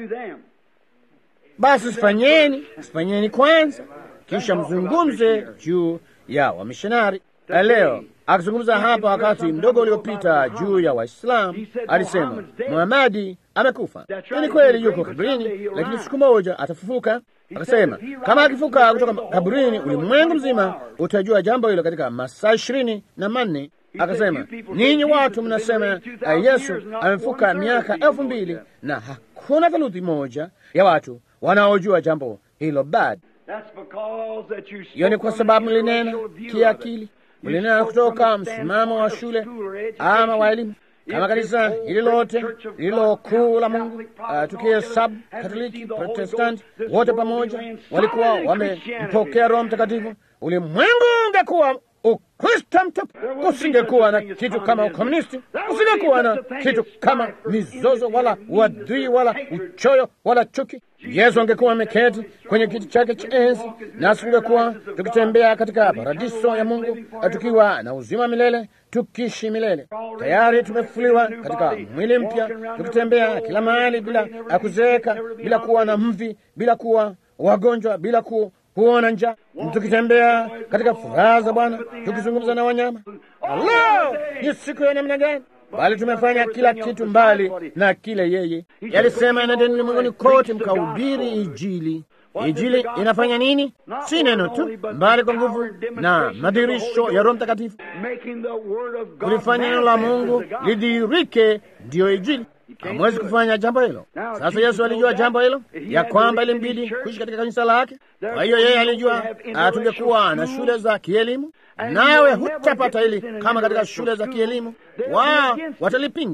basi sifanyeni, sifanyeni kwanza, kisha mzungumze juu ya wamishonari. Leo akizungumza hapa wakati mdogo uliopita juu ya Waislamu alisema Muhamadi amekufa. Ni kweli, yuko kaburini, lakini siku moja atafufuka. Akasema kama akifuka kutoka kaburini, ulimwengu mzima utajua jambo hilo katika masaa ishirini na manne. Akasema ninyi watu mnasema uh, Yesu amefuka miaka elfu mbili na hakuna theluthi moja ya watu wanaojua jambo hilo bado. Hiyo ni kwa sababu mlinena kiakili mlinena kutoka msimamo wa shule ama wa elimu. Kama kanisa hili lote lililo kuu la Mungu, uh, tukihesabu Katoliki, Protestanti, wote pamoja walikuwa wamempokea Roho Mtakatifu, ulimwengu ungekuwa Ukristo mtupu. Kusingekuwa na kitu kama ukomunisti, kusingekuwa na kitu kama mizozo wala uadui wala uchoyo wala chuki. Yesu angekuwa ameketi kwenye kiti chake cha enzi, nasi tungekuwa tukitembea katika paradiso ya Mungu, tukiwa na uzima milele, tukiishi milele. Tayari tumefufuliwa katika mwili mpya, tukitembea kila mahali bila kuzeeka, bila kuwa na mvi, bila kuwa wagonjwa, bila ku kuona njaa, tukitembea katika furaha za Bwana, tukizungumza na wanyama. Alo, ni siku ya namna gani! Bali tumefanya kila kitu mbali na kile yeye yalisema, enendeni ulimwenguni kote mkahubiri Injili. Injili inafanya nini? Si neno tu, mbali kwa nguvu na madhihirisho ya Roho Mtakatifu, kulifanya neno la Mungu lidhihirike, ndiyo Injili. Hamwezi kufanya jambo hilo. Sasa Yesu alijua jambo hilo, ya kwamba ilimbidi kuishi katika kanisa lake. Kwa hiyo yeye alijua tungekuwa na shule za kielimu, nawe hutapata hili kama katika shule za kielimu. Wao watalipinga,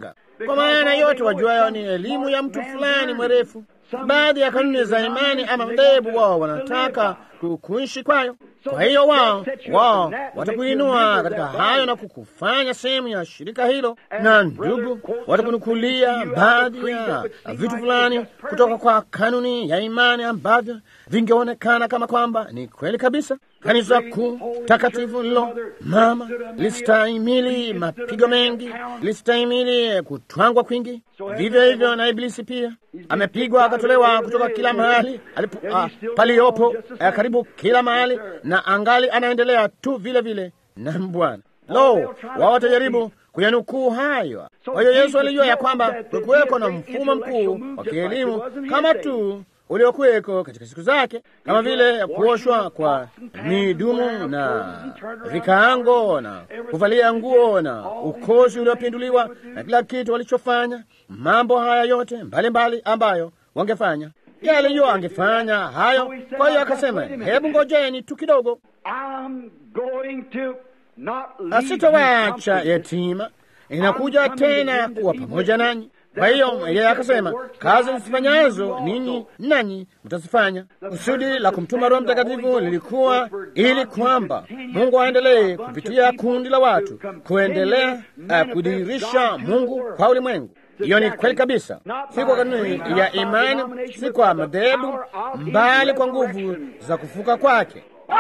kwa maana yote wajuayo ni elimu ya mtu fulani mwerefu. Baadhi ya kanuni za imani ama madhehebu wao wanataka kuishi kwayo. Kwa hiyo wao wao watakuinua katika hayo na kukufanya sehemu ya shirika hilo, na ndugu, watakunukulia baadhi ya vitu fulani kutoka kwa kanuni ya imani ambavyo vingeonekana kama kwamba ni kweli kabisa. Kanisa kuu takatifu lilo mama listahimili mapigo mengi, listahimili kutwangwa kwingi. Vivyo hivyo na Ibilisi pia amepigwa akatolewa kutoka kila mahali alipo, ah, paliyopo ah, karibu kila mahali, na angali anaendelea tu vile vile na Bwana. Lo, wao watajaribu kuyanukuu hayo. Kwa hiyo Yesu alijua ya kwamba kulikuweko na mfumo mkuu wa kielimu kama tu uliokuweko katika siku zake, kama vile kuoshwa kwa midumu na vikaango na kuvalia nguo na ukozi uliopinduliwa na kila kitu walichofanya, mambo haya yote mbalimbali mbali ambayo wangefanya yeye alijua angefanya hayo. Kwa hiyo akasema, hebu ngojeni tu kidogo, asitowaacha yatima, inakuja tena kuwa pamoja nanyi. Kwa hiyo yeye akasema, kazi msifanyazo ninyi nanyi mtazifanya. Kusudi la kumtuma Roho Mtakatifu lilikuwa ili kwamba Mungu aendelee kupitia kundi la watu kuendelea uh, kudhihirisha Mungu kwa ulimwengu. Hiyo ni kweli kabisa, si kwa kanuni ya imani, si kwa madhehebu, mbali kwa nguvu za kufuka kwake,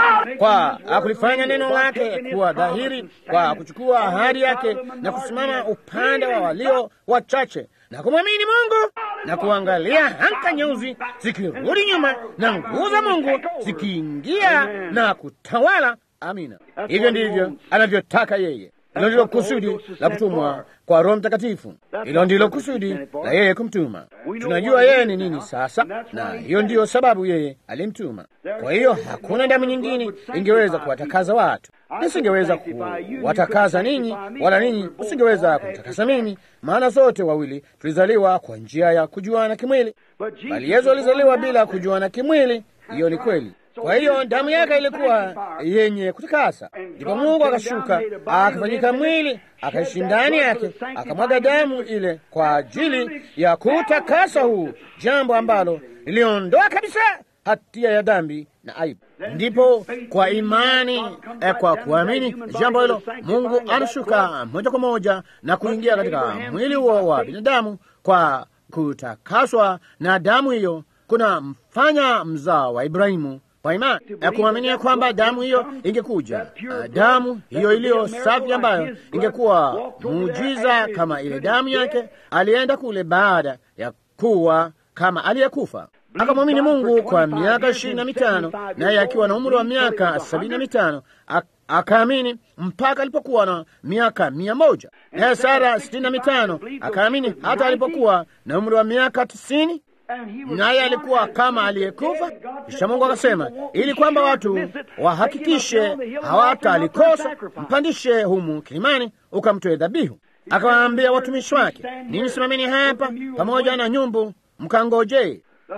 kwa kulifanya neno lake kuwa dhahiri, kwa kuchukua ahadi yake na kusimama upande wa walio wachache na kumwamini Mungu na kuangalia hanka nyeusi zikirudi nyuma na nguvu za Mungu zikiingia na kutawala. Amina, hivyo ndivyo anavyotaka yeye. Hilo ndilo kusudi la kutumwa kwa Roho Mtakatifu. Hilo ndilo kusudi la yeye kumtuma. Tunajua yeye ni nini sasa, na hiyo ndiyo sababu yeye alimtuma. Kwa hiyo hakuna damu nyingine ingeweza kuwatakaza watu. Nisingeweza kuwatakaza ninyi, wala ninyi msingeweza kutakasa mimi, maana sote wawili tulizaliwa kwa njia ya kujuana kimwili, bali Yesu alizaliwa bila kujuana kimwili. Hiyo ni kweli. Kwa hiyo damu yake ilikuwa yenye kutakasa. Ndipo Mungu akashuka akafanyika mwili akaishi ndani yake, akamwaga damu ile kwa ajili ya kutakasa huu, jambo ambalo liliondoa kabisa hatia ya dhambi na aibu. Ndipo kwa imani eh, kwa kuamini jambo hilo, Mungu anashuka moja kwa moja na kuingia katika mwili huo wa binadamu kwa kutakaswa na damu hiyo, kuna mfanya mzao wa Ibrahimu kwa imani ya kuaminia kwamba damu hiyo ingekuja, damu hiyo iliyo safi ambayo ingekuwa muujiza kama ile damu yake. Alienda kule baada ya kuwa kama aliyekufa, akamwamini Mungu kwa miaka ishirini na mitano, naye akiwa na umri wa miaka sabini na mitano akaamini mpaka alipokuwa na miaka mia moja. Naye Sara sitini na mitano akaamini hata alipokuwa na umri wa miaka tisini naye alikuwa kama aliyekufa. Kisha Mungu akasema, ili kwamba watu wahakikishe hawatalikosa, mpandishe humu kilimani ukamtoe dhabihu. Akawaambia watumishi wake, ninyi simameni hapa pamoja na nyumbu mkangojee,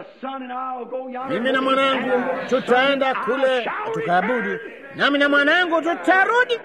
mimi na mwanangu tutaenda kule tukaabudu, nami na mwanangu tutarudi.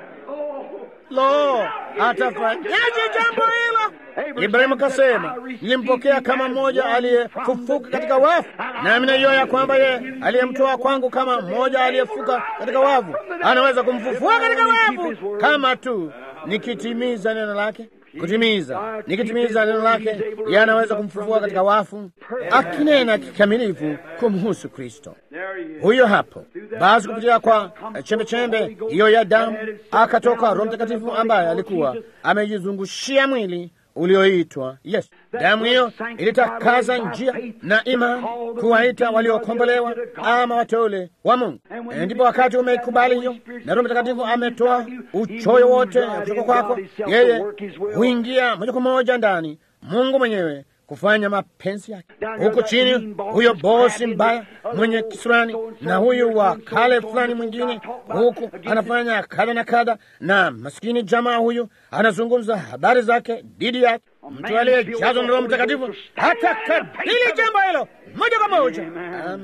Lo, atafanyaje jambo hilo? Ibrahimu kasema, nilimpokea kama mmoja aliyefufuka katika wafu, nami najua ya kwamba yeye aliyemtoa kwangu kama mmoja aliyefuka katika wafu anaweza kumfufua katika wafu, kama tu nikitimiza neno lake. Kutimiza, nikitimiza neno lake, yeye anaweza kumfufua katika wafu, akinena kikamilifu kumhusu Kristo. Huyo hapo basi, kupitia kwa chembechembe hiyo ya damu akatoka Roho Mtakatifu ambaye alikuwa amejizungushia mwili ulioitwa Yesu. Damu hiyo ilitakaza njia na imani kuwaita waliokombolewa ama wateule wa Mungu. Ndipo wakati umeikubali hiyo na Roho Mtakatifu ametoa uchoyo wote kutoka kwako, yeye huingia moja kwa moja ndani, Mungu mwenyewe kufanya mapenzi yake. Huku chini, huyo bosi mbaya mwenye kisurani na huyu wa kale fulani mwingine, huku anafanya kadha na kadha, na maskini jamaa huyu anazungumza habari zake dhidi yake. Mtu aliyejazwa na Roho Mtakatifu hata kabili jambo hilo moja kwa moja. Amin.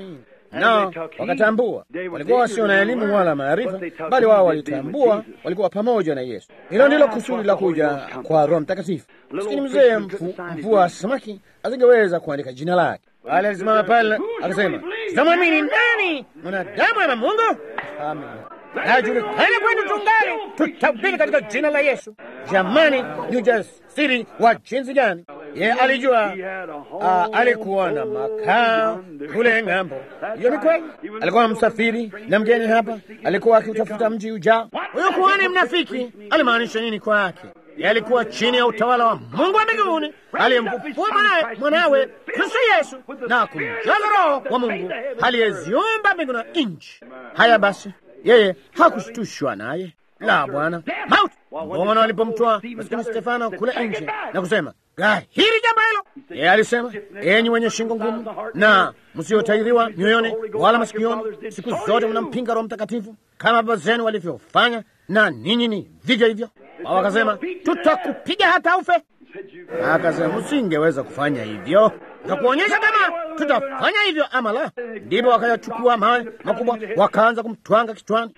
nao wakatambua. Walikuwa wasio na elimu wala maarifa, bali wao walitambua, walikuwa pamoja na Yesu. Hilo ndilo kusudi la kuja kwa Roho Mtakatifu. Lakini mzee mvua samaki asingeweza kuandika jina lake, bali alisimama pale akasema, sitamwamini nani, mwanadamu ama Mungu? Amen. Najulikana kwetu tungali tutahubiri katika jina la Yesu. Jamani, ni ujasiri wa jinsi gani! Ye alijua uh, alikuwa na makao kule ng'ambo. Hiyo ni kweli. Alikuwa msafiri na mgeni hapa, alikuwa akiutafuta mji ujao. Huyo kuhani mnafiki alimaanisha nini kwake? Ye alikuwa chini ya utawala wa Mungu wa mbinguni aliyemfufua mwanawe mwanawe Kristo Yesu na kumjaza Roho wa Mungu aliyeziumba mbingu na nchi. Haya basi, yeye hakushtushwa naye la Bwana mauti. Mbona walipomtoa maskini Stefano kule nje na kusema gahiri jambo hilo, yeye alisema, enyi wenye shingo ngumu na msiotairiwa mioyoni wala masikioni, siku zote mnampinga Roho Mtakatifu kama baba zenu walivyofanya, na ninyi ni vivyo hivyo. Wao wakasema, tutakupiga hata ufe. Akasema, msingeweza kufanya hivyo na kuonyesha kama tutafanya hivyo ama la. Ndipo wakayachukua mawe makubwa wakaanza kumtwanga kichwani.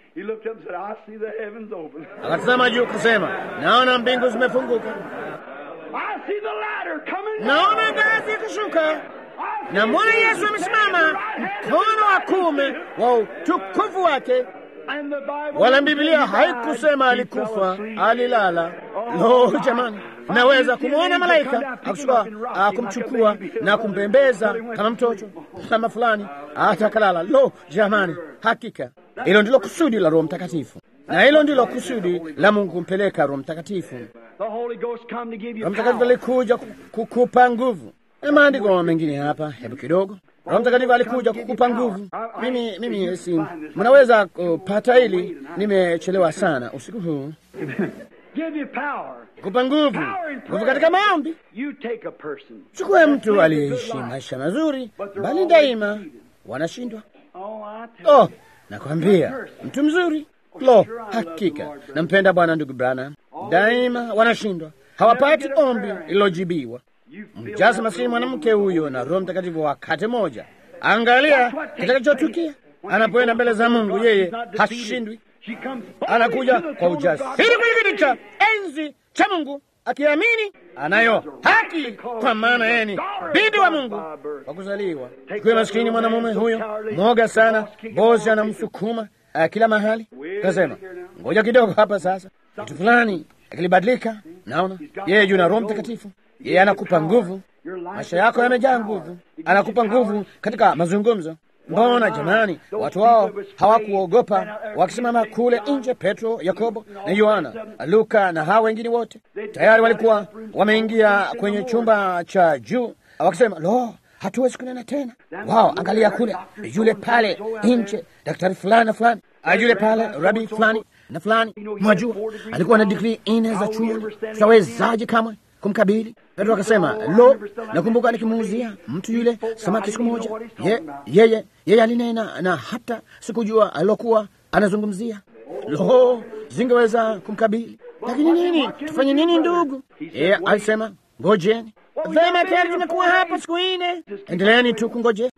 Akatazama juu kasema, naona mbingu zimefunguka, naona ngazi ikishuka, na mwana Yesu amesimama mkono wa kuume wa utukufu wake. Wala Biblia haikusema alikufa, alilala. Lo, jamani! Naweza kumwona malaika akushuka kumchukua na kumbembeza kama mtoto kama fulani, hata akalala. Lo, jamani! Hakika hilo ndilo kusudi la Roho Mtakatifu, na hilo ndilo kusudi la Mungu kumpeleka Roho Mtakatifu. Roho Mtakatifu alikuja kukupa nguvu. Na maandiko mengine hapa, hebu kidogo. Roho Mtakatifu alikuja kukupa nguvu. Mimi mimi si mnaweza kupata hili, nimechelewa sana usiku huu kupa nguvu, nguvu katika maombi. Chukua mtu aliyeishi maisha mazuri, bali daima wanashindwa. Oh, nakwambia mtu mzuri, lo, hakika nampenda Bwana. Ndugu Branham, daima wanashindwa, hawapati ombi lililojibiwa. Mjaze Masihi mwanamke huyo na Roho Mtakatifu wakati moja. Angalia kitakachotukia anapoenda mbele za Mungu. Yeye hashindwi, anakuja kwa ujasiri kwenye kiti cha enzi cha Mungu akiamini anayo haki, kwa maana yeye ni bibi wa Mungu kwa kuzaliwa. Kuwa maskini mwanamume huyo mwoga sana, bosi anamsukuma uh, kila mahali. Kasema ngoja kidogo hapa sasa, kitu fulani akilibadilika. Naona yeye juu na Roho Mtakatifu, yeye anakupa nguvu. Maisha yako yamejaa nguvu, anakupa nguvu katika mazungumzo. Mbona jamani, watu wao hawakuogopa wakisimama kule nje? Petro, Yakobo na Yohana, Luka na hawa wengine wote tayari walikuwa wameingia kwenye chumba cha juu, wakisema lo, hatuwezi kunena tena. Wao angalia kule, yule pale nje, daktari fulani na fulani, yule pale rabi fulani na fulani. Mwajua alikuwa na digrii nne za chuoni, tutawezaje kamwe kumkabili? Petro akasema lo, nakumbuka nikimuuzia mtu yule samaki siku moja, ye, yeye yeye alinena na hata sikujua alilokuwa anazungumzia. Lo, zingeweza kumkabili. Lakini nini, tufanye nini ndugu? Yeye alisema ngojeni. Vema, tayari tumekuwa hapa siku nne, endeleeni tu kungoje.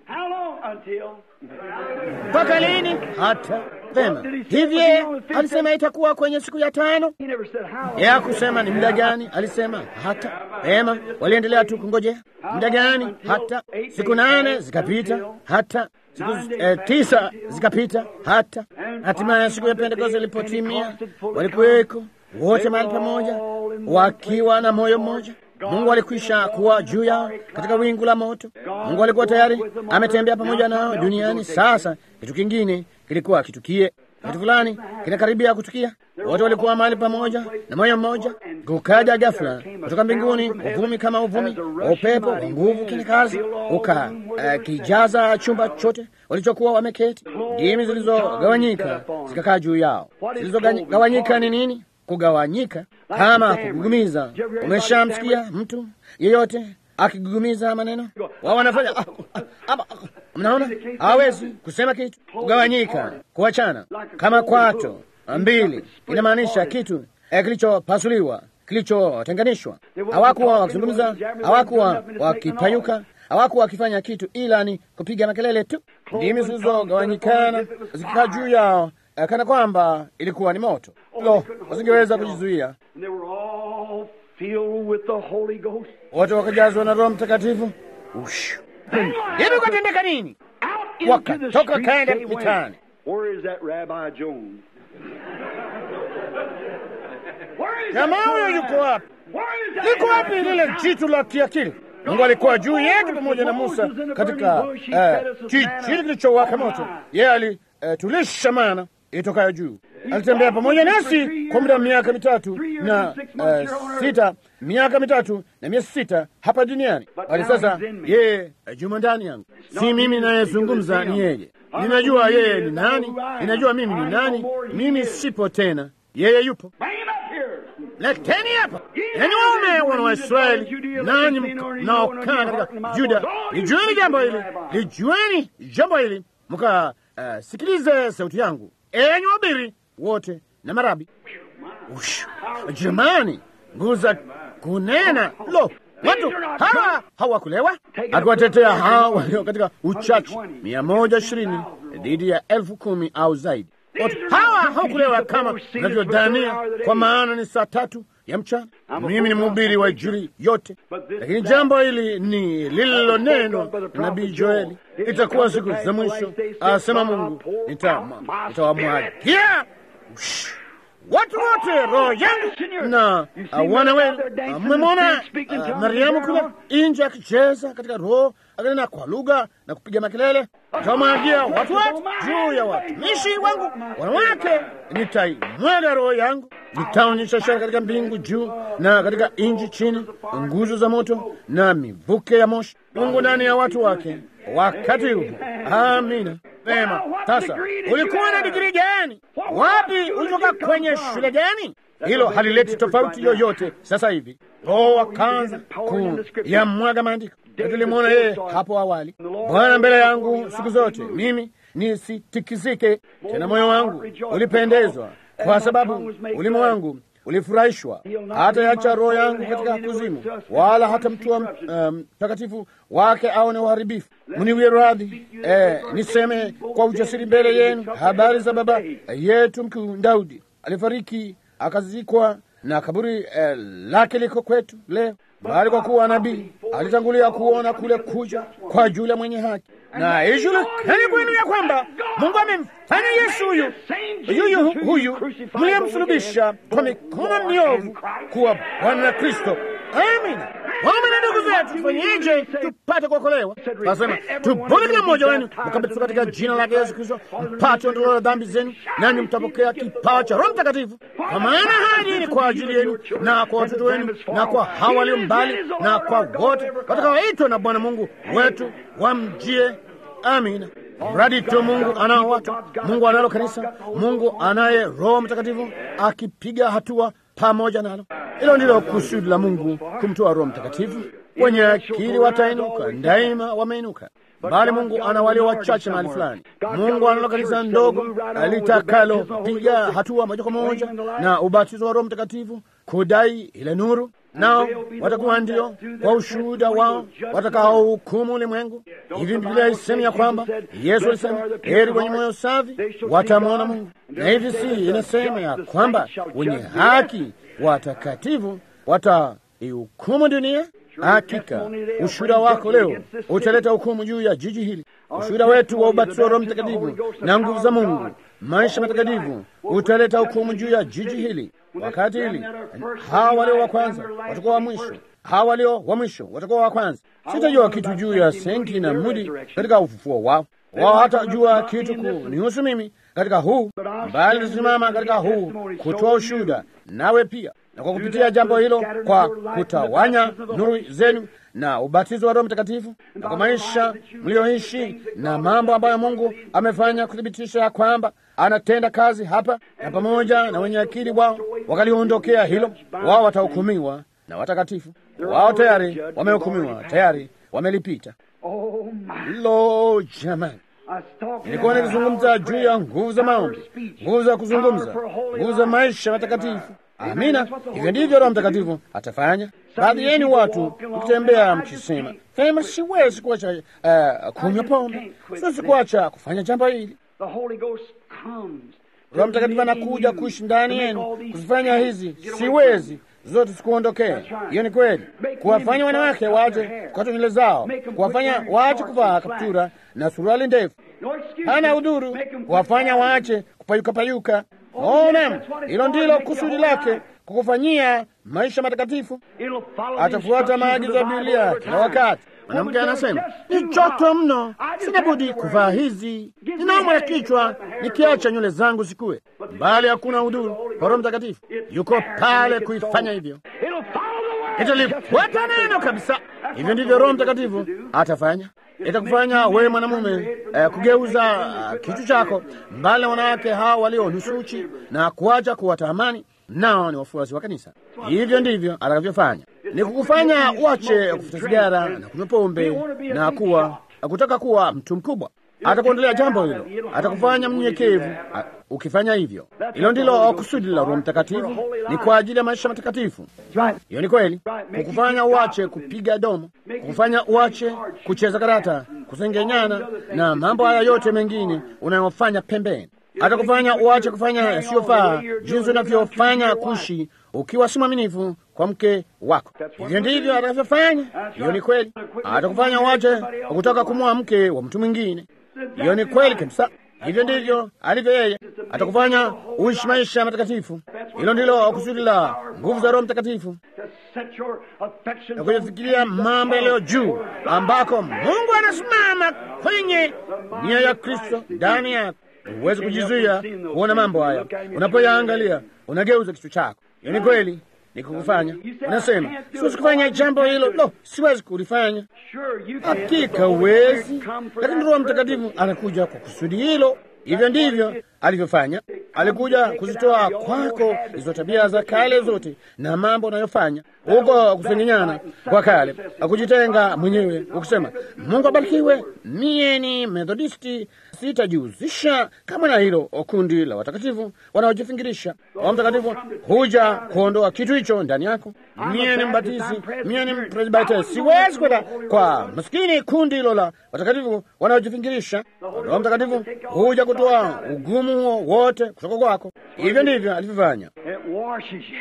Mpaka lini? Hata vema. Hivye alisema itakuwa kwenye siku ya tano. Yeye hakusema ni muda gani, alisema hata. Vema, waliendelea tu kungojea. Muda gani? Hata. Siku nane zikapita, hata siku eh, tisa zikapita, hata hatimaye siku ya Pentekoste ilipotimia, walikuweko wote mahali pamoja, wakiwa na moyo mmoja. Mungu alikwisha kuwa juu yao katika wingu la moto. Mungu alikuwa tayari ametembea pamoja nao duniani. Sasa kitu kingine kilikuwa kitukie, kitu fulani kinakaribia kutukia. Wote walikuwa mahali pamoja na moyo mmoja. Kukaja ghafla kutoka mbinguni uvumi kama uvumi wa upepo wa nguvu kila kazi, uka uh, kijaza chumba chote walichokuwa wameketi. Ndimi zilizogawanyika zikakaa juu yao. Zilizogawanyika ni nini? Kugawanyika kama kugugumiza. Umeshamsikia mtu yeyote akigugumiza maneno? Wao wanafanya ah, ah, ah, mnaona, hawezi kusema kitu. Kugawanyika, kuachana, kama kwato mbili, inamaanisha kitu eh, kilichopasuliwa, kilichotenganishwa. Hawakuwa wakizungumza, hawakuwa wakipayuka hawakuwa wakifanya kitu ila ni kupiga makelele tu, ndimi zilizogawanyikana zikikaa juu yao eh, kana kwamba ilikuwa ni moto. Lo, wasingeweza kujizuia,
And they were all filled with the Holy Ghost.
wote wakajazwa na Roho Mtakatifu. Ush. Hivi kwatendeka nini?
Out into the
Wakatoka
streets
kaenda
they went.
mitaani.
Where is that Rabbi Jones? Where is
Jamaa
that
huyo
Rabbi?
yuko wapi?
Where is that
Liko wapi
Rabbi?
lile jitu la kiakili? Mungu alikuwa juu yake pamoja na Musa katika eh, kijiti kilichowaka moto. Yeye alitulisha mana itokayo juu. Alitembea pamoja nasi kwa muda wa miaka mitatu na eh, sita, miaka mitatu na miezi sita hapa duniani. Bali sasa yeye eh, juma ndani yangu, si mimi nayezungumza, ni yeye. Ninajua yeye ni nani, ninajua mimi ni nani. Mimi sipo tena, yeye yupo.
Bring him up here.
Leteni hapa enyi waume wana wa Israeli, nanyi mnaokaa katika Juda, lijueni jambo hili, lijueni jambo hili, mkasikilize sauti yangu, enyi wahubiri wote na marabi. Ush, jamani, nguvu za kunena! Lo, watu hawa hawakulewa, akiwatetea hawa walio katika uchache mia moja ishirini dhidi ya elfu kumi au zaidi. Watu hawa hawakulewa kama unavyodhania, kwa maana ni saa tatu ya mchana. Mimi ni mhubiri wa Injili yote, lakini jambo hili ni lililonenwa na nabii Joeli, itakuwa siku za mwisho, asema Mungu, nitama- nitawamwagia ush, watu wote roho yangu na uh, wana wenu. Uh, Mmemwona uh, Mariamu kule nje akicheza katika roho akanena kwa lugha na kupiga makelele. Nitawamwagia watu wote juu ya watumishi wangu wanawake, nitaimwaga roho yangu, nitaonyesha ishara katika mbingu juu na katika nchi chini, nguzo za moto na mivuke ya moshi, Mungu ndani ya watu wake wakati huu. Amina. Vema, sasa ulikuwa na digrii gani? Wapi ulitoka? Kwenye shule gani? Hilo halileti tofauti yoyote. Sasa hivi Roho akaanza kuyamwaga maandiko. Na Tulimwona yeye hapo awali, Bwana mbele yangu siku zote, mimi nisitikisike tena. Moyo wangu ulipendezwa, kwa sababu ulimi wangu ulifurahishwa. Hata yacha roho yangu katika kuzimu, wala hata mtu wa mtakatifu wake aone uharibifu. Mniwie radhi eh, niseme kwa ujasiri mbele yenu habari za baba yetu mkuu Daudi. Alifariki akazikwa na kaburi eh, lake liko kwetu leo, bali kwa kuwa nabii alitangulia kuona kule kuja kwa yule mwenye haki, na ijulikane kwenu ya kwamba Mungu amemfanya Yesu huyu yuyu huyu mliyemsulubisha kwa mikono miovu kuwa Bwana na Kristo. Amina. Waume na ndugu zetu, tufanyeje tupate kuokolewa? Nasema tubuni kila mmoja wenu mkabatizwa katika jina lake Yesu Kristo mpate ondoleo la dhambi zenu, nanyi mtapokea kipawa cha Roho Mtakatifu, kwa maana hadi ni kwa ajili yenu na kwa watoto wenu na kwa hawa walio mbali na kwa wote watakaoitwa na Bwana Mungu wetu wamjie. Amina. Mradi tu Mungu anao watu, Mungu analo kanisa, Mungu anaye Roho Mtakatifu akipiga hatua pamoja nalo. Hilo ndilo kusudi la Mungu kumtoa Roho Mtakatifu. Wenye akili watainuka, daima wameinuka, bali Mungu ana walio wachache mahali fulani. Mungu analo kanisa ndogo litakalopiga hatua moja kwa moja na ubatizo wa Roho Mtakatifu, kudai ile nuru nao watakuwa ndio kwa ushuhuda wao watakaohukumu ulimwengu. Hivi Biblia isemi ya kwamba Yesu alisema heri wenye moyo safi watamwona Mungu, na hivi si inasema ya kwamba wenye haki watakatifu wataihukumu dunia. Hakika ushuhuda wako leo utaleta hukumu juu ya jiji hili. Ushuhuda wetu wa ubatizo wa Roho Mtakatifu na nguvu za Mungu, maisha matakatifu, utaleta hukumu juu ya jiji hili. Wakati hili hawa walio wa kwanza watakuwa wa mwisho, hawa walio wa mwisho watakuwa wa kwanza. Sitajua kitu juu ya Senki na Mudi katika ufufuo wao, wao hatajua kitu kunihusu mimi katika huu, bali nisimama katika huu kutoa ushuhuda, nawe pia na kwa kupitia jambo hilo, kwa kutawanya nuru zenu na ubatizo wa Roho Mtakatifu na kwa maisha mlioishi na mambo ambayo Mungu amefanya kuthibitisha ya kwamba anatenda kazi hapa, na pamoja na wenye akili wao wakaliondokea hilo, wao watahukumiwa na watakatifu. Wao tayari wamehukumiwa, tayari wamelipita. Lo, jamani! Nilikuwa nikizungumza juu ya nguvu za maombi, nguvu za kuzungumza, nguvu za maisha matakatifu. Amina, hivyo ndivyo Roho Mtakatifu atafanya. Baadhi yenu watu mkitembea mkisema, Sema siwezi kuacha uh, kunywa pombe, siwezi kuacha kufanya jambo hili.
The Holy Ghost comes.
Roho Mtakatifu anakuja kuishi ndani yenu kuzifanya hizi, siwezi zote sikuondokea. Hiyo ni kweli. Kuwafanya wanawake waje kukata nywele zao, kuwafanya waache kuvaa kaptura na suruali ndefu,
No excuse.
hana udhuru. Kuwafanya waache kupayuka payuka. Oh, naam, hilo ndilo kusudi lake, kukufanyia maisha matakatifu.
It'll follow the
Atafuata
instructions
maagizo ya
of the Bible
Biblia
all the
kila
time.
wakati. Mwanamke anasema ni joto mno, sina budi kuvaa hizi, ninaumwa na kichwa nikiacha nywele zangu zikue. Bali hakuna udhuru kwa Roho Mtakatifu, yuko pale kuifanya hivyo,
It'll follow the word.
italifuata neno kabisa. Hivyo ndivyo Roho Mtakatifu atafanya, itakufanya wewe mwanamume eh, kugeuza uh, kichwa chako mbali na wanawake hao walio nusu uchi na kuacha kuwatamani, nao ni wafuasi wa kanisa. Hivyo ndivyo atakavyofanya, ni kukufanya uache kufuta sigara na kunywa pombe na kuwa kutaka kuwa mtu mkubwa. Atakuondolea jambo hilo, atakufanya mnyenyekevu a- ukifanya hivyo. Hilo ndilo kusudi la Roho Mtakatifu, ni kwa ajili ya maisha matakatifu.
That's right.
Hiyo ni kweli, kukufanya uache kupiga domo, kukufanya uache kucheza karata, kusengenyana na mambo haya yote mengine unayofanya pembeni. Atakufanya uache kufanya yasiyofaa, jinsi unavyofanya kushi ukiwa si mwaminifu kwa mke wako. Hivyo ndivyo atakavyofanya. Hiyo ni kweli, atakufanya uache kutaka kumwoa mke wa mtu mwingine. Hiyo ni kweli kabisa. Hivyo ndivyo alivyo yeye, atakufanya uishi maisha matakatifu. Hilo ndilo kusudi la nguvu za Roho Mtakatifu,
To set your affections
na
on
kuyafikiria mambo yaliyo juu, ambako Mungu anasimama kwenye nia ya Kristo ndani yako. Huwezi kujizuia kuona mambo haya. Unapoyaangalia unageuza kichwa chako. Hiyo ni kweli, ni kukufanya unasema, siwezi kufanya jambo hilo, lo, siwezi kulifanya.
Sure, you can.
Hakika huwezi, lakini Roho Mtakatifu anakuja kwa kusudi hilo. Hivyo ndivyo alivyofanya. Alikuja kuzitoa kwako hizo tabia za kale zote na mambo unayofanya huko, kusengenyana kwa kale, akujitenga mwenyewe, ukisema Mungu abarikiwe, mie ni Methodisti, sitajihusisha kama na hilo kundi la watakatifu wanaojifingirisha. Roho Mtakatifu huja kuondoa kitu hicho ndani yako. Mie ni mbatizi, mie ni presbiteri, siwezi kwenda kwa maskini kundi hilo la watakatifu wanaojifingirisha. Roho Mtakatifu huja kutoa ugumu huo wote kutoka kwako. Hivyo ndivyo alivyofanya,
It washes you.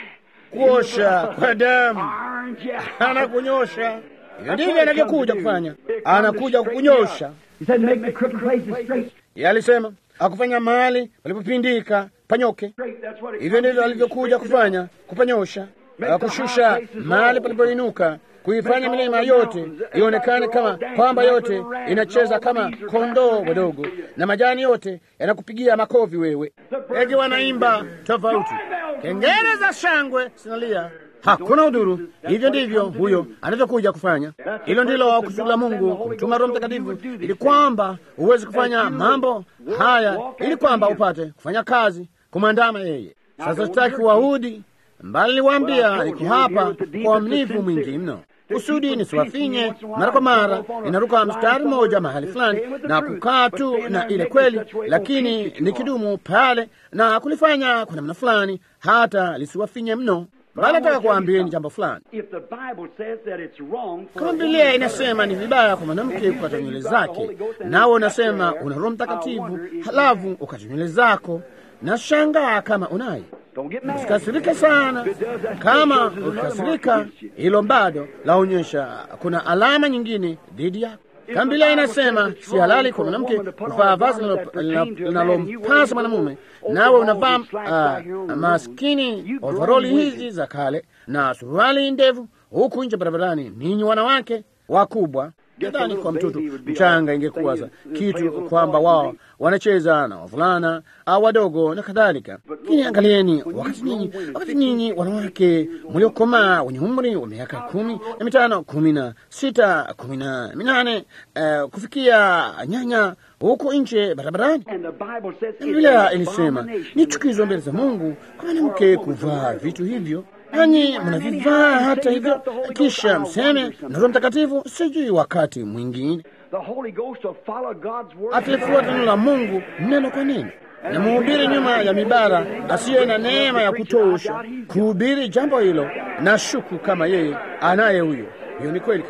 kuosha kwa damu,
Irons you.
anakunyosha. Hivyo ndivyo anavyokuja kufanya, anakuja kukunyosha.
He said, make the crooked places straight.
Yeye alisema akufanya mahali palipopindika panyoke.
Straight. That's what it
Hivyo ndivyo
comes to.
alivyokuja kufanya, kupanyosha, kushusha mahali palipoinuka, kuifanya milima yote ionekane kama kwamba yote inacheza kama kondoo wadogo, na majani yote yanakupigia makofi wewe. Ndege wanaimba tofauti, kengele za shangwe zinalia, hakuna udhuru. Hivyo ndivyo huyo anavyokuja kufanya. Hilo ndilo kusudi la Mungu kumtuma Roho Mtakatifu, ili kwamba uweze kufanya mambo haya, ili kwamba upate kufanya kazi kumwandama yeye. Sasa sitaki Wayahudi mbali niwaambia, niko hapa kwa uaminifu mwingi mno, kusudi nisiwafinye mara kwa mara. Ninaruka mstari mmoja mahali fulani na kukaa tu na ile kweli, lakini nikidumu pale na kulifanya kwa namna fulani, hata lisiwafinye mno. Bali nataka kuambieni jambo fulani.
If the Bible says that it's wrong for
Kama
a
Biblia
woman
inasema ni vibaya kwa mwanamke kukata nywele zake, nawe unasema una Roho Mtakatifu, halafu ukata nywele zako, na shangaa kama unaye.
Don't get mad.
Usikasirike sana. Kama ukikasirika, hilo bado laonyesha kuna alama nyingine dhidi yako. Kama Biblia inasema si halali kwa mwanamke kuvaa vazi linalo- linalompasa mwanamume, nawe unavaa uh, maskini ovaroli hizi za kale na suruali ndevu huku nje barabarani, ninyi wanawake wakubwa Nadhani kwa mtoto mchanga ingekuwa za kitu kwamba wao wanacheza na wavulana au wadogo na kadhalika. Lakini angalieni, wakati nyinyi wakati nyinyi wanawake mliokomaa wenye umri wa miaka kumi na mitano kumi na sita kumi na minane eh, kufikia nyanya huko nje barabarani,
And the Bible says it's
Biblia
an
ilisema
abomination
ni chukizo mbele za Mungu kwa mwanamke kuvaa vitu hivyo nanyi mnavivaa hata hivyo, kisha mseme na Roho Mtakatifu, sijui wakati mwingine
The Holy Ghost will follow God's word.
atalifuata neno la Mungu neno kwa neno, na mhubiri nyuma ya mibara asiye na neema ya kutosha kuhubiri jambo hilo, na shuku kama yeye anaye huyo. Hiyo ni kweli kabisa.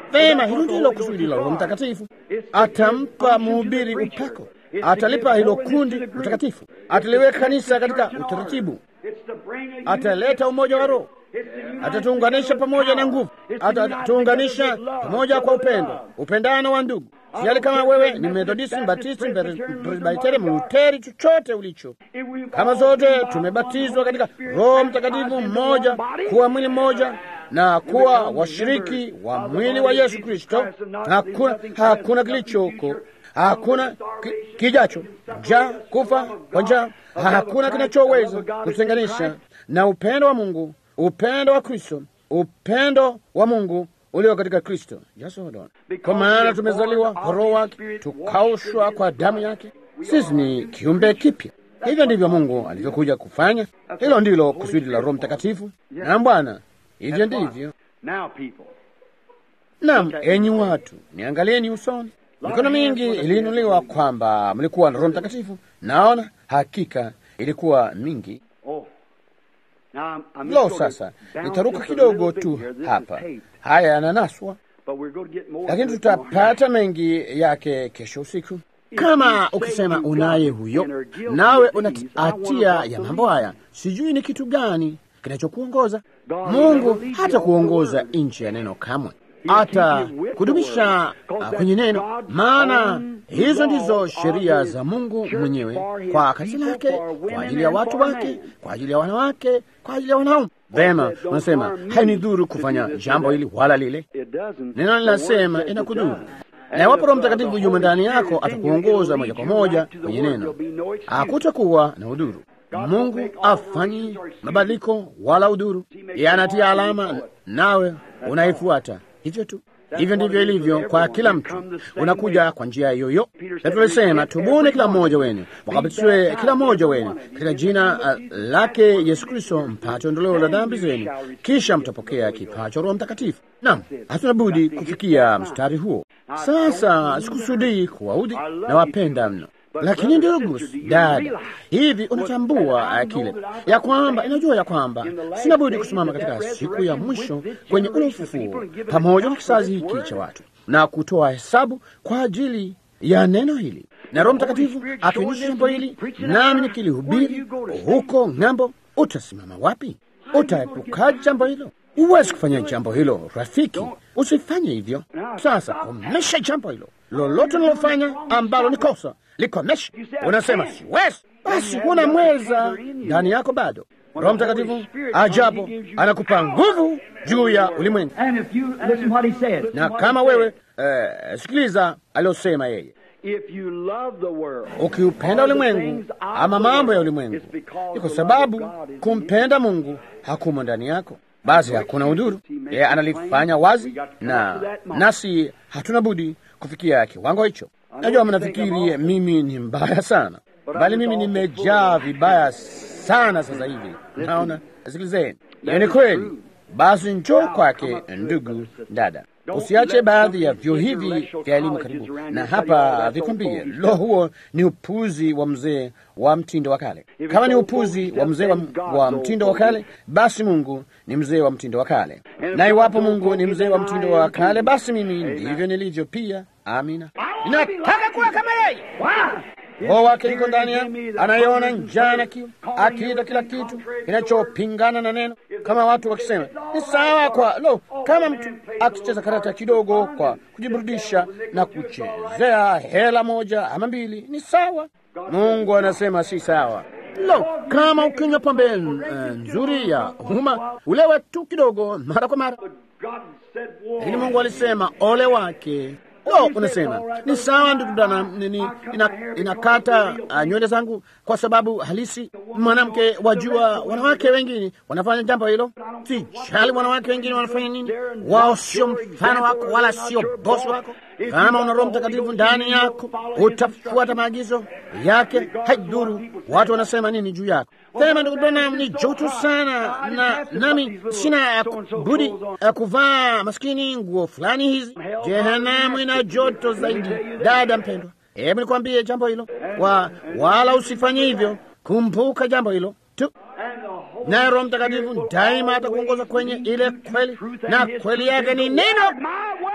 Vema, hilo ndilo kusudi la Roho Mtakatifu. Atampa mhubiri upako, atalipa hilo kundi utakatifu, ataliweka kanisa katika utaratibu, ataleta umoja wa Roho, atatuunganisha pamoja na nguvu, atatuunganisha pamoja kwa upendo, upendano wa ndugu. Sijali kama wewe ni Methodisti, Mbatisti, Presbiteri, Mluteri, chochote ulicho, kama zote tumebatizwa katika Roho Mtakatifu mmoja, kuwa mwili mmoja na kuwa washiriki wa mwili wa Yesu Kristo. Hakuna, hakuna kilichoko, hakuna kijacho, njaa, kufa kwa njaa, hakuna kinachoweza kutenganisha na upendo wa Mungu, upendo wa Kristo, upendo wa Mungu ulio katika Kristo. Yes, kwa maana tumezaliwa kwa Roho wake, tukaushwa kwa damu yake. Sisi ni kiumbe kipya. Hivyo ndivyo Mungu alivyokuja kufanya. Hilo ndilo kusudi la Roho Mtakatifu. Na Bwana, hivyo ndivyo. Naam, enyi watu, niangalieni usoni. Mikono mingi iliinuliwa kwamba mlikuwa na Roho Mtakatifu. Naona hakika ilikuwa mingi. Lo, sasa nitaruka kidogo tu hapa, haya yananaswa, lakini tutapata mengi yake kesho usiku. Kama ukisema unaye huyo, nawe una hatia ya mambo haya, sijui ni kitu gani kinachokuongoza. Mungu hata kuongoza nchi ya neno kamwe, hata kudumisha kwenye neno, maana hizo ndizo sheria za Mungu mwenyewe kwa kanisa lake, kwa ajili ya watu wake, kwa ajili ya wanawake, kwa ajili ya wanaume. Vema, unasema hainidhuru kufanya jambo hili wala lile. Neno linasema inakudhuru, na iwapo Roho Mtakatifu yumo ndani yako, atakuongoza moja kwa moja kwenye neno, hakutakuwa na udhuru. Mungu afanyi mabadiliko wala udhuru, yeye anatia alama, nawe unaifuata hivyo tu. Hivyo ndivyo ilivyo kwa kila mtu, unakuja kwa njia yoyo. Na tulisema tubuni kila mmoja wenu, mkabatizwe kila mmoja wenu katika jina uh, lake Yesu Kristo, mpate ondoleo la dhambi zenu, kisha mtapokea kipawa cha Roho Mtakatifu. Naam, hatuna budi kufikia mstari huo. Sasa sikusudii kuwaudhi na wapenda mno lakini ndugu dada, hivi unatambua kile ya kwamba inajua ya kwamba sina budi kusimama katika siku ya mwisho kwenye ule ufufuo pamoja na kizazi hiki cha watu na kutoa hesabu kwa ajili ya neno hili, na Roho Mtakatifu akionyesha jambo hili, nami nikilihubiri huko ng'ambo, utasimama wapi? Utaepukaje jambo hilo? Huwezi kufanya jambo hilo, rafiki, usifanye hivyo. Sasa komesha jambo hilo, lolote unalofanya ambalo ni kosa likomesha. Unasema siwezi, basi huna mweza ndani yako bado. Roho Mtakatifu ajabu anakupa nguvu juu ya ulimwengu, na kama wewe eh, sikiliza aliyosema yeye ukiupenda ulimwengu ama mambo ya ulimwengu, ni kwa sababu kumpenda Mungu hakumo ndani yako, basi hakuna udhuru. Yeye analifanya wazi, na nasi hatuna budi kufikia kiwango hicho. Najua mnafikiri mimi ni mbaya sana, bali mimi nimejaa vibaya sana sasa hivi. Naona, sikilizeni, hiyo ni kweli. Basi njoo kwake, ndugu dada, usiache baadhi ya vyo hivi vya elimu karibu na hapa vikwambie, lo, huo ni upuzi wa mzee wa mtindo wa kale. Kama ni upuzi wa mzee wa, wa mtindo wa kale, basi Mungu ni mzee wa mtindo wa kale, na iwapo Mungu ni mzee wa mtindo wa kale, basi mimi ndivyo nilivyo pia. Amina, ninataka kuwa kama yeye. Roho wake yuko ndani yangu, anayeona njaa na kiu, akiita kila kitu kinachopingana na neno. Kama watu wakisema ni sawa kwa lo, kama mtu akicheza karata kidogo kwa kujiburudisha na kuchezea hela moja ama mbili, ni sawa. Mungu anasema si sawa. Lo, kama ukinywa pombe nzuri ya umma, ulewe tu kidogo mara kwa mara, lakini Mungu alisema ole wake Lo, unasema ni sawa ndugu dana, nini inakata ina nywele zangu kwa sababu halisi mwanamke. Wajua, wanawake wengine wanafanya jambo hilo. Sijali wanawake wengine wanafanya nini, wao sio mfano wako wala sio bosi wako. Kama una Roho Mtakatifu ndani yako, utafuata maagizo yake, haidhuru watu wanasema nini juu yako. Sema ndugu dana, ni joto sana na nami sina budi uh, kuvaa maskini nguo fulani hizi. Jehanamu ina joto zaidi. Dada mpendwa, hebu nikwambie jambo hilo wa, wala usifanye hivyo. Kumbuka jambo hilo tu, naye Roho Mtakatifu daima atakuongoza kwenye ile kweli, na kweli yake ni neno.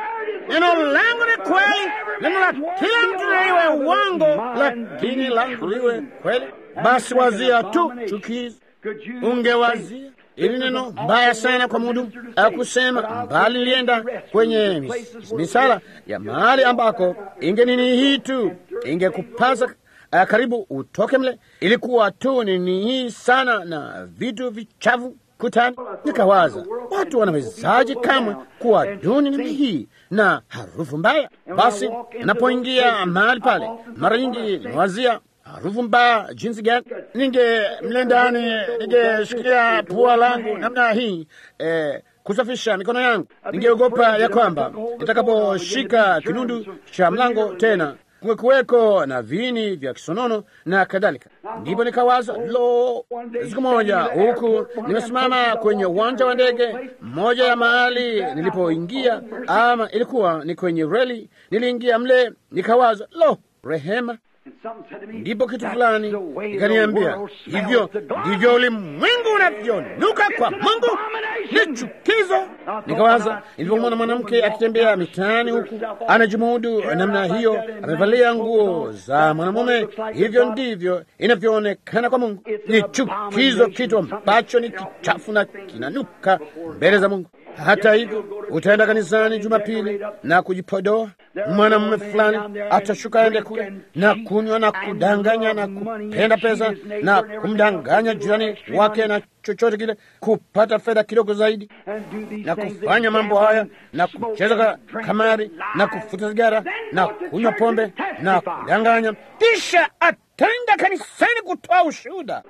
neno langu ni kweli, neno la kila mtu liwe uongo, lakini langu liwe kweli. Basi wazia tu chukizo, ungewazia ili neno mbaya sana kwa mudu akusema mbali, lienda kwenye mis, misala ya mahali ambako ingenini hii tu ingekupasa uh, karibu utoke mle. Ilikuwa tu nini hii sana na vitu vichafu kutani. Nikawaza, watu wanawezaje kamwe kuwa duni namna hii na harufu mbaya? Basi napoingia mahali pale, mara nyingi nawazia harufu mbaya jinsi gani. Ninge mle ndani, ningeshikilia pua langu namna hii eh, kusafisha mikono yangu. Ningeogopa ya kwamba nitakaposhika kinundu cha mlango tena kuweko na viini vya kisonono na kadhalika. Ndipo nikawaza, lo, siku moja huku nimesimama kwenye uwanja wa ndege, moja ya mahali nilipoingia, ama ilikuwa ni kwenye reli, niliingia mle, nikawaza, lo, rehema ndipo kitu fulani ikaniambia, hivyo ndivyo ulimwengu unavyonuka kwa Mungu, ni chukizo. Nikawaza nilipomwona mwanamke akitembea mitaani huku anajimudu namna hiyo, amevalia nguo za mwanamume, hivyo ndivyo inavyoonekana kwa Mungu. Ni chukizo, kitu ambacho ni kichafu na kinanuka mbele za Mungu. Hata hivyo utaenda kanisani Jumapili na kujipodoa. Mwanamume fulani atashuka aende kule na kunywa na kudanganya na kupenda pesa na kumdanganya jirani wake na chochote kile, kupata fedha kidogo zaidi, na kufanya mambo haya na kucheza kamari na kufuta sigara na kunywa pombe na kudanganya, kisha ataenda kanisani kutoa ushuhuda.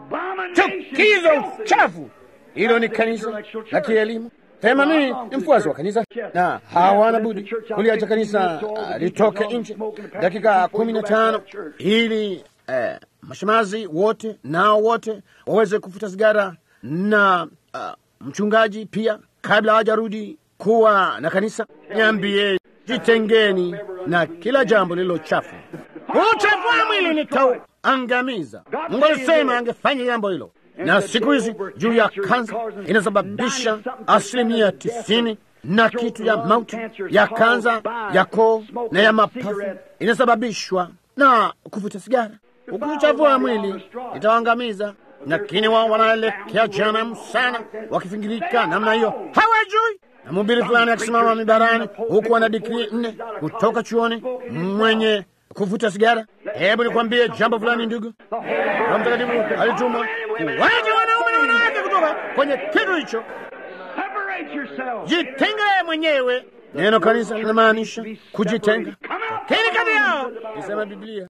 Chukizo, uchafu. Hilo ni kanisa la kielimu. Sema mimi ni mfuasi wa kanisa na hawana budi kuliacha kanisa uh, litoke nje dakika kumi na tano ili uh, mashemazi wote nao wote waweze kufuta sigara na uh, mchungaji pia, kabla hawajarudi kuwa na kanisa. Niambie, jitengeni na kila jambo lililo chafu. Uchafu wa mwili nitauangamiza. Mungu alisema angefanya jambo hilo na siku hizi juu ya kansa inasababisha asilimia tisini na kitu ya mauti ya kansa ya koo na ya mapafu inasababishwa na kuvuta sigara. Uchafu wa mwili itawaangamiza, lakini wao wanaelekea jehanamu sana, wakifingirika namna hiyo, hawajui. Na mhubiri fulani akisimama mibarani huku ana digrii nne kutoka chuoni mwenye kuvuta sigara. Hebu nikwambie jambo fulani, ndugu. Roho Mtakatifu alitumwa kuwaja wanaume na wanawake kutoka kwenye kitu hicho. Jitenge mwenyewe. Neno kanisa linamaanisha kujitenga. Tokeni kati yao, isema Biblia.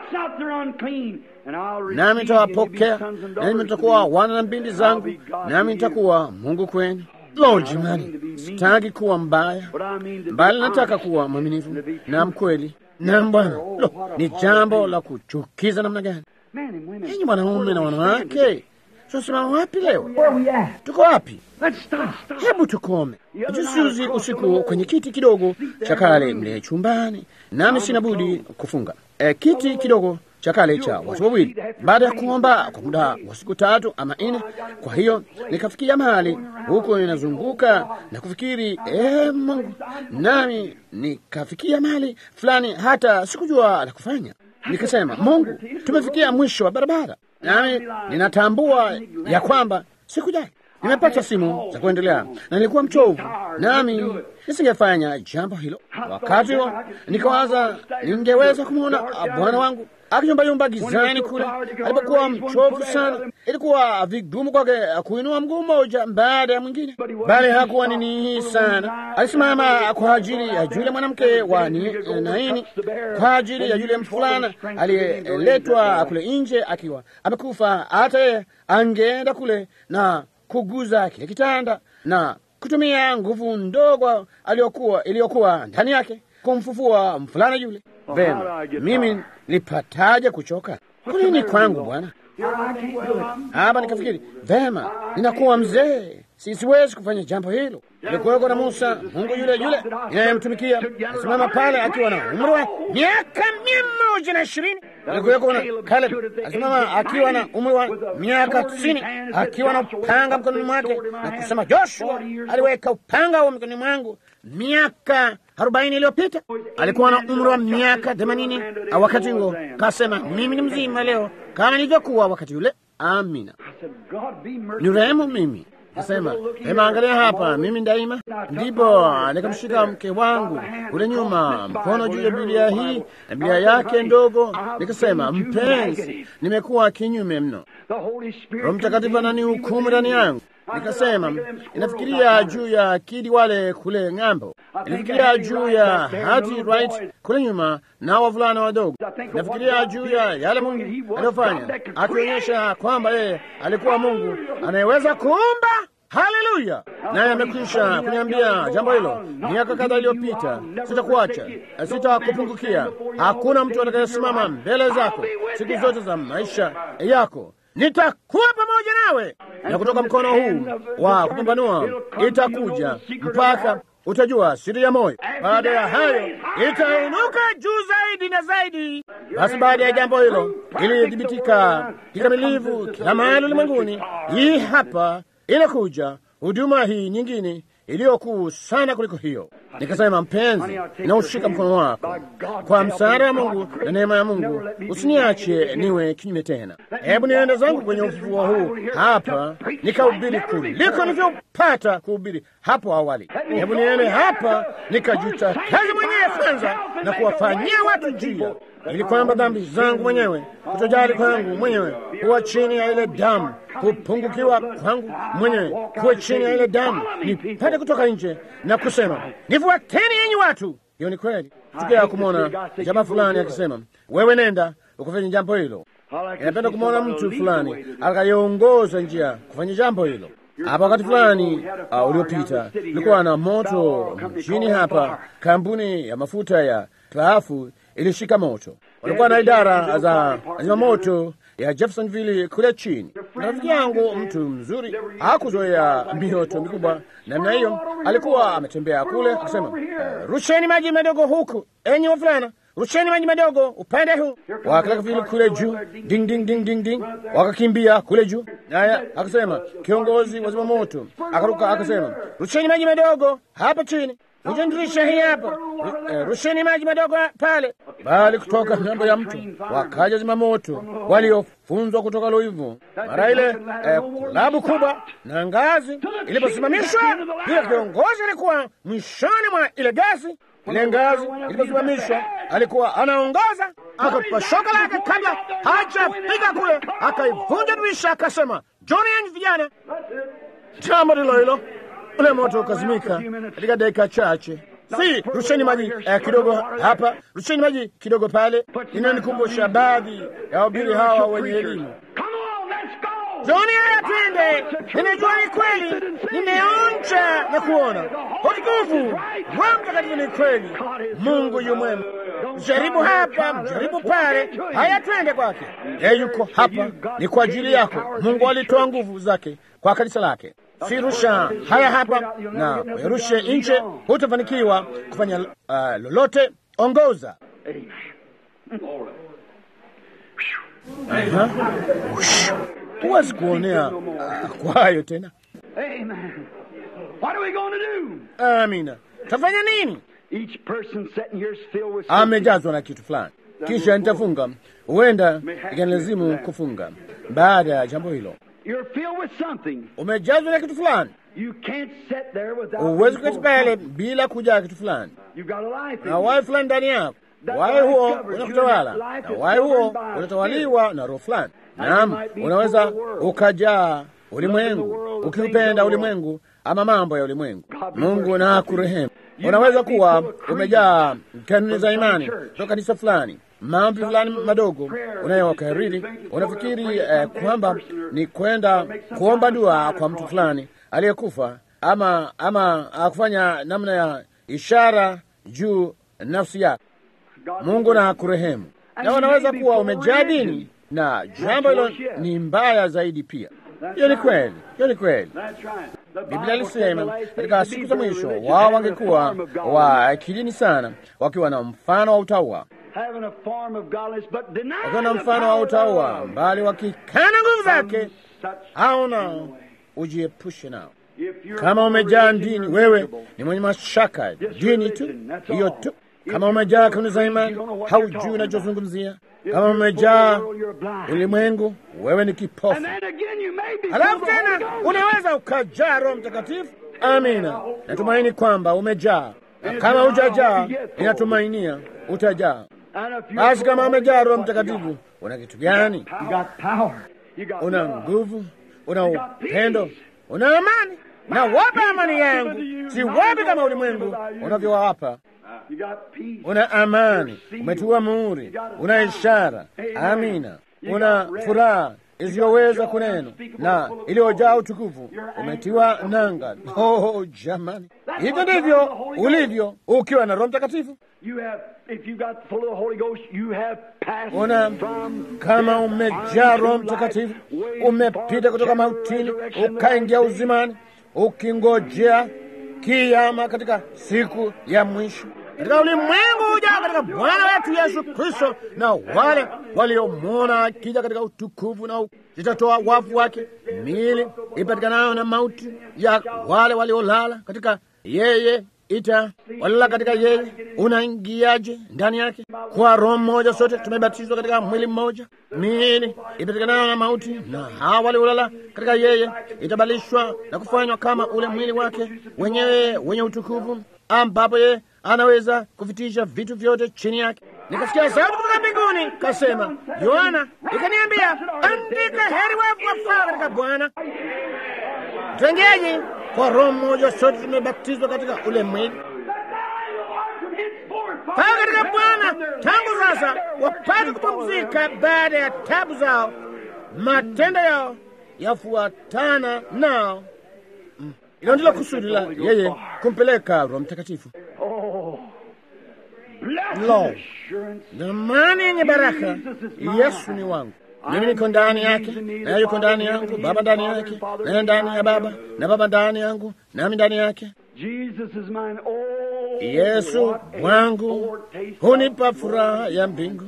Nami nitawapokea, nami nitakuwa wana na binti zangu, nami nitakuwa Mungu kwenu. Lo, jamani, sitaki kuwa mbaya, bali nataka kuwa mwaminifu na mkweli na Bwana. Lo, ni jambo la kuchukiza namna gani! Enyi wanaume na wanawake, tunasimama wapi leo? Tuko wapi? Hebu tukome. Juzi usiku kwenye kiti kidogo cha kale mle chumbani, nami sina budi kufunga e, kiti kidogo cha kale cha watu wawili, baada ya kuomba kwa muda wa siku tatu ama nne. Kwa hiyo nikafikia mahali huko ninazunguka na kufikiri e, Mungu, nami nikafikia mahali fulani hata sikujua la kufanya. Nikasema, Mungu, tumefikia mwisho wa barabara, nami ninatambua ya kwamba sikujali nimepata simu za kuendelea na nilikuwa mchovu, nami nisingefanya jambo hilo. Wakati huo nikawaza ningeweza kumwona bwana wangu akiyumbayumba gizani kule alipokuwa mchovu sana. Ilikuwa vigumu kwake kuinua mguu mmoja baada ya mwingine, bali hakuwa nini hii sana. Alisimama kwa ajili ya yule mwanamke wa Naini, kwa ajili ya yule mfulana aliyeletwa kule nje akiwa amekufa. Hata yeye angeenda kule na kuguza kile kitanda na kutumia nguvu ndogo aliyokuwa iliyokuwa ndani yake kumfufua mfulana yule. Vema, mimi nilipataje kuchoka? Kulini kwangu Bwana hapa. Nikafikiri vema, ninakuwa mzee, siwezi kufanya jambo hilo. Ilikuweko na Musa, Mungu yule yule inayemtumikia asimama pale akiwa na umri wa miaka mia moja na ishirini. Ilikuweko na Caleb asimama akiwa na umri wa miaka tisini akiwa na upanga mkononi mwake na kusema, Joshua aliweka upanga wa mikononi mwangu miaka arobaini iliyopita. Alikuwa na umri wa miaka themanini wakati huo. Kasema, mimi ni mzima leo kama nilivyokuwa wakati ule. Amina, ni rehemu mimi Kasema, hema, angalia hapa, mimi daima. Ndipo nikamshika mke wangu kule nyuma, mkono juu ya Biblia hii na Biblia yake ndogo, nikasema, mpenzi, nimekuwa kinyume mno. Roho Mtakatifu ananihukumu ndani yangu. Nikasema, inafikiria juu ya akidi wale kule ng'ambo, inafikiria juu ya hati right kule nyuma na wavulana wadogo, inafikiria juu ya yale Mungu aliyofanya, akionyesha kwamba yeye alikuwa Mungu anayeweza kuumba. Haleluya! Naye amekwisha kuniambia jambo hilo miaka kadhaa iliyopita. Sitakuacha, sitakupungukia. Hakuna mtu atakayesimama mbele zako siku zote za maisha yako nitakuwa pamoja nawe, na kutoka mkono huu wa kupambanua itakuja mpaka utajua siri ya moyo. Baada ya hayo itainuka juu zaidi na zaidi. Basi baada ya jambo hilo ilithibitika kikamilifu kila mahali ulimwenguni, hii hapa inakuja huduma hii nyingine iliyokuu sana kuliko hiyo. Nikasema, mpenzi, naushika mkono wako kwa msaada wa Mungu na neema ya Mungu, usiniache niwe kinyume tena. Hebu niende zangu kwenye ufufuo huu hapa nikahubiri kuliko nilivyopata kuhubiri hapo awali. Hebu niende hapa nikajuta kazi mwenyewe kwanza na kuwafanyia watu njia, ili kwamba dhambi zangu mwenyewe, kutojali kwangu mwenyewe kuwa chini ya ile damu kupungukiwa kwangu mwenyewe kuwe chini ya ile damu, nipate kutoka nje na kusema nifuateni, yenyi watu. Hiyo ni kweli. Tukia kumwona jamaa fulani akisema, wewe nenda ukafanya jambo hilo. Inapenda kumwona mtu fulani akayeongoza njia kufanya jambo hilo. Hapa wakati fulani uh, uliopita ulikuwa na moto mjini hapa. Kampuni ya mafuta ya Klaafu ilishika moto. Walikuwa na idara za zimamoto ya Jeffersonville kule chini. Rafiki yangu mtu mzuri, hakuzoea mioto mikubwa namna hiyo. Alikuwa ametembea kule akasema, uh, rusheni maji madogo huku, enyi wavulana, rusheni maji madogo upande huu. Wakataka vile kule juu, ding ding ding ding ding, wakakimbia kule juu. Naye akasema, kiongozi wa zimamoto akaruka akasema, rusheni maji madogo hapa chini Kuja dirisha hii hapa, rusheni maji madogo pale. Bali kutoka ng'ambo ya mto wakaja zimamoto waliofunzwa kutoka Louisville. Mara ile eh, klabu kubwa na ngazi iliposimamishwa, bila kiongozi alikuwa mwishoni mwa ile gazi. Ile ngazi iliposimamishwa, alikuwa anaongoza, akatupa shoka lake kabla hajafika kule, akaivunja dirisha, akasema, John, yenyi vijana, jambo ndilo hilo ule moto ukazimika katika dakika chache. Si rusheni maji eh, kidogo hapa, rusheni maji kidogo pale. Inanikumbusha baadhi ya wabiri hawa wenye elimu. Joni, haya twende. Nimejua ni kweli, nimeonja na kuona utukufu. Roho Mtakatifu ni kweli, Mungu yu mwema. Mjaribu hapa, mjaribu pale, haya twende kwake. Yeye yuko hapa, ni kwa ajili yako. Mungu alitoa nguvu zake kwa kanisa lake. Si rusha haya hapa na uyarushe nje, hutafanikiwa kufanya uh, lolote. Ongoza. Huwezi kuonea uh, kwa hayo tena. Amina, tafanya nini? Amejazwa na kitu fulani, kisha nitafunga. Huenda ikanilazimu kufunga baada ya jambo hilo. Umejazwa na kitu fulani, huwezi kuketi pale bila kujaa kitu fulani, na wai fulani ndani yako. Wai huo unakutawala, na wai huo unatawaliwa na roho fulani. Naam, unaweza ukajaa ulimwengu, ukiupenda ulimwengu ama mambo ya ulimwengu. Mungu na kurehemu. Unaweza kuwa umejaa kanuni za imani toka kanisa fulani mambo fulani madogo unayokariri, unafikiri eh, kwamba ni kwenda kuomba dua kwa mtu fulani aliyekufa, ama ama kufanya namna ya ishara juu nafsi yako. Mungu na kurehemu. Na unaweza kuwa umejaa dini, na jambo hilo ni mbaya zaidi pia. Hiyo ni kweli, hiyo ni kweli. Biblia ilisema katika siku za mwisho wao wangekuwa wa kidini sana, wakiwa na mfano wa utaua wakiwa na mfano wa utaua, mbali wakikana nguvu zake, hao nao ujiepushe nao. Kama umejaa dini, wewe ni mwenye mashaka, dini tu hiyo tu. Kama umejaa kanuni za imani, haujui unachozungumzia. Kama umejaa ulimwengu, wewe ni kipofu. Halafu tena unaweza ukajaa Roho Mtakatifu. Amina, natumaini kwamba umejaa, na kama hujajaa, inatumainia utajaa. Basi kama umejaa Roho Mtakatifu, una kitu gani? Una nguvu, una upendo, una amani. Na wapa amani yangu, si wapi kama ulimwengu unavyowapa. Una amani, umetiwa muhuri, una ishara. Amina, una furaha isiyoweza kunena na iliyojaa utukufu, umetiwa nanga. Oh, jamani, hivyo ndivyo ulivyo ukiwa na Roho Mtakatifu. Una kama umejaa Roho Mtakatifu, umepita kutoka mautini ukaingia uzimani, ukingojea kiama katika siku ya mwisho katika ulimwengu ujao katika Bwana wetu Yesu Kristo, na wale waliomwona akija katika utukufu, na zitatoa wafu wake miili ipatikanayo na mauti ya wale waliolala katika yeye ita walala katika yeye. Unaingiaje ndani yake? Kwa roho mmoja sote tumebatizwa katika mwili mmoja, miili ipatikanayo na mauti, na hawa waliolala katika yeye itabalishwa na kufanywa kama ule mwili wake wenyewe wenye utukufu, ambapo yeye anaweza kuvitisha vitu vyote chini yake. Nikasikia sauti kutoka mbinguni kasema, Yohana ikaniambia, andika, heri wafu wafao katika Bwana. Tuingiaje? Kwa roho mmoja sote tumebatizwa katika ule mwili paa katika Bwana, tangu sasa wapate kupumzika baada ya tabu zao, matendo yao yafuatana nao. Hilo ndilo kusudi la yeye kumpeleka Roho Mtakatifu. Lo, zamani yenye baraka! Yesu ni wangu, mimi niko ndani yake, naye yuko ndani yangu, Baba ndani yake, naye ndani ya Baba, na Baba ndani yangu, nami ndani yake. Yesu wangu hunipa furaha ya mbingu.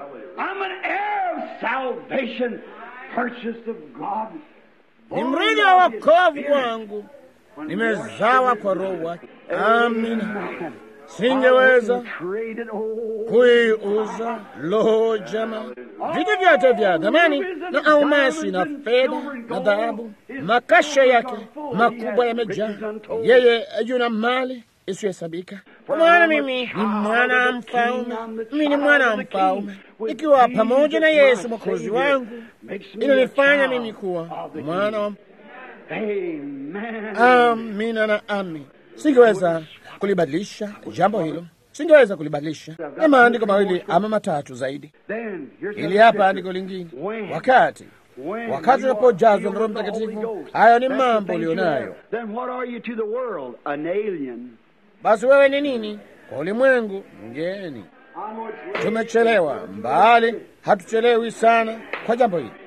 Ni mrithi wa wokovu wangu, nimezawa kwa Roho wake. Amina. Singeweza kuiuza. Lo, jama, vitu vyote vya dhamani na almasi na fedha na dhahabu, makasha yake makubwa yamejaa. Yeye yuna mali isiyohesabika. Kwa maana mimi ni mwana wa mfalme, mimi ni mwana wa mfalme, ikiwa pamoja na Yesu mwokozi wangu, inanifanya mimi kuwa mwana wa Amina na amin. Singeweza kulibadilisha jambo hilo, singeweza kulibadilisha. Ni maandiko mawili ama matatu zaidi. Ili hapa andiko lingine, wakati wakati unapojazwa na Roho Mtakatifu, hayo ni mambo ulionayo. Basi wewe ni nini kwa ulimwengu? Mgeni. Tumechelewa mbali, hatuchelewi sana kwa jambo hili.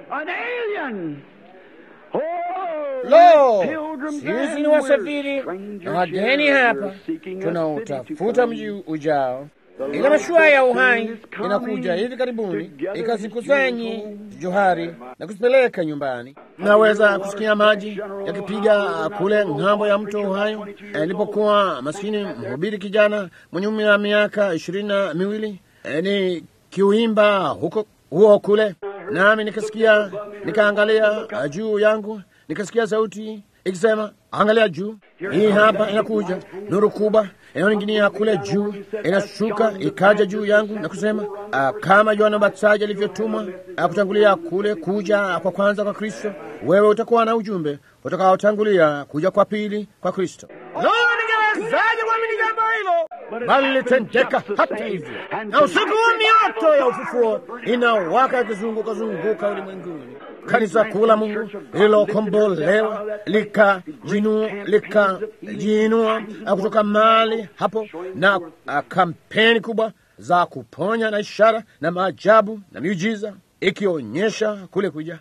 Lo, sisi ni wasafiri na wageni hapa, tunautafuta mji ujao. Ile mashua ya uhai inakuja hivi karibuni, ikazikusanye johari na kuzipeleka nyumbani. Naweza kusikia maji yakipiga kule ng'ambo ya mto Ohio. Nilipokuwa maskini mhubiri kijana mwenye umri wa miaka ishirini na miwili ni kiuimba huko huo kule, nami nikasikia, nikaangalia juu yangu nikasikia sauti ikisema, angalia juu, hii hapa inakuja nuru kubwa inayoning'inia kule juu, inashuka ikaja juu yangu na kusema, uh, kama Yohana Mbatizaji alivyotumwa uh, kutangulia kule kuja kwa kwanza kwa Kristo, wewe utakuwa na ujumbe utakaotangulia kuja kwa pili kwa Kristo. Lo, ningewezaje kuamini jambo hilo? Bali litendeka hata hivyo, na usiku huu mioto ya ufufuo inawaka ikizunguka zunguka ulimwenguni. Kanisa kuu la Mungu lililokombolewa likajinua likajiinua kutoka mali hapo, na a, kampeni kubwa za kuponya na ishara na maajabu na miujiza ikionyesha kule kuja.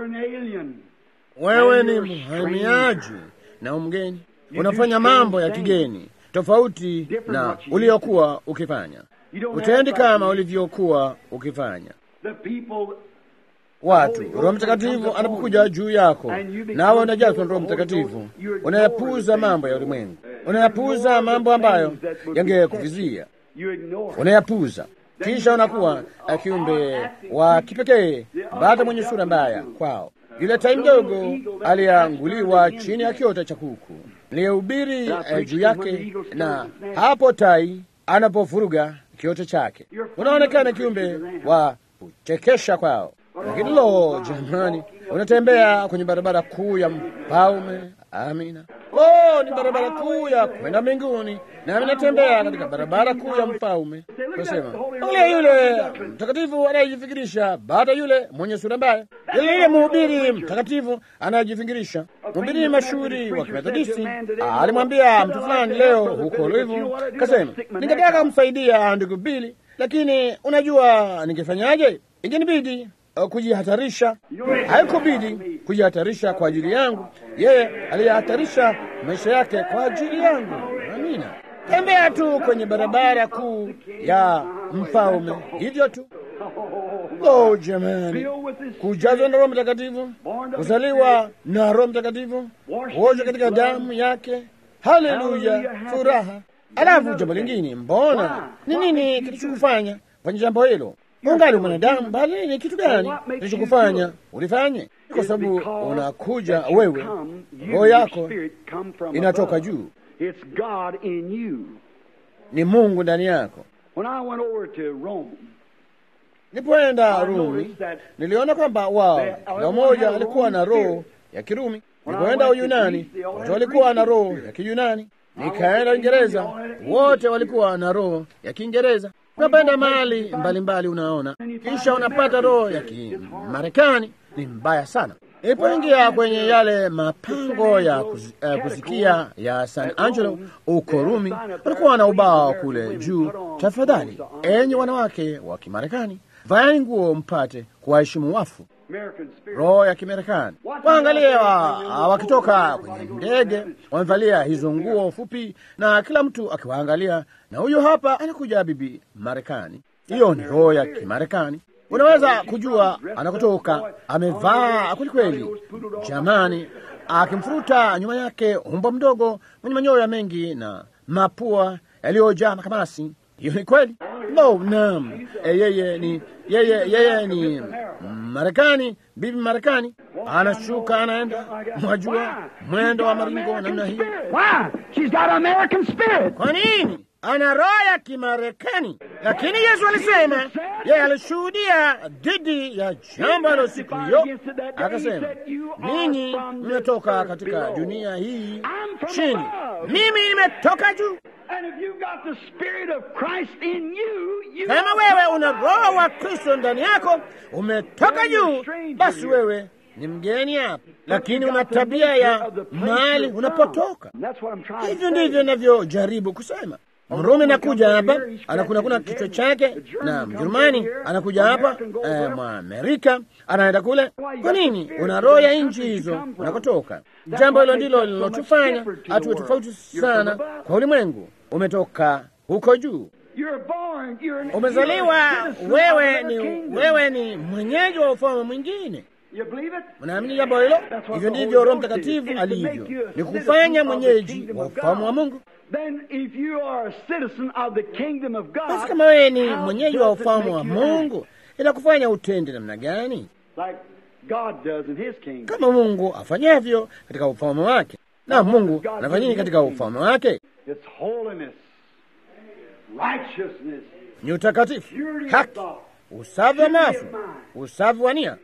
Wewe ni mhamiaji na umgeni, unafanya mambo ya kigeni tofauti na uliokuwa ukifanya. Utendi kama ulivyokuwa ukifanya. watu. Roho Mtakatifu anapokuja juu yako, nawe unajazwa na Roho Mtakatifu, unayapuuza mambo ya ulimwengu, unayapuuza mambo ambayo yangekuvizia, unayapuuza kisha unakuwa kiumbe wa kipekee, bata mwenye sura mbaya kwao. Yule tai mdogo alianguliwa chini ya kiota cha kuku, niliyehubiri eh, juu yake, na hapo tai anapofuruga kiota chake, unaonekana kiumbe wa kuchekesha kwao. Lakini lo, jamani, unatembea kwenye barabara kuu ya mfalme. Amina. Lo, ni barabara kuu ya kwenda mbinguni, nami natembea katika barabara kuu ya mfalme. Nasema yule yule mtakatifu anayejifikirisha, baada yule mwenye sura mbaya, yule yule mhubiri mtakatifu anayejifikirisha. Mhubiri mashuhuri wa Kimethodisti alimwambia mtu fulani leo huko Louisville, kasema, ningetaka kumsaidia ndugu Bili, lakini unajua ningefanyaje? Ingenibidi kujihatarisha. Haikubidi kujihatarisha kwa ajili yangu, yeye aliyehatarisha maisha yake kwa ajili yangu. Amina. Tembea tu kwenye barabara kuu ya mfalme, hivyo tu. Lo, jamani, kujazwa na Roho Mtakatifu, kuzaliwa na Roho Mtakatifu, kuoshwa katika damu yake. Haleluya, furaha. Alafu jambo lingine, mbona ni nini kilichokufanya fanya jambo hilo? Ungali mwanadamu, bali ni kitu gani kilichokufanya ulifanye? Kwa sababu unakuja wewe, roho yako inatoka juu, ni Mungu ndani yako. Nilipoenda Rumi, niliona kwamba wao kila mmoja alikuwa na roho ya Kirumi. Nilipoenda Uyunani, wote walikuwa na roho ya Kiyunani. Nikaenda Uingereza, wote walikuwa na roho ya Kiingereza. Unapoenda mahali mbalimbali, unaona kisha unapata roho ya Kimarekani. Ni mbaya sana. Ilipoingia kwenye yale mapango ya kuzi, uh, kusikia ya San Angelo uko Rumi, walikuwa na ubao kule juu, tafadhali enyi wanawake wa Kimarekani, vaeni nguo mpate kuwaheshimu wafu. Roho ya Kimarekani, waangalia wa, wakitoka kwenye ndege wamevalia hizo nguo fupi, na kila mtu akiwaangalia, na huyo hapa anakuja bibi Marekani. Hiyo ni roho ya Kimarekani. Unaweza kujua anakotoka, amevaa kwelikweli, jamani, akimfuruta nyuma yake umbo mdogo mwenye manyoya mengi na mapua yaliyojaa makamasi. Hiyo ni kweli. No, naam, e, yeye ni yeye, yeye ni Marekani, bibi Marekani anashuka anaenda, mwajua mwendo wa maringo namna hiyo. Kwa nini? Ana roho ya Kimarekani, lakini Yesu alisema, yeye alishuhudia dhidi ya jambo hilo siku hiyo, akasema, ninyi mmetoka katika dunia hii chini, mimi nimetoka juu. Kama wewe una roho wa Kristo ndani yako, umetoka juu, basi wewe ni mgeni hapa, lakini una tabia ya mahali unapotoka. Hivyo ndivyo navyojaribu kusema. Mrumi anakuja hapa anakunakuna kichwa chake, na Mjerumani anakuja hapa eh, Mwamerika anaenda kule. Kwa nini? Una roho ya nchi hizo unakotoka. Jambo hilo ndilo linalotufanya hatuwe tofauti sana kwa ulimwengu. Umetoka huko juu, umezaliwa, wewe ni, wewe ni mwenyeji wa ufalme mwingine. Mnaamini jambo hilo? Hivyo ndivyo Roho Mtakatifu alivyo, ni kufanya mwenyeji wa ufalme wa Mungu. Basi kama wewe ni mwenyeji wa ufalme wa Mungu, inakufanya utende namna gani? Kama Mungu afanyavyo katika ufalme wake. Na Mungu anafanya nini katika ufalme wake? Ni utakatifu, haki, usafi wa mawazo, usafi wa nia,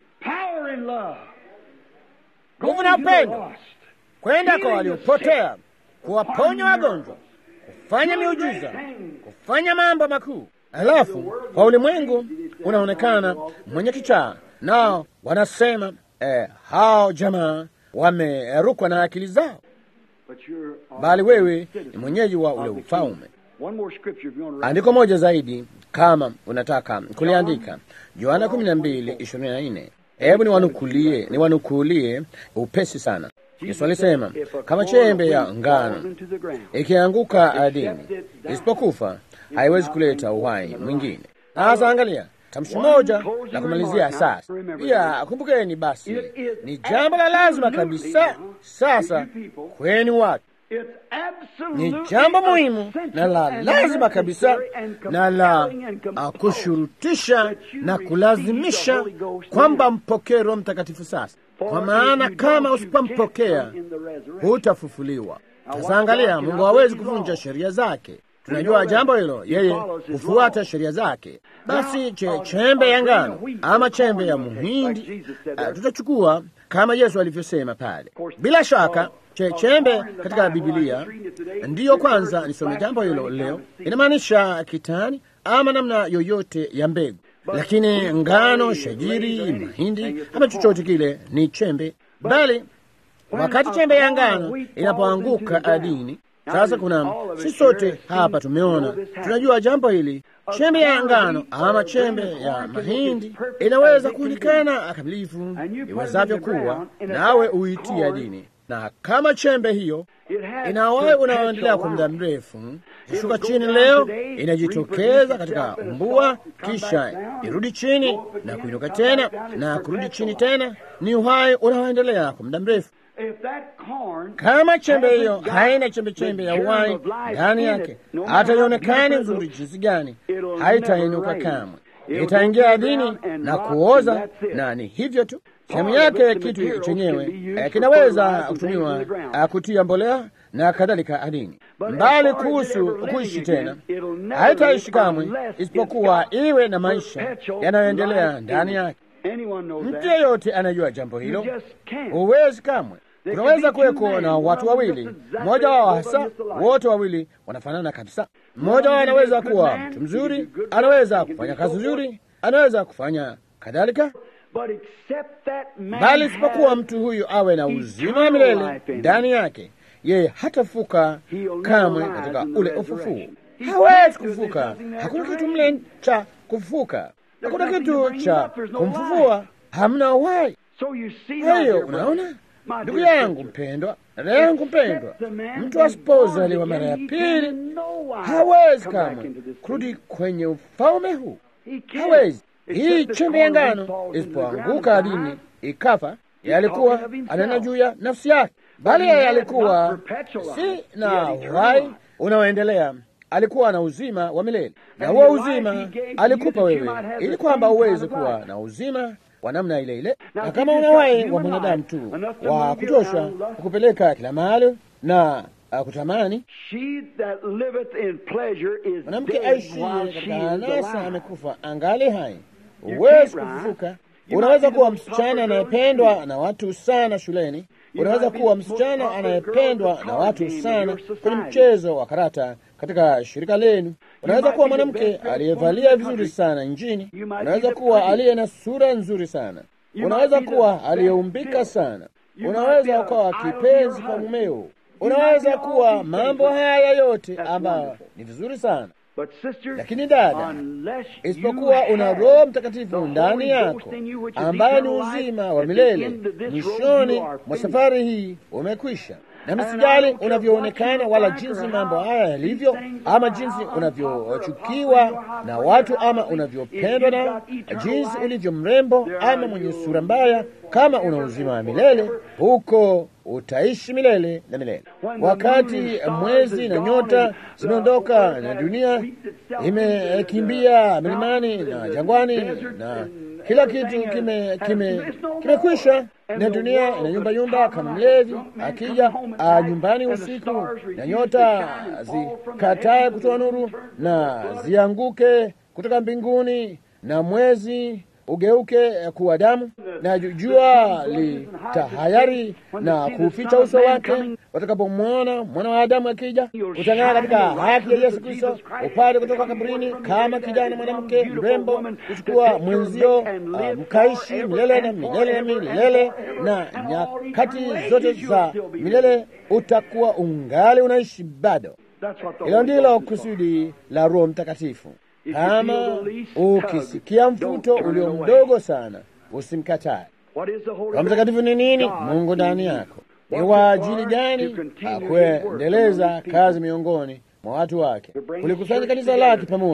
nguvu na upendo, kwenda kwa waliopotea, kuwaponya wagonjwa, kufanya miujiza, kufanya mambo makuu. Alafu kwa ulimwengu unaonekana mwenye kichaa, nao wanasema eh, hao jamaa wamerukwa na akili zao, bali wewe ni mwenyeji wa ule ufalme. Andiko moja zaidi kama unataka kuliandika, Yohana kumi na mbili ishirini na nne. Hebu niwanukulie, niwanukulie upesi sana. Yesu alisema kama chembe ya ngano ikianguka ardhini isipokufa haiwezi kuleta uhai mwingine. Sasa angalia, tamshi moja la kumalizia sasa. Pia kumbukeni, basi ni jambo la lazima kabisa sasa kweni watu ni jambo muhimu na la lazima kabisa na la uh, kushurutisha na kulazimisha kwamba mpokee Roho Mtakatifu sasa, kwa maana kama usipompokea hutafufuliwa. Sasa angalia, Mungu hawezi kuvunja sheria zake. Tunajua jambo hilo, yeye hufuata sheria zake. Basi che, chembe ya ngano ama chembe ya muhindi uh, tutachukua kama Yesu alivyosema pale. Bila shaka che, chembe katika Bibilia ndiyo kwanza nisome jambo hilo leo, inamaanisha kitani ama namna yoyote ya mbegu, lakini ngano, shajiri, mahindi ama chochote kile ni chembe, bali wakati chembe ya ngano inapoanguka ardhini sasa kuna si sote hapa tumeona, tunajua jambo hili. Chembe ya ngano ama chembe ya mahindi inaweza kuonekana kamilifu iwezavyo kuwa, nawe uitia dini, na kama chembe hiyo inawahi unaoendelea kwa muda mrefu, ishuka chini leo, inajitokeza katika umbua, kisha irudi chini na kuinuka tena na kurudi chini tena, ni uhai unaoendelea kwa muda mrefu. Kama chembe hiyo haina chembe chembe ya uhai ndani yake, hata ionekane nzuri jinsi gani, haitainuka kamwe, itaingia ardhini na kuoza, na ni hivyo tu. Sehemu yake kitu chenyewe eh, kinaweza kutumiwa uh, kutia mbolea na kadhalika ardhini, mbali kuhusu kuishi tena, haitaishi kamwe, isipokuwa iwe na maisha yanayoendelea ndani yake. Mtu yeyote anajua jambo hilo, huwezi kamwe kunaweza kuweko na watu wawili, mmoja wao hasa, wote wawili wanafanana kabisa. Mmoja wao anaweza kuwa mtu mzuri, anaweza kufanya kazi nzuri, anaweza kufanya kadhalika, bali isipokuwa mtu huyu awe na uzima wa milele ndani yake, yeye hatafuka kamwe katika ule ufufuo. Hawezi kufuka. Hakuna kitu mle cha kufuka, hakuna kitu cha kumfufua, hamna uhai. Kwa hiyo unaona Ndugu yangu mpendwa, dada yangu mpendwa, mtu asipozaliwa mara ya pili hawezi kamwe kurudi kwenye ufalme huu, hawezi. Hii chembe ya ngano isipoanguka ardhini ikafa, yalikuwa anena juu ya nafsi yake, bali yeye alikuwa si na uhai unaoendelea, alikuwa na uzima wa milele, na huo uzima alikupa wewe, ili kwamba uweze kuwa na uzima wa namna ile ile, na kama unawai wa mwanadamu tu wa kutosha kukupeleka kila mahali na uh, kutamani. Mwanamke aishiye katika anasa amekufa, angali hai, huwezi kufufuka. Unaweza kuwa msichana anayependwa na watu sana shuleni, unaweza kuwa msichana anayependwa na watu sana kwenye mchezo wa karata katika shirika lenu. Unaweza kuwa mwanamke aliyevalia vizuri sana nchini. Unaweza kuwa aliye na sura nzuri sana. Unaweza kuwa aliyeumbika sana. Unaweza ukawa kipenzi kwa mumeo. Unaweza kuwa mambo haya yote ambayo ni vizuri sana, lakini dada, isipokuwa una Roho Mtakatifu ndani yako ambaye ni uzima wa milele, mwishoni mwa safari hii umekwisha na msijali unavyoonekana wala jinsi mambo haya yalivyo, ama jinsi unavyochukiwa na watu, ama unavyopendwa na jinsi ulivyo mrembo ama mwenye sura mbaya. Kama una uzima wa milele, huko utaishi milele na milele. Wakati mwezi na nyota zimeondoka na dunia imekimbia milimani na jangwani na kila kitu kime kime kimekwisha, na dunia ina yumba kama mlevi akija nyumbani usiku, na nyota zikatae kutoa nuru na zianguke kutoka mbinguni, na mwezi ugeuke kuwa damu, na jua litahayari na kuficha uso wake. Watakapomwona mwana wa Adamu akija, utang'aa katika haki ya Yesu Kristo, upate kutoka kaburini kama kijana mwanamke mrembo, kuchukua mwenzio, uh, mkaishi milele na milele na milele, na nyakati zote za milele utakuwa ungali unaishi bado. Hilo ndilo kusudi la Roho Mtakatifu. Kama ukisikia mvuto ulio mdogo sana, usimkatae. Roho Mtakatifu ni nini? Mungu ndani yako. Ni wa ajili gani? Akuendeleza kazi miongoni mwa watu wake, kulikusanya kanisa lake pamoja,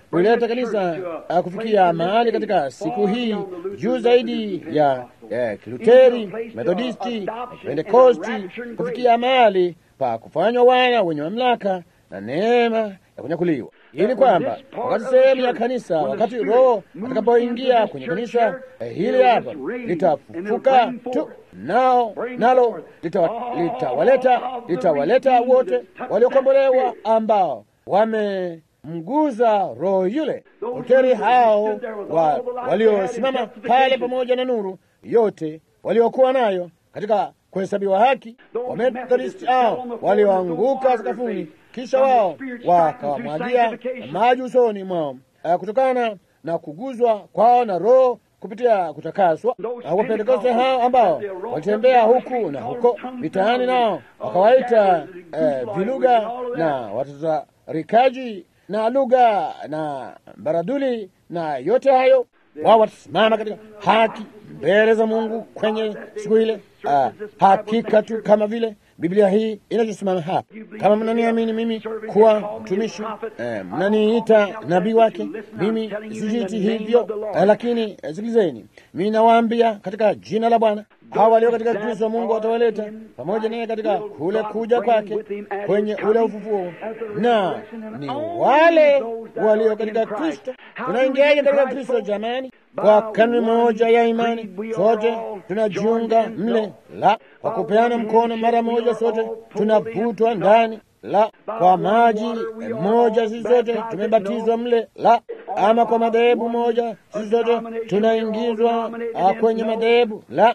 kuleta kanisa uh, kufikia mahali katika siku hii juu zaidi ya eh, Kiluteri, Methodisti na Pentekosti, kufikia mahali pa kufanywa wana wenye mamlaka na neema ya kunyakuliwa, ili kwamba wakati sehemu ya kanisa, wakati Roho atakapoingia kwenye kanisa eh, hili hapa litafufuka tu nao nalo litawaleta litawaleta wote waliokombolewa ambao wamemguza Roho yule. Luteri hao wa, waliosimama pale pamoja na nuru yote waliokuwa nayo katika kuhesabiwa haki, Wamethodisti hao walioanguka sakafuni, kisha wao wakawamwagia maji usoni mwao kutokana na kuguzwa kwao na Roho kupitia kutakaswa. Wapentekoste hao ambao walitembea huku na huko mitaani, nao wakawaita eh, vilugha na watatarikaji na lugha na baraduli na yote hayo, wao watasimama katika haki mbele za Mungu kwenye siku ile. Uh, hakika tu kama vile Biblia hii inachosimama hapa. Kama mnaniamini mimi kuwa mtumishi eh, mnaniita nabii wake, mimi sijiiti hivyo eh, lakini eh, sikilizeni, mimi nawaambia katika jina la Bwana, hawa walio katika Kristo Mungu watawaleta pamoja naye katika kule kuja kwake kwenye ule ufufuo, na ni wale walio katika Kristo. Tunaingiaje katika Kristo jamani? Kwa kanuni moja ya imani, sote tunajiunga mle, la kwa kupeana mkono mara moja, sote tunavutwa ndani, la kwa maji moja, sisi sote tumebatizwa mle, la ama kwa madhehebu moja, sisi sote tunaingizwa kwenye madhehebu, la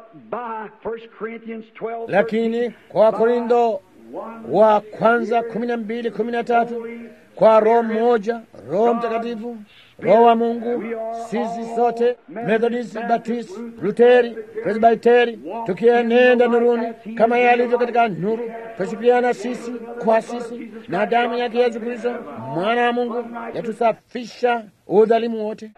lakini kwa Korintho wa kwanza kumi na mbili kumi na tatu kwa Roho mmoja, Roho Mtakatifu, Roho wa Mungu, sisi sote Methodisti, Baptisti, Luteri, Presbiteri, tukienenda nuruni kama yalivyo katika nuru, twashikiana sisi kwa sisi, na damu yake Yesu Kristo mwana wa Mungu yatusafisha udhalimu wote.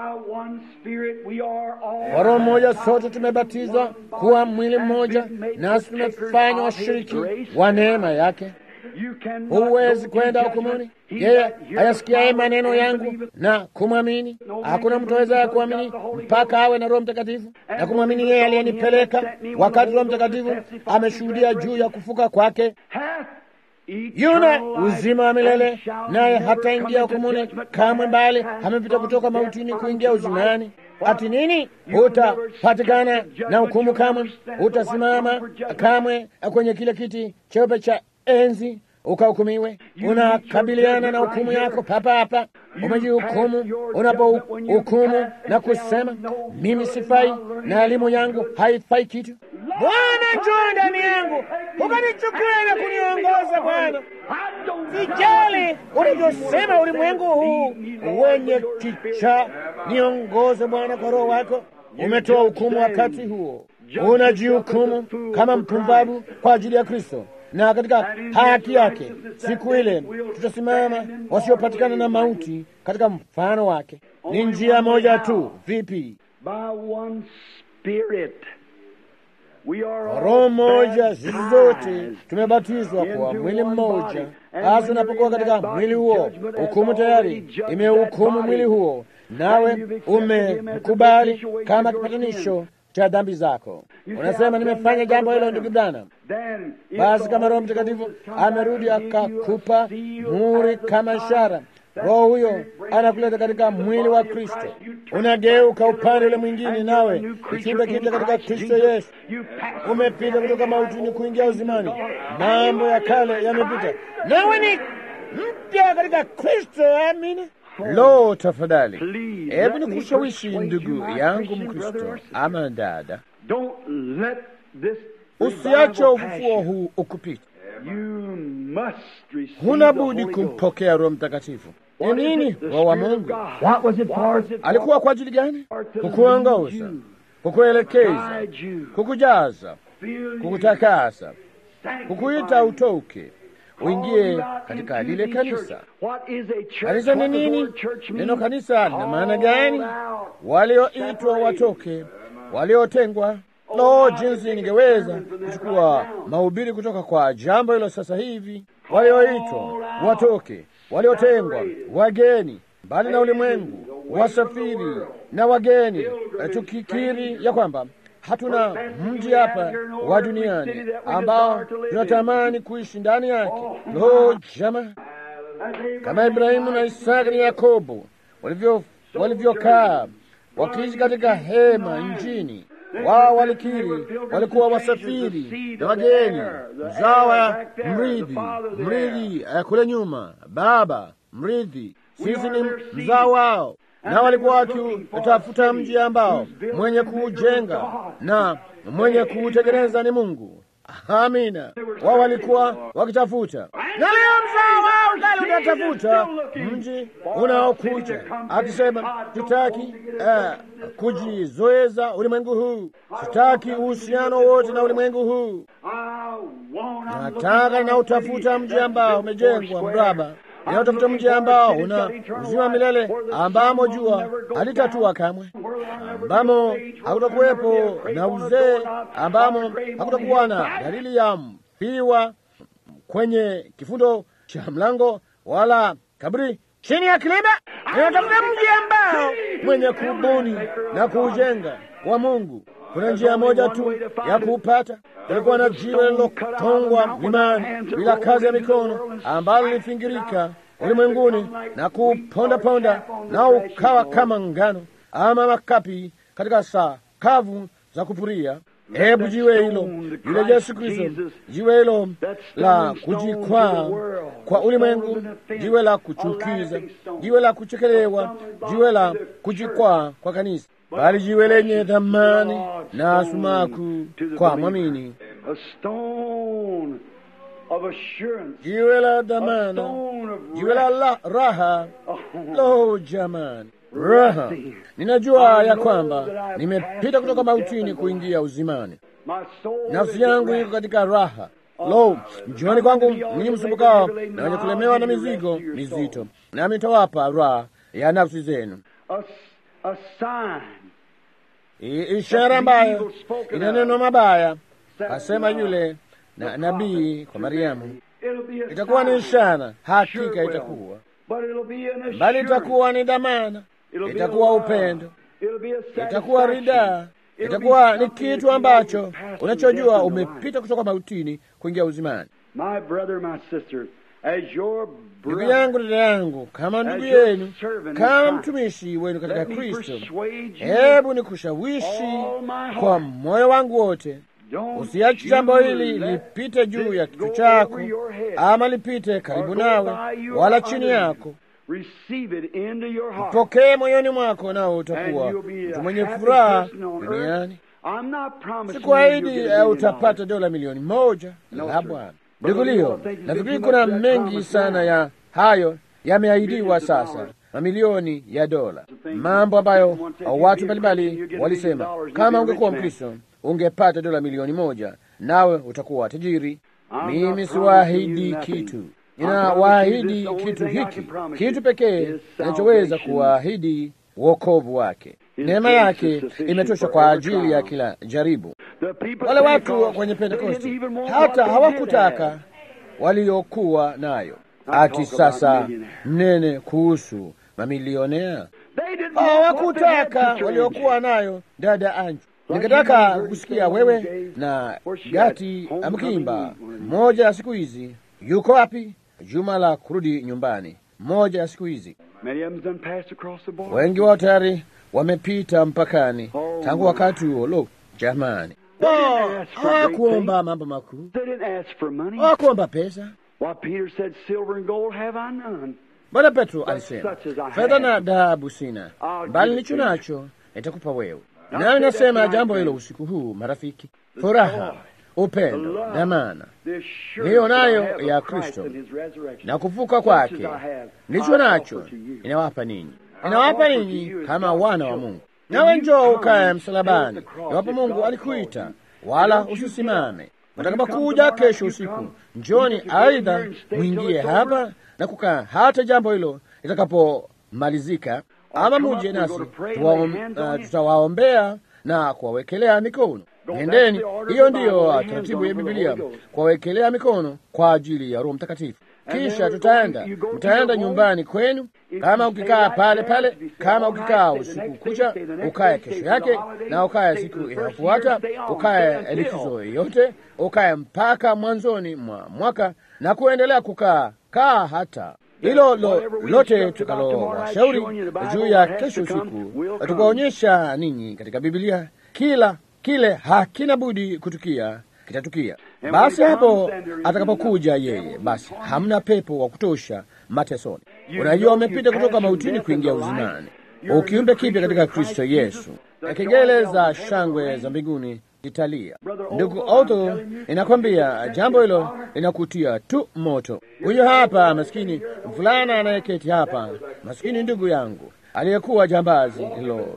Kwa Roho mmoja sote tumebatizwa kuwa mwili mmoja, nasi tumefanywa washiriki wa neema yake. Huwezi kwenda hukumuni yeye ayasikiaye maneno yangu na kumwamini. Hakuna mtu awezaye kuamini mpaka awe na Roho Mtakatifu na kumwamini yeye aliyenipeleka, wakati Roho Mtakatifu ameshuhudia juu ya kufuka kwake. Yuna uzima wa milele, naye hataingia hukumuni kamwe, mbali amepita kutoka mautini kuingia uzimani. Ati nini? Hutapatikana na hukumu kamwe, hutasimama kamwe kwenye kile kiti cheupe cha enzi ukahukumiwe. Unakabiliana na hukumu yako papa hapa. Umejihukumu unapohukumu na kusema mimi sifai na elimu yangu haifai kitu. Bwana, njoo ndani yangu ukanichukue na kuniongoza. Bwana, sijali ulivyosema ulimwengu huu wenye kicha, niongoze Bwana kwa Roho wako. Umetoa hukumu wakati huo, unajihukumu kama mpumbavu kwa ajili ya Kristo na katika haki yake siku ile tutasimama wasiopatikana na mauti katika mfano wake. Ni njia moja tu. Vipi? Roho moja, sisi zote tumebatizwa kwa mwili mmoja. Basi unapokuwa katika mwili huo, hukumu tayari imehukumu mwili huo, nawe umekubali kama kipatanisho cha dhambi zako. Unasema nimefanya jambo hilo, ndugu Branham. Basi kama Roho Mtakatifu amerudi akakupa muhuri kama ishara, Roho huyo anakuleta katika mwili wa Kristo, unageuka upande ule mwingine, nawe kiumbe kipya katika Kristo Yesu. Umepita kutoka mautini kuingia uzimani, mambo ya kale yamepita, nawe ni mpya katika Kristo. Amina. Lo, tafadhali, hebu nikushawishi ndugu yangu Mkristo ama dada, usiache ufufuo huu ukupita. Huna budi kumpokea Roho Mtakatifu. Ni nini Roho wa Mungu? Alikuwa kwa ajili gani? Kukuongoza, kukuelekeza, kukujaza, kukutakasa, kukuita utoke uingie katika lile kanisa. Kanisa ni nini? Neno kanisa lina maana gani? Walioitwa watoke, waliotengwa. Lo, jinsi ningeweza kuchukua mahubiri kutoka kwa jambo hilo sasa hivi. Walioitwa watoke, waliotengwa, wageni, mbali na ulimwengu, wasafiri na wageni, tukikiri ya kwamba hatuna mji hapa wa duniani ambao tunatamani kuishi ndani yake. Lo, jama, kama Ibrahimu na Isaka na Yakobo walivyo walivyokaa wakiishi katika hema nchini wao walikiri walikuwa wasafiri na wageni, mzawa mrithi, mrithi kule nyuma, baba mrithi, sisi ni mzao wao, na walikuwa wakitafuta mji ambao mwenye kuujenga na mwenye kuutengeneza ni Mungu. Amina, wao walikuwa wakitafuta, na leo mzao wao ngali unatafuta mji unaokuja, akisema tutaki uh, kujizoeza ulimwengu huu, sitaki uhusiano wote na ulimwengu huu, nataka na utafuta mji ambao umejengwa mraba inaotafuta mji ambao una uzima milele, ambamo jua halitatua kamwe, ambamo hakutakuwepo na uzee, ambamo hakutakuwa na dalili ya mfiwa kwenye kifundo cha mlango wala kaburi chini ya kilima. Inatafuta mji ambao mwenye kubuni na kuujenga wa Mungu. Kuna njia moja tu ya kuupata. Kulikuwa na jiwe lililotongwa mlimani bila kazi ya mikono, ambalo lilifingirika ulimwenguni na kupondaponda, na ukawa kama ngano ama makapi katika saa kavu za kupuria. Hebu jiwe hilo, yule Yesu Kristo, jiwe hilo la kujikwaa kwa ulimwengu, jiwe la kuchukiza, jiwe la kuchekelewa, jiwe la kujikwaa kwa kanisa, bali jiwe lenye thamani na sumaku kwa mwamini, jiwe la dhamana, jiwe la, la raha. Lo, jamani, raha! Ninajua ya kwamba nimepita kutoka mautini kuingia uzimani. Nafsi yangu iko katika raha. Lo, njooni kwangu ninyi msumbukao na wenye kulemewa na mizigo mizito, nami nitawapa raha ya nafsi zenu. Ishara ambayo ina neno mabaya, asema yule na nabii kwa Mariamu, itakuwa ni ishara, hakika itakuwa bali, itakuwa ni dhamana, itakuwa upendo, itakuwa ridaa, itakuwa ni kitu ambacho unachojua umepita kutoka mautini kuingia uzimani. Ndugu yangu, dada yangu, kama ndugu yenu, kama mtumishi wenu katika Kristo, hebu ni kushawishi kwa moyo wangu wote Usiache jambo hili lipite juu ya kichwa chako ama lipite karibu nawe wala chini yako. Ipokee moyoni mwako, nao utakuwa mtu mwenye furaha duniani. Sikuahidi utapata dola milioni moja, la Bwana. Ndugu Lio, nafikiri kuna mengi sana ya hayo yameahidiwa sasa, mamilioni ya dola, mambo ambayo watu mbalimbali walisema kama ungekuwa Mkristo ungepata dola milioni moja nawe utakuwa tajiri. Mimi siwaahidi kitu, ninawaahidi kitu hiki, kitu pekee kinachoweza kuwaahidi wokovu wake. Neema yake imetosha kwa ajili ya kila jaribu. Wale watu kwenye Pentekosti hata hawakutaka waliokuwa nayo, ati sasa mnene kuhusu mamilionea. Hawakutaka waliokuwa nayo, dada Anju. Ningetaka kusikia wewe na Gati mkimba moja ya siku hizi. Yuko wapi? Juma la kurudi nyumbani, moja ya siku hizi. Wengi wao tayari wamepita mpakani tangu wakati huo. Lo, jamani, hawakuomba mambo makuu, hawakuomba pesa. Bwana Petro alisema, fedha na dhahabu sina, bali nilicho nacho nitakupa wewe. Nami nasema jambo hilo usiku huu, marafiki, furaha, upendo, dhamana hiyo nayo ya Kristo na kufuka kwake, nilicho nacho inawapa ninyi, inawapa ninyi kama wana wa Mungu. Nawe njoo ukaye msalabani, iwapo Mungu alikuita, wala usisimame. Watakapokuja kesho usiku, njoni, aidha mwingie hapa na kukaa hata jambo hilo litakapomalizika ama muje nasi tutawaombea uh, na kuwawekelea mikono. Nendeni, hiyo ndiyo taratibu ya Bibilia, kuwawekelea mikono kwa ajili ya Roho Mtakatifu. kisha tutaenda, mtaenda nyumbani kwenu. Kama ukikaa pale pale, kama ukikaa usiku kucha, ukaye kesho yake na ukaye siku inayofuata, ukaye likizo yote, ukaye mpaka mwanzoni mwa mwaka na kuendelea kukaa kaa hata hilo lo, lote tukalowashauri juu ya kesho usiku tukaonyesha ninyi katika Biblia, kila kile hakina budi kutukia kitatukia. Basi hapo atakapokuja yeye, basi hamna pepo wa kutosha matesoni. Unajua, umepita kutoka mautini kuingia uzimani, ukiumbe kipya katika Kristo Yesu. Kengele za shangwe za mbinguni italia. Ndugu Otho, inakwambia jambo hilo linakutia tu moto. Huyo hapa maskini mvulana anayeketi hapa, maskini ndugu yangu aliyekuwa jambazi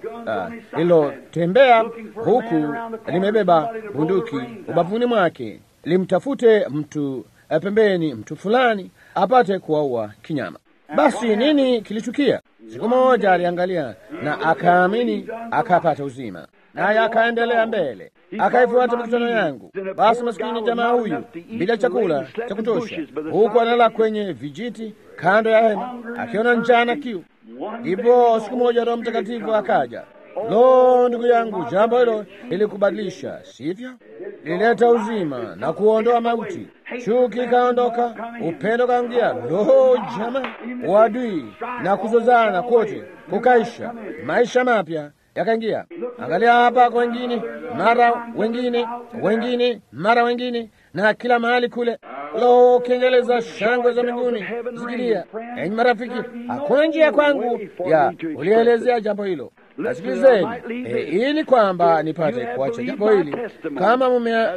lililotembea uh, huku limebeba bunduki ubavuni mwake, limtafute mtu uh, pembeni, mtu fulani apate kuwaua kinyama. Basi nini kilitukia? Siku moja aliangalia na akaamini, akapata uzima, naye akaendelea mbele, akaifuata mikutano yangu. Basi maskini jamaa huyu bila chakula cha kutosha, huku analala kwenye vijiti kando ya hema, akiona njaa na kiu. Ndipo siku moja Roho Mtakatifu akaja. Lo, ndugu yangu, jambo hilo lilikubadilisha, sivyo? Lilileta uzima na kuondoa mauti, chuki ikaondoka, upendo kaingia. Lo, jamaa, uadui na kuzozana kote kukaisha, maisha mapya yakaingia. Angalia hapa kwa wengine, mara wengine, wengine mara wengine, na kila mahali kule. Lo, kengele za shangwe za mbinguni zikilia. Enyi marafiki, hakuna njia kwangu ya ulielezea jambo hilo. Nasikilizeni e, ili kwamba nipate kuacha jambo hili, kama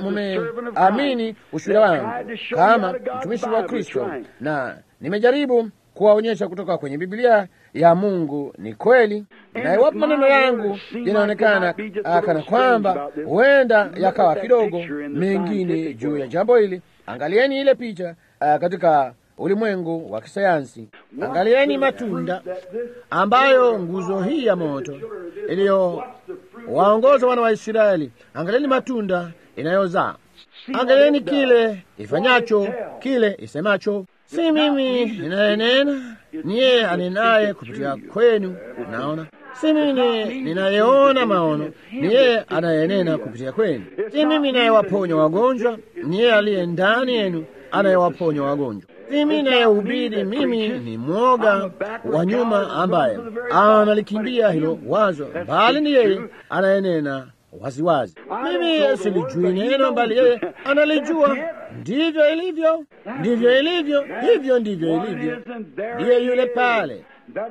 mumeamini ushuhuda wangu kama mtumishi wa Kristo, na nimejaribu kuwaonyesha kutoka kwenye Biblia ya Mungu ni kweli, na iwapo maneno yangu yanaonekana kana kwamba huenda yakawa kidogo mengine juu ya jambo hili, angalieni ile picha uh, katika ulimwengu wa kisayansi. Angalieni matunda ambayo nguzo hii ya moto iliyowaongoza wana wa Israeli, angalieni matunda inayozaa. Angalieni kile ifanyacho, kile isemacho. Si mimi ninayenena, ni yeye anenaye kupitia kwenu. Naona si mimi ninayeona maono, ni yeye anayenena kupitia kwenu. Si mimi nayewaponya wagonjwa, ni yeye aliye ndani yenu anayewaponya wagonjwa. Si mimi nayehubiri, mimi ni mwoga wa nyuma ambaye analikimbia hilo wazo, bali ni yeye anayenena waziwazi. Mimi silijui neno, bali yeye analijua. Ndivyo ilivyo, ndivyo ilivyo, hivyo ndivyo ilivyo. Ndiye yule pale,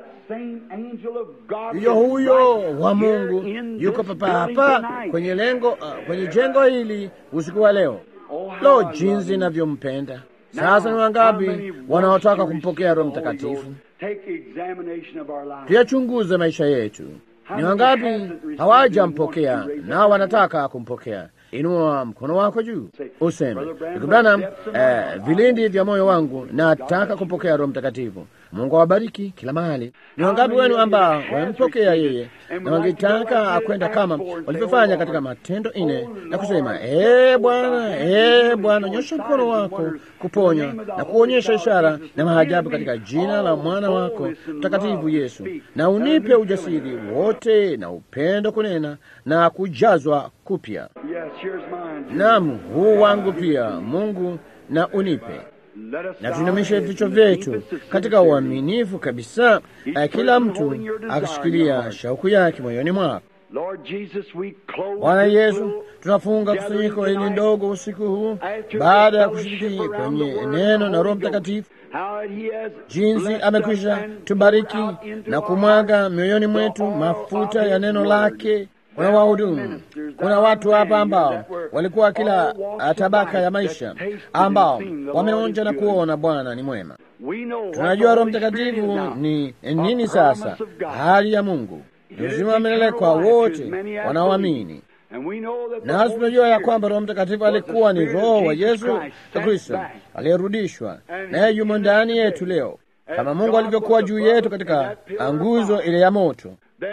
huyo huyo wa Mungu yuko papa hapa kwenye lengo, uh, kwenye jengo hili usiku wa leo. Lo, jinsi inavyompenda! Sasa ni wangapi wanaotaka kumpokea Roho Mtakatifu? Tuyachunguze maisha yetu. Ni wangapi hawajampokea na wanataka kumpokea? Inua mkono wako juu useme, ndugu Branham, eh, vilindi vya moyo wangu nataka kumpokea Roho Mtakatifu. Mungu awabariki kila mahali. Ni wangapi wenu ambao wamempokea yeye na wangetaka kwenda kama walivyofanya katika Matendo ine na kusema, ee Bwana, ee Bwana, nyosha mkono wako kuponya na kuonyesha ishara na maajabu katika jina la mwana wako mtakatifu Yesu, na unipe ujasiri wote na upendo kunena na kujazwa kupya. Naam, huu wangu pia Mungu, na unipe na tuinamishe vichwa vyetu katika uaminifu kabisa, kila mtu akishikilia shauku yake moyoni mwako. Bwana Yesu, tunafunga kusanyiko hili ndogo usiku huu baada ya kushiriki kwenye neno na Roho Mtakatifu, jinsi amekwisha tubariki na kumwaga mioyoni mwetu mafuta ya neno lake. Kuna wahudumu, kuna watu hapa ambao walikuwa kila tabaka ya maisha, ambao wameonja na kuona Bwana ni mwema. Tunajua Roho Mtakatifu ni nini. Sasa hali ya Mungu ni uzima wa milele kwa wote wanaoamini, nasi tunajua ya kwamba Roho Mtakatifu alikuwa ni Roho wa Yesu Kristo aliyerudishwa, naye yumo ndani yetu leo, kama Mungu alivyokuwa juu yetu katika nguzo ile ya moto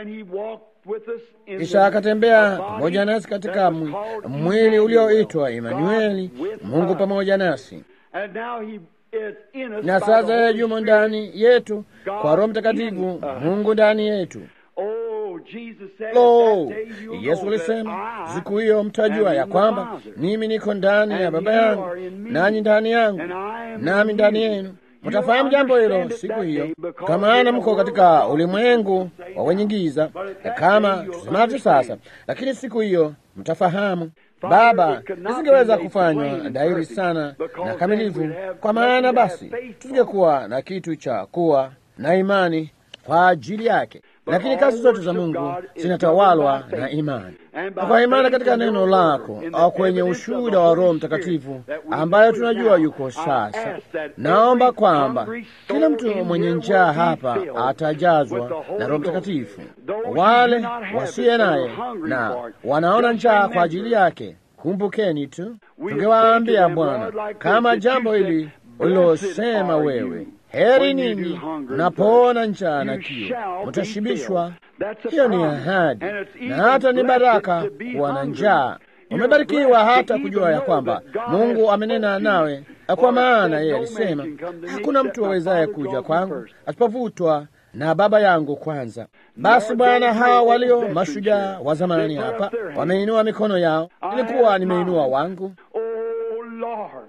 kisha akatembea pamoja nasi katika mwili ulioitwa Emanueli, Mungu pamoja nasi.
is in us
na
by
sasa
the
yeye
Holy
yumo
Spirit.
ndani yetu kwa Roho
God
Mtakatifu,
in us.
Mungu ndani yetu.
Oh, Jesus said
Lo,
that day you'll
Yesu
know that
alisema
I
siku hiyo mtajua
am
ya
in the
kwamba
Father,
mimi niko ndani ya
and
Baba
you
yangu
are in me,
nanyi ndani yangu
and I am
nami
in
ndani
you.
yenu.
You'll
Mtafahamu jambo hilo
understand it
siku
that
hiyo,
day because
kwa maana
you're
mko
the
katika
world of
ulimwengu
darkness,
wa wenye giza,
but at
na
that
kama
day you'll
tusemavyo sasa,
understand.
lakini siku hiyo mtafahamu.
Father,
Baba,
it could not
isingeweza
be made
kufanywa
plain and
dhahiri
perfect,
sana
because
na
then
kamilifu,
we'd have
kwa maana
nothing to have
basi
faith for.
tusingekuwa na kitu cha kuwa na imani kwa ajili yake. Lakini kazi zote za Mungu zinatawalwa na imani, na kwa imani katika neno lako au kwenye ushuhuda wa Roho Mtakatifu ambayo tunajua yuko sasa. Naomba kwamba kila mtu mwenye njaa hapa atajazwa na Roho Mtakatifu. Wale wasiye naye na wanaona njaa kwa ajili yake, kumbukeni tu, tungewaambia Bwana, kama jambo hili ulilosema wewe Heri ninyi mnapoona njaa na kiu, mtashibishwa. Hiyo ni ahadi, na hata ni baraka kuwa na njaa. Umebarikiwa hata kujua ya kwamba Mungu amenena nawe, kwa maana yeye alisema, hakuna mtu awezaye kuja kwangu asipovutwa na Baba yangu kwanza. Basi Bwana, hawa walio mashujaa wa zamani hapa wameinua mikono yao, ilikuwa nimeinua wangu.
Oh Lord,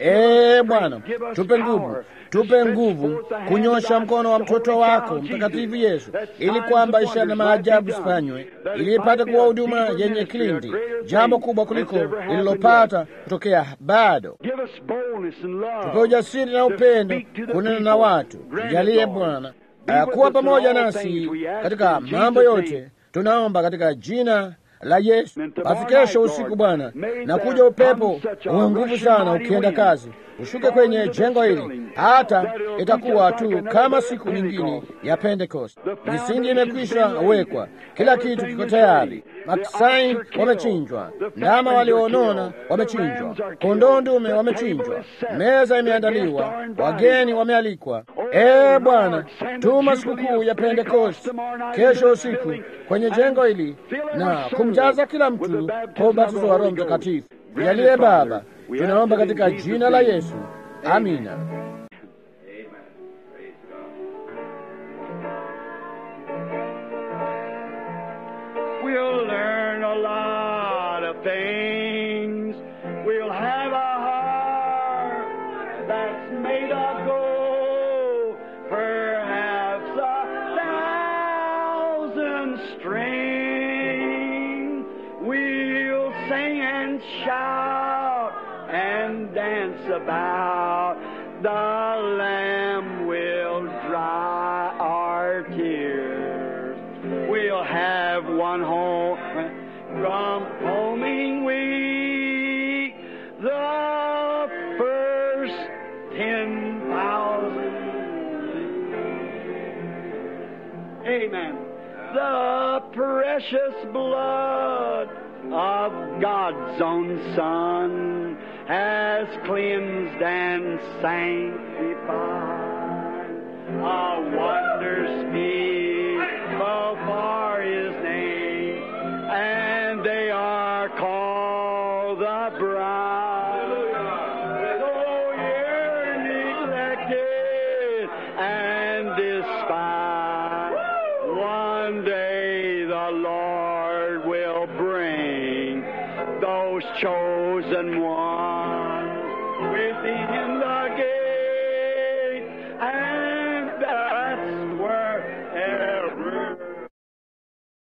Ee Bwana, tupe nguvu, tupe nguvu kunyosha mkono wa mtoto wako mtakatifu Yesu, ili kwamba ishara na maajabu zifanywe, ili ipate kuwa huduma yenye kilindi, jambo kubwa kuliko lililopata kutokea bado.
give us boldness and love.
Tupe ujasiri na upendo kunena na watu. Tujalie Bwana uh, kuwa pamoja nasi katika mambo yote, tunaomba katika jina la Yesu. Basi kesho usiku Bwana, na kuja upepo wa nguvu sana ukienda kazi, ushuke kwenye jengo hili, hata itakuwa tu kama siku nyingine ya Pentekoste. Misingi imekwisha wekwa, kila kitu kiko tayari, maksai wamechinjwa, ndama walionona wamechinjwa, kondoo ndume wamechinjwa, meza imeandaliwa, wageni wamealikwa. Ee Bwana, tuma sikukuu ya Pentekoste kesho usiku kwenye jengo hili na kumjaza kila mtu kwa ubatizo wa Roho Mtakatifu. Jalie Baba, tunaomba katika jina la Yesu, amina.
We'll learn a lot of things. We'll have a heart that's made of gold, perhaps a thousand strings. We'll sing and shout and dance about. The Lamb will dry our tears. We'll have one home from homing week. The first ten thousand. Amen. The precious blood of God's own Son has cleansed and sanctified. A wonder speakable for His name, and they are called the bride. Oh, you're neglected and despised. One day the Lord will bring those chosen ones within the gate, and